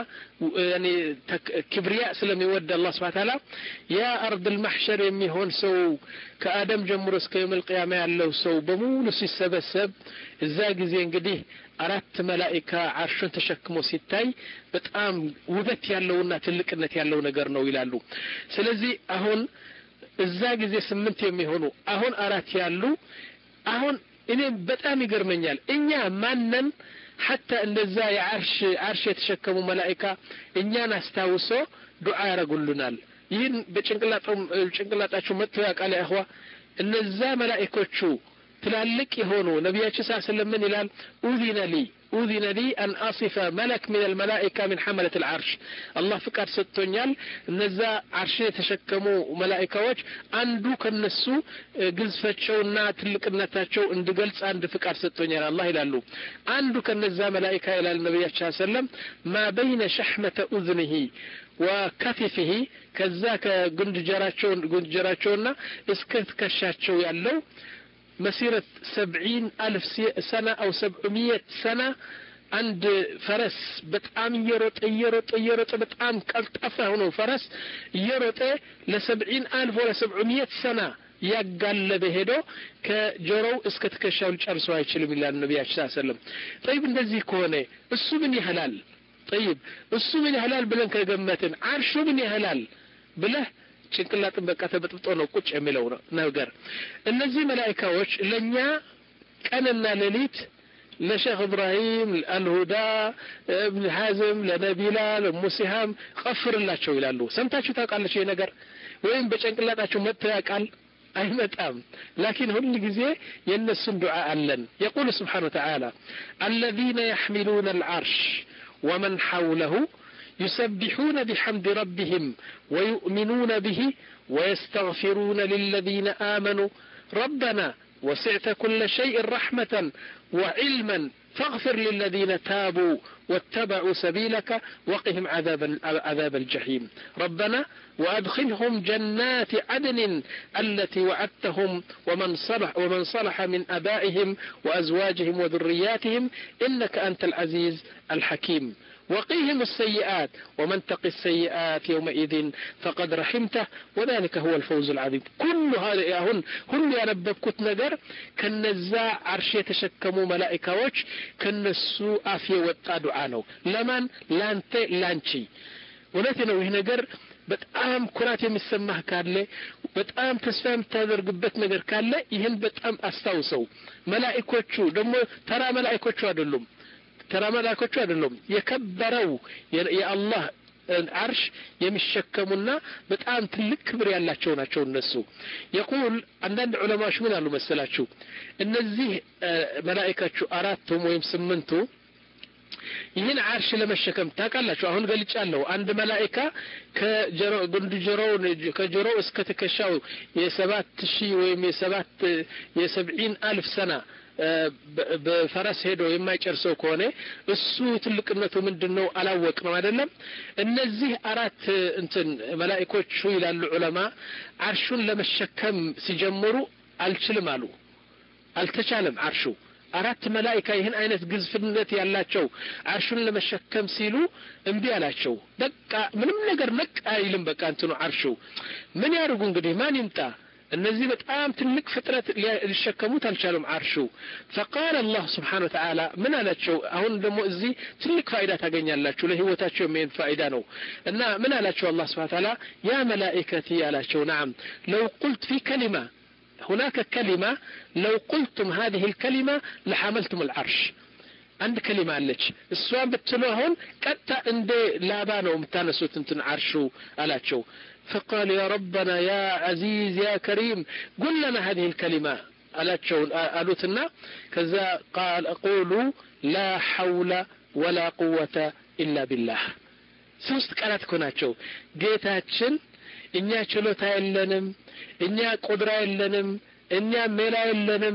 ክብርያ ስለሚወድ አላህ ስብሐ ተዓላ ያ አርድ ልማሕሸር የሚሆን ሰው ከአደም ጀምሮ እስከ የውም ልቅያማ ያለው ሰው በሙሉ ሲሰበሰብ እዛ ጊዜ እንግዲህ አራት መላኢካ አርሹን ተሸክሞ ሲታይ በጣም ውበት ያለውና ትልቅነት ያለው ነገር ነው ይላሉ ስለዚህ አሁን እዛ ጊዜ ስምንት የሚሆኑ አሁን አራት ያሉ አሁን እኔ በጣም ይገርመኛል እኛ ማነን ሐታ እንደዛ የዓርሽ ዓርሽ የተሸከሙ መላኢካ እኛን አስታውሶ ዱዓ ያደረጉልናል ይህን በጭንቅላጣችሁ መጥቶ ያውቃል ያህዋ እነዛ መላኢኮቹ ትላልቅ የሆኑ ነቢያችን ሳ ስለምን ይላል ኡዚነ ሊ ኡዚነ ሊ አን አሲፈ መለክ ምን አልመላኢካ ምን ሐመለት ልዓርሽ አላህ ፍቃድ ሰጥቶኛል እነዛ ዓርሽን የተሸከሙ መላኢካዎች አንዱ ከነሱ ግዝፈቸውና ትልቅነታቸው እንድገልጽ አንድ ፍቃድ ሰጥቶኛል አላህ ይላሉ አንዱ ከነዛ መላኢካ ይላል ነቢያችን ሰለም ማ በይነ ሸሕመተ ኡዝንሂ ወከፊፍሂ ከዛ ከጉንድጀራቸው ጉንድጀራቸውና እስከ ትከሻቸው ያለው مسيرة سبعين ألف سنة أو سبعمية سنة عند فرس بتعام يرط يرط يرط بتعام كالطفة هنا فرس يرط لسبعين ألف ولا سبعمية سنة ያጋለበ ሄዶ ከጆሮው እስከ ትከሻው ሊጨርሰው አይችልም ይላል ነቢያችን ስ ሰለም ጠይብ እንደዚህ ከሆነ እሱ ምን ያህላል ጠይብ እሱ ምን ያህላል ብለን ከገመትን አርሹ ምን ያህላል ብለህ ጭንቅላጥን በቃ ተበጥብጦ ነው ቁጭ የሚለው ነገር እነዚህ መላይካዎች ለእኛ ቀንና ሌሊት ለሼክ እብራሂም አልሁዳ እብን ሐዝም ለነቢላ ለሙሲሃም ቀፍርላቸው ይላሉ ሰምታችሁ ታውቃለች ይህ ነገር ወይም በጭንቅላጣቸው መጥቶ ያውቃል አይመጣም ላኪን ሁል ጊዜ የእነሱን ዱዓ አለን የቁል ስብሓን ወተዓላ አለዚነ የሕሚሉነ አልዓርሽ ወመን ሐውለሁ يسبحون بحمد ربهم ويؤمنون به ويستغفرون للذين آمنوا ربنا وسعت كل شيء رحمة وعلما فاغفر للذين تابوا واتبعوا سبيلك وقهم عذاب عذاب الجحيم ربنا وأدخلهم جنات عدن التي وعدتهم ومن صلح ومن صلح من آبائهم وأزواجهم وذرياتهم إنك أنت العزيز الحكيم وقيهم السيئات ومن تق السيئات يومئذ فقد رحمته وذلك هو الفوز العظيم كل هذا يهن هل ያነበብኩት ነገር ከነዛ አርሽ የተሸከሙ መላኢካዎች ከነሱ አፍ የወጣ ዱዓ ነው ለማን ላንተ ላንቺ እውነት ነው ይህ ነገር በጣም ኩራት የሚሰማህ ካለ በጣም ተስፋ የምታደርግበት ነገር ካለ ይህን በጣም አስታውሰው መላኢኮቹ ደግሞ ተራ መላኢኮቹ አይደሉም ተራ መላእኮቹ አይደሉም የከበረው የአላህ አርሽ የሚሸከሙና በጣም ትልቅ ክብር ያላቸው ናቸው እነሱ የቁል አንዳንድ ዑለማዎች ምን አሉ መሰላችሁ እነዚህ መላኢካቹ አራቱም ወይም ስምንቱ ይህን አርሽ ለመሸከም ታውቃላችሁ አሁን ገልጫለሁ አንድ መላኢካ ከጉንድ ጆሮው ከጆሮው እስከ ትከሻው የሰባት ሺህ ወይም የሰባት የሰብዒን አልፍ ሰና በፈረስ ሄዶ የማይጨርሰው ከሆነ እሱ ትልቅነቱ ምንድን ነው አላወቅ ነው አይደለም እነዚህ አራት እንትን መላኢኮቹ ይላሉ ዑለማ አርሹን ለመሸከም ሲጀምሩ አልችልም አሉ አልተቻለም አርሹ አራት መላኢካ ይህን አይነት ግዝፍነት ያላቸው አርሹን ለመሸከም ሲሉ እምቢ አላቸው በቃ ምንም ነገር ነቅ አይልም በቃ እንትኑ አርሹ ምን ያደርጉ እንግዲህ ማን ይምጣ እነዚህ በጣም ትልቅ ፍጥረት ሊሸከሙት አልቻሉም አርሹ ፈቃል አላህ ስብሓን ወተዓላ ምን አላቸው አሁን ደግሞ እዚህ ትልቅ ፋይዳ ታገኛላችሁ ለህይወታቸው የሚሄድ ፋይዳ ነው እና ምን አላቸው አላህ ስብሓን ተዓላ ያ መላኢከቲ አላቸው ናም ለው ቁልት ፊ ከሊማ هناك كلمة لو قلتم هذه الكلمة لحملتم العرش አንድ ከሊማ አለች እሷን ብትሉ አሁን ቀጥታ እንደ ላባ ነው የምታነሱት እንትን አርሹ አላቸው فقال يا ربنا يا عزيز يا كريم قل لنا هذه الكلمة አላቸው አሉትና ከዛ ቃል አቁሉ ላ ሐውለ ወላ ቁወተ ኢላ ቢላህ ሶስት ቃላት እኮ ናቸው ጌታችን እኛ ችሎታ የለንም እኛ ቁድራ የለንም እኛ ሜላ የለንም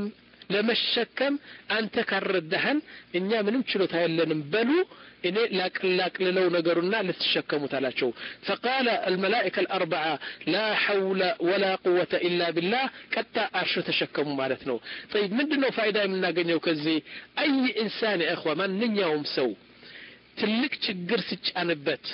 ለመሸከም አንተ ካረዳህን እኛ ምንም ችሎታ የለንም በሉ እኔ ላቅልለው ነገሩና ልትሸከሙት አላቸው ፈቃለ አልመላኢከ አልአርበዓ ላ ሐውለ ወላ ቁወተ ኢላ ቢላህ ቀጣ አርሾ ተሸከሙ ማለት ነው ጠይብ ምንድን ነው ፋይዳ የምናገኘው ከዚህ አይ ኢንሳን እኽዋ ማንኛውም ሰው ትልቅ ችግር ሲጫንበት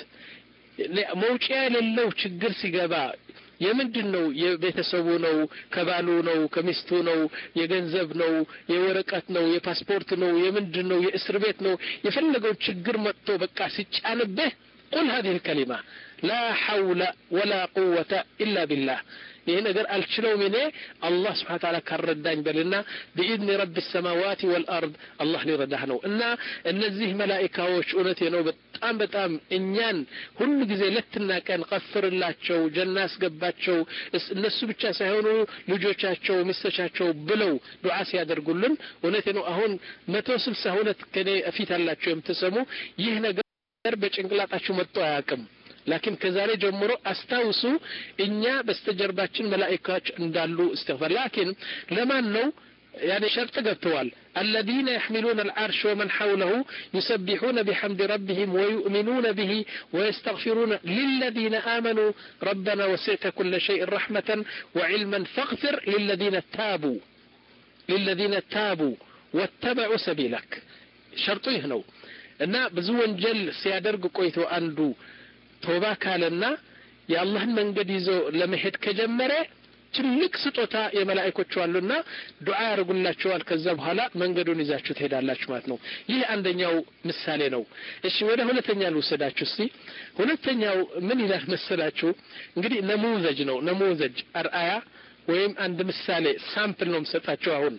መውጫ የሌለው ችግር ሲገባ የምንድን ነው የቤተሰቡ ነው ከባሉ ነው ከሚስቱ ነው የገንዘብ ነው የወረቀት ነው የፓስፖርት ነው የምንድን ነው የእስር ቤት ነው የፈለገው ችግር መጥቶ በቃ ሲጫንብህ ቁል هذه الكلمة لا حول ولا قوة إلا بالله ይህ ነገር አልችለውም እኔ አላህ ስብሓን ታላ ካረዳኝ በልና ቢኢድኒ ረቢ ሰማዋት ወልአርድ አላህ ሊረዳህ ነው እና እነዚህ መላኢካዎች እውነቴ ነው በጣም በጣም እኛን ሁሉ ጊዜ ለትና ቀን ቀፍርላቸው ጀና አስገባቸው እነሱ ብቻ ሳይሆኑ ልጆቻቸው ሚስቶቻቸው ብለው ዱዓ ሲያደርጉልን እውነቴ ነው አሁን መቶ ስልሳ ሁለት ከኔ ፊት አላቸው የምትሰሙ ይህ ነገር በጭንቅላጣችሁ መጥቶ አያውቅም ላኪን ከዛሬ ጀምሮ አስታውሱ እኛ በስተጀርባችን መላኢካዎች እንዳሉ እስትግፋር ላኪን ለማን ነው يعني شرط قبتوال الذين يحملون العرش ومن حوله يسبحون بحمد ربهم ويؤمنون به ويستغفرون للذين آمنوا ربنا وسعت كل شيء رحمة وعلما فاغفر للذين تابوا للذين تابوا واتبعوا سبيلك شرطه هنا እና ብዙ ወንጀል ሲያደርግ ቆይቶ አንዱ ቶባ ካለና የአላህን መንገድ ይዞ ለመሄድ ከጀመረ ትልቅ ስጦታ የመላእኮቹ አሉና ዱዓ ያደርጉላቸዋል ከዛ በኋላ መንገዱን ይዛችሁ ትሄዳላችሁ ማለት ነው ይህ አንደኛው ምሳሌ ነው እሺ ወደ ሁለተኛ ልውሰዳችሁ እስቲ ሁለተኛው ምን ይላል መሰላችሁ እንግዲህ ነሙዘጅ ነው ነሙዘጅ አርአያ ወይም አንድ ምሳሌ ሳምፕል ነው የምሰጣቸው አሁን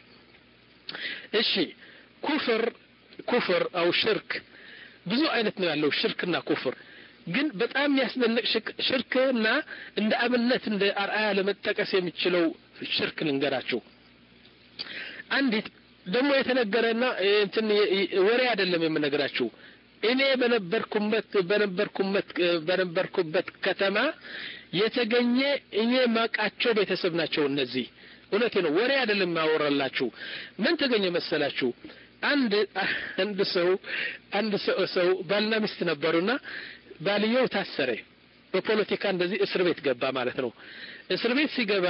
እሺ ኩፍር ኩፍር አው ሽርክ ብዙ አይነት ነው ያለው ሽርክና ኩፍር ግን በጣም የሚያስደንቅ ሽርክና እንደ አብነት እንደ አርአያ ለመጠቀስ የሚችለው ሽርክ ልንገራችሁ አንዲት ደግሞ የተነገረና እንትን ወሬ አይደለም የምነግራችሁ እኔ በነበርኩበት በነበርኩበት በነበርኩበት ከተማ የተገኘ እኔ ማቃቸው ቤተሰብ ናቸው እነዚህ እውነቴ ነው ወሬ አይደለም የማወራላችሁ ምን ተገኘ መሰላችሁ አንድ አንድ ሰው አንድ ሰው ሰው ባልና ሚስት ነበሩና ባልየው ታሰረ በፖለቲካ እንደዚህ እስር ቤት ገባ ማለት ነው እስር ቤት ሲገባ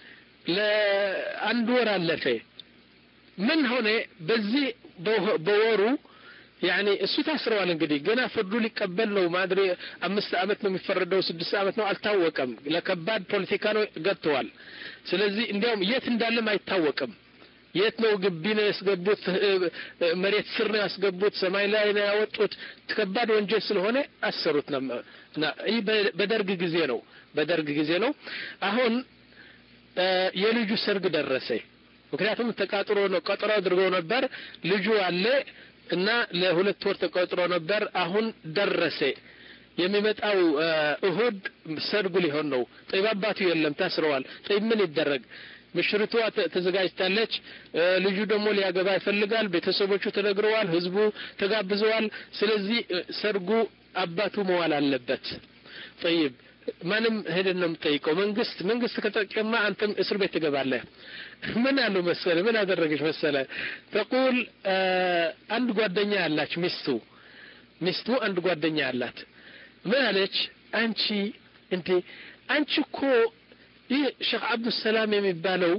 ለአንድ ወር አለፈ ምን ሆነ በዚህ በወሩ ያኔ እሱ ታስረዋል እንግዲህ ገና ፍርዱ ሊቀበል ነው ማድሬ አምስት አመት ነው የሚፈረደው ስድስት አመት ነው አልታወቀም ለከባድ ፖለቲካ ነው ገብተዋል ስለዚህ እንዲያውም የት እንዳለም አይታወቅም የት ነው ግቢ ነው ያስገቡት መሬት ስር ነው ያስገቡት ሰማይ ላይ ነው ያወጡት ከባድ ወንጀል ስለሆነ አሰሩት ይህ በደርግ ጊዜ ነው በደርግ ጊዜ ነው አሁን የልጁ ሰርግ ደረሰ ምክንያቱም ተቃጥሮ ነው ቀጠሮ አድርገው ነበር ልጁ አለ እና ለሁለት ወር ተቆጥሮ ነበር አሁን ደረሰ የሚመጣው እሁድ ሰርጉ ሊሆን ነው ጠይብ አባቱ የለም ታስረዋል ጠይብ ምን ይደረግ ምሽርቷ ተዘጋጅታለች ልጁ ደግሞ ሊያገባ ይፈልጋል ቤተሰቦቹ ተነግረዋል ህዝቡ ተጋብዘዋል ስለዚህ ሰርጉ አባቱ መዋል አለበት ጠይብ ማንም ሄደን ነው የምጠይቀው መንግስት መንግስት ከጠቀማ አንተም እስር ቤት ትገባለህ ምን አሉ መሰለ ምን አደረገች መሰለ ተቁል አንድ ጓደኛ ያላች ሚስቱ ሚስቱ አንድ ጓደኛ ያላት ምን አለች አንቺ እንዴ አንቺ እኮ ይህ ሼክ አብዱሰላም የሚባለው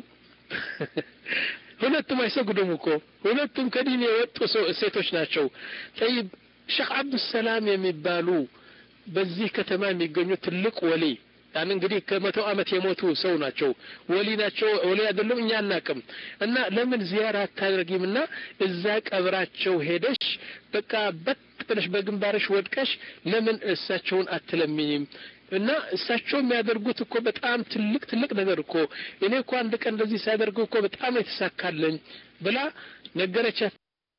ሁለቱም አይሰግዱም እኮ ሁለቱም ከዲን የወጡ ሴቶች ናቸው ጠይብ ሼክ አብዱሰላም የሚባሉ በዚህ ከተማ የሚገኙ ትልቅ ወሊ ያን እንግዲህ ከመቶ ዓመት የሞቱ ሰው ናቸው ወሊ ናቸው ወሊ አይደሉም እኛ አናቅም እና ለምን ዚያራ አታደርጊም እና እዛ ቀብራቸው ሄደሽ በቃ በት ብለሽ በግንባርሽ ወድቀሽ ለምን እሳቸውን አትለምኝም እና እሳቸው የሚያደርጉት እኮ በጣም ትልቅ ትልቅ ነገር እኮ እኔ እኮ አንድ ቀን እንደዚህ ሳያደርጉ እኮ በጣም የተሳካለኝ ብላ ነገረቻት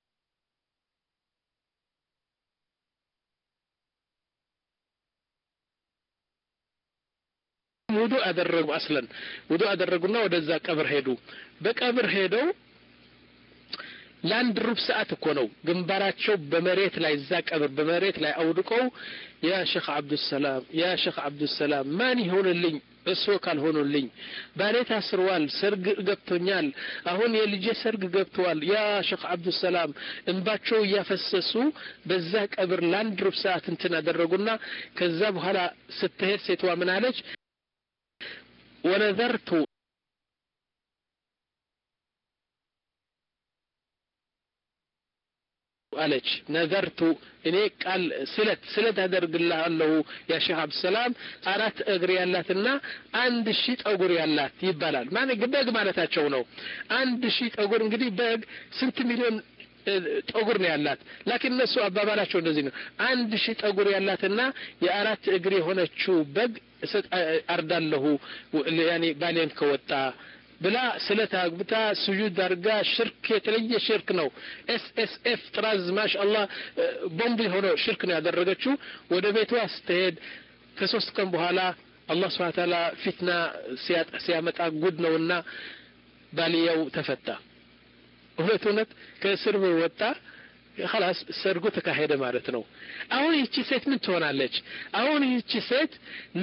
ውዱ አደረጉ አስለን ውዱ አደረጉና ወደዛ ቀብር ሄዱ በቀብር ሄደው ለአንድ ሩብ ሰዓት እኮ ነው ግንባራቸው በመሬት ላይ እዛ ቀብር በመሬት ላይ አውድቀው ያ ሼክ አብዱሰላም ያ ሼክ አብዱሰላም ማን ይሆንልኝ እሱ ካልሆኑልኝ ባሌ ታስሯል ሰርግ ገብቶኛል አሁን የልጄ ሰርግ ገብተዋል ያ ሼክ አብዱሰላም እንባቸው እያፈሰሱ በዛ ቀብር ለአንድ ሩብ ሰዓት እንትን አደረጉና ከዛ በኋላ ስትሄድ ሴትዋ ምን አለች ونذرت አለች ነዘርቱ እኔ ቃል ስለት ስለት አደርግልሃለሁ ያ ሼህ አብዱሰላም አራት እግር ያላትና አንድ ሺህ ጠጉር ያላት ይባላል ማለት በግ ማለታቸው ነው አንድ ሺህ ጠጉር እንግዲህ በግ ስንት ሚሊዮን ጠጉር ነው ያላት ላኪን እነሱ አባባላቸው እንደዚህ ነው አንድ ሺህ ጠጉር ያላትና የአራት እግር የሆነችው በግ አርዳለሁ ያኔ ባሌን ከወጣ ብላ ስለት አግብታ ስጁድ አድርጋ ሽርክ የተለየ ሽርክ ነው ኤስ ኤስ ኤፍ ጥራዝ ማሻአላህ ቦምብ የሆነው ሽርክ ነው ያደረገችው ወደ ቤቷ ስትሄድ ከሶስት ቀን በኋላ አላህ ስብሐ ተዓላ ፊትና ሲያመጣ ጉድ ነውና ባልየው ተፈታ እውነት እውነት ከእስር ወጣ خلاص ሰርጉ ተካሄደ ማለት ነው አሁን ይቺ ሴት ምን ትሆናለች አሁን ይቺ ሴት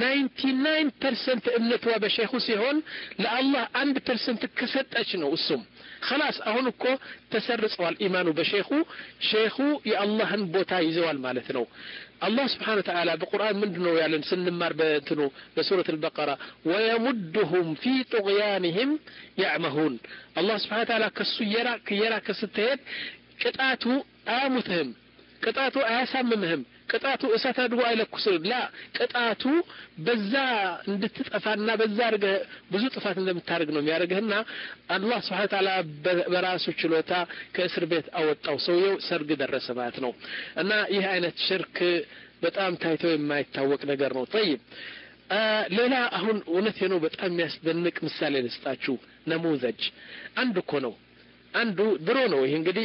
99 ፐርሰንት እምነቷ በሼኹ ሲሆን ለአላህ አንድ ፐርሰንት ከሰጠች ነው እሱም خلاص አሁን እኮ ተሰርጸዋል ኢማኑ በሼኹ ሼኹ የአላህን ቦታ ይዘዋል ማለት ነው አላህ ስብሓን ተዓላ በቁርአን ምንድን ነው ያለን ስንማር በእንትኑ በሱረት አልበቀራ ወየሙድሁም ፊ ጡቅያንህም ያዕመሁን አላህ ስብሓን ተዓላ ከሱ እየራቅ እየራቅ ስትሄድ ቅጣቱ አያሙትህም ቅጣቱ አያሳምምህም ቅጣቱ እሳት አድርጎ አይለኩስም ላ ቅጣቱ በዛ እንድትጠፋና በዛ አድርገህ ብዙ ጥፋት እንደምታደርግ ነው የሚያደርግህና አላህ ስብሓ ተዓላ በራሱ ችሎታ ከእስር ቤት አወጣው ሰውየው ሰርግ ደረሰ ማለት ነው እና ይህ አይነት ሽርክ በጣም ታይቶ የማይታወቅ ነገር ነው ጠይብ ሌላ አሁን እውነት ነው በጣም የሚያስደንቅ ምሳሌ ልስጣችሁ ነሙዘጅ አንድ እኮ ነው አንዱ ድሮ ነው ይህ እንግዲህ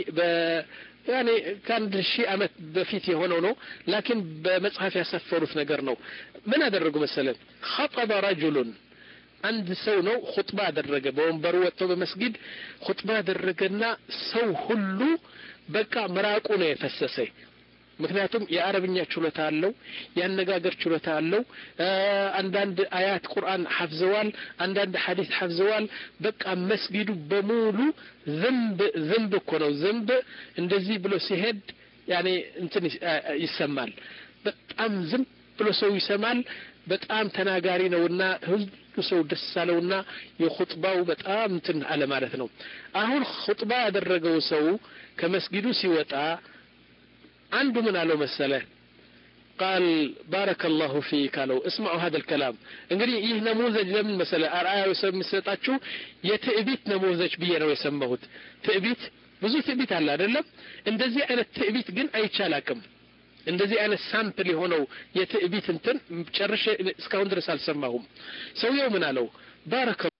ያኔ ከአንድ ሺህ ዓመት በፊት የሆነው ነው ላኪን በመጽሐፍ ያሰፈሩት ነገር ነው ምን አደረጉ መሰለን ኸጠበ ረጁሉን አንድ ሰው ነው ሁጥባ አደረገ በወንበሩ ወጥቶ በመስጊድ ሁጥባ አደረገና ሰው ሁሉ በቃ ምራቁ ነው የፈሰሰ ምክንያቱም የአረብኛ ችሎታ አለው፣ የአነጋገር ችሎታ አለው። አንዳንድ አያት ቁርአን ሐፍዘዋል፣ አንዳንድ ሐዲስ ሐፍዘዋል። በቃ መስጊዱ በሙሉ ዝንብ ዝንብ እኮ ነው። ዝንብ እንደዚህ ብሎ ሲሄድ ያኔ እንትን ይሰማል። በጣም ዝም ብሎ ሰው ይሰማል። በጣም ተናጋሪ ነውና ሁሉ ሰው ደስ አለውና የኹጥባው በጣም እንትን አለ ማለት ነው። አሁን ኹጥባ ያደረገው ሰው ከመስጊዱ ሲወጣ አንዱ ምን አለው መሰለ ቃል ባረከ ላሁ ፊክ አለው። እስማዑ ሀደ ልከላም እንግዲህ ይህ ነሙዘጅ ለምን መሰለ አርአያ የሚሰጣችሁ የትዕቢት ነሙዘጅ ብዬ ነው የሰማሁት። ትዕቢት ብዙ ትዕቢት አለ አይደለም? እንደዚህ አይነት ትዕቢት ግን አይቻላቅም። እንደዚህ አይነት ሳምፕል የሆነው የትዕቢት እንትን ጨርሼ እስካሁን ድረስ አልሰማሁም። ሰውየው ምን አለው? ባረከ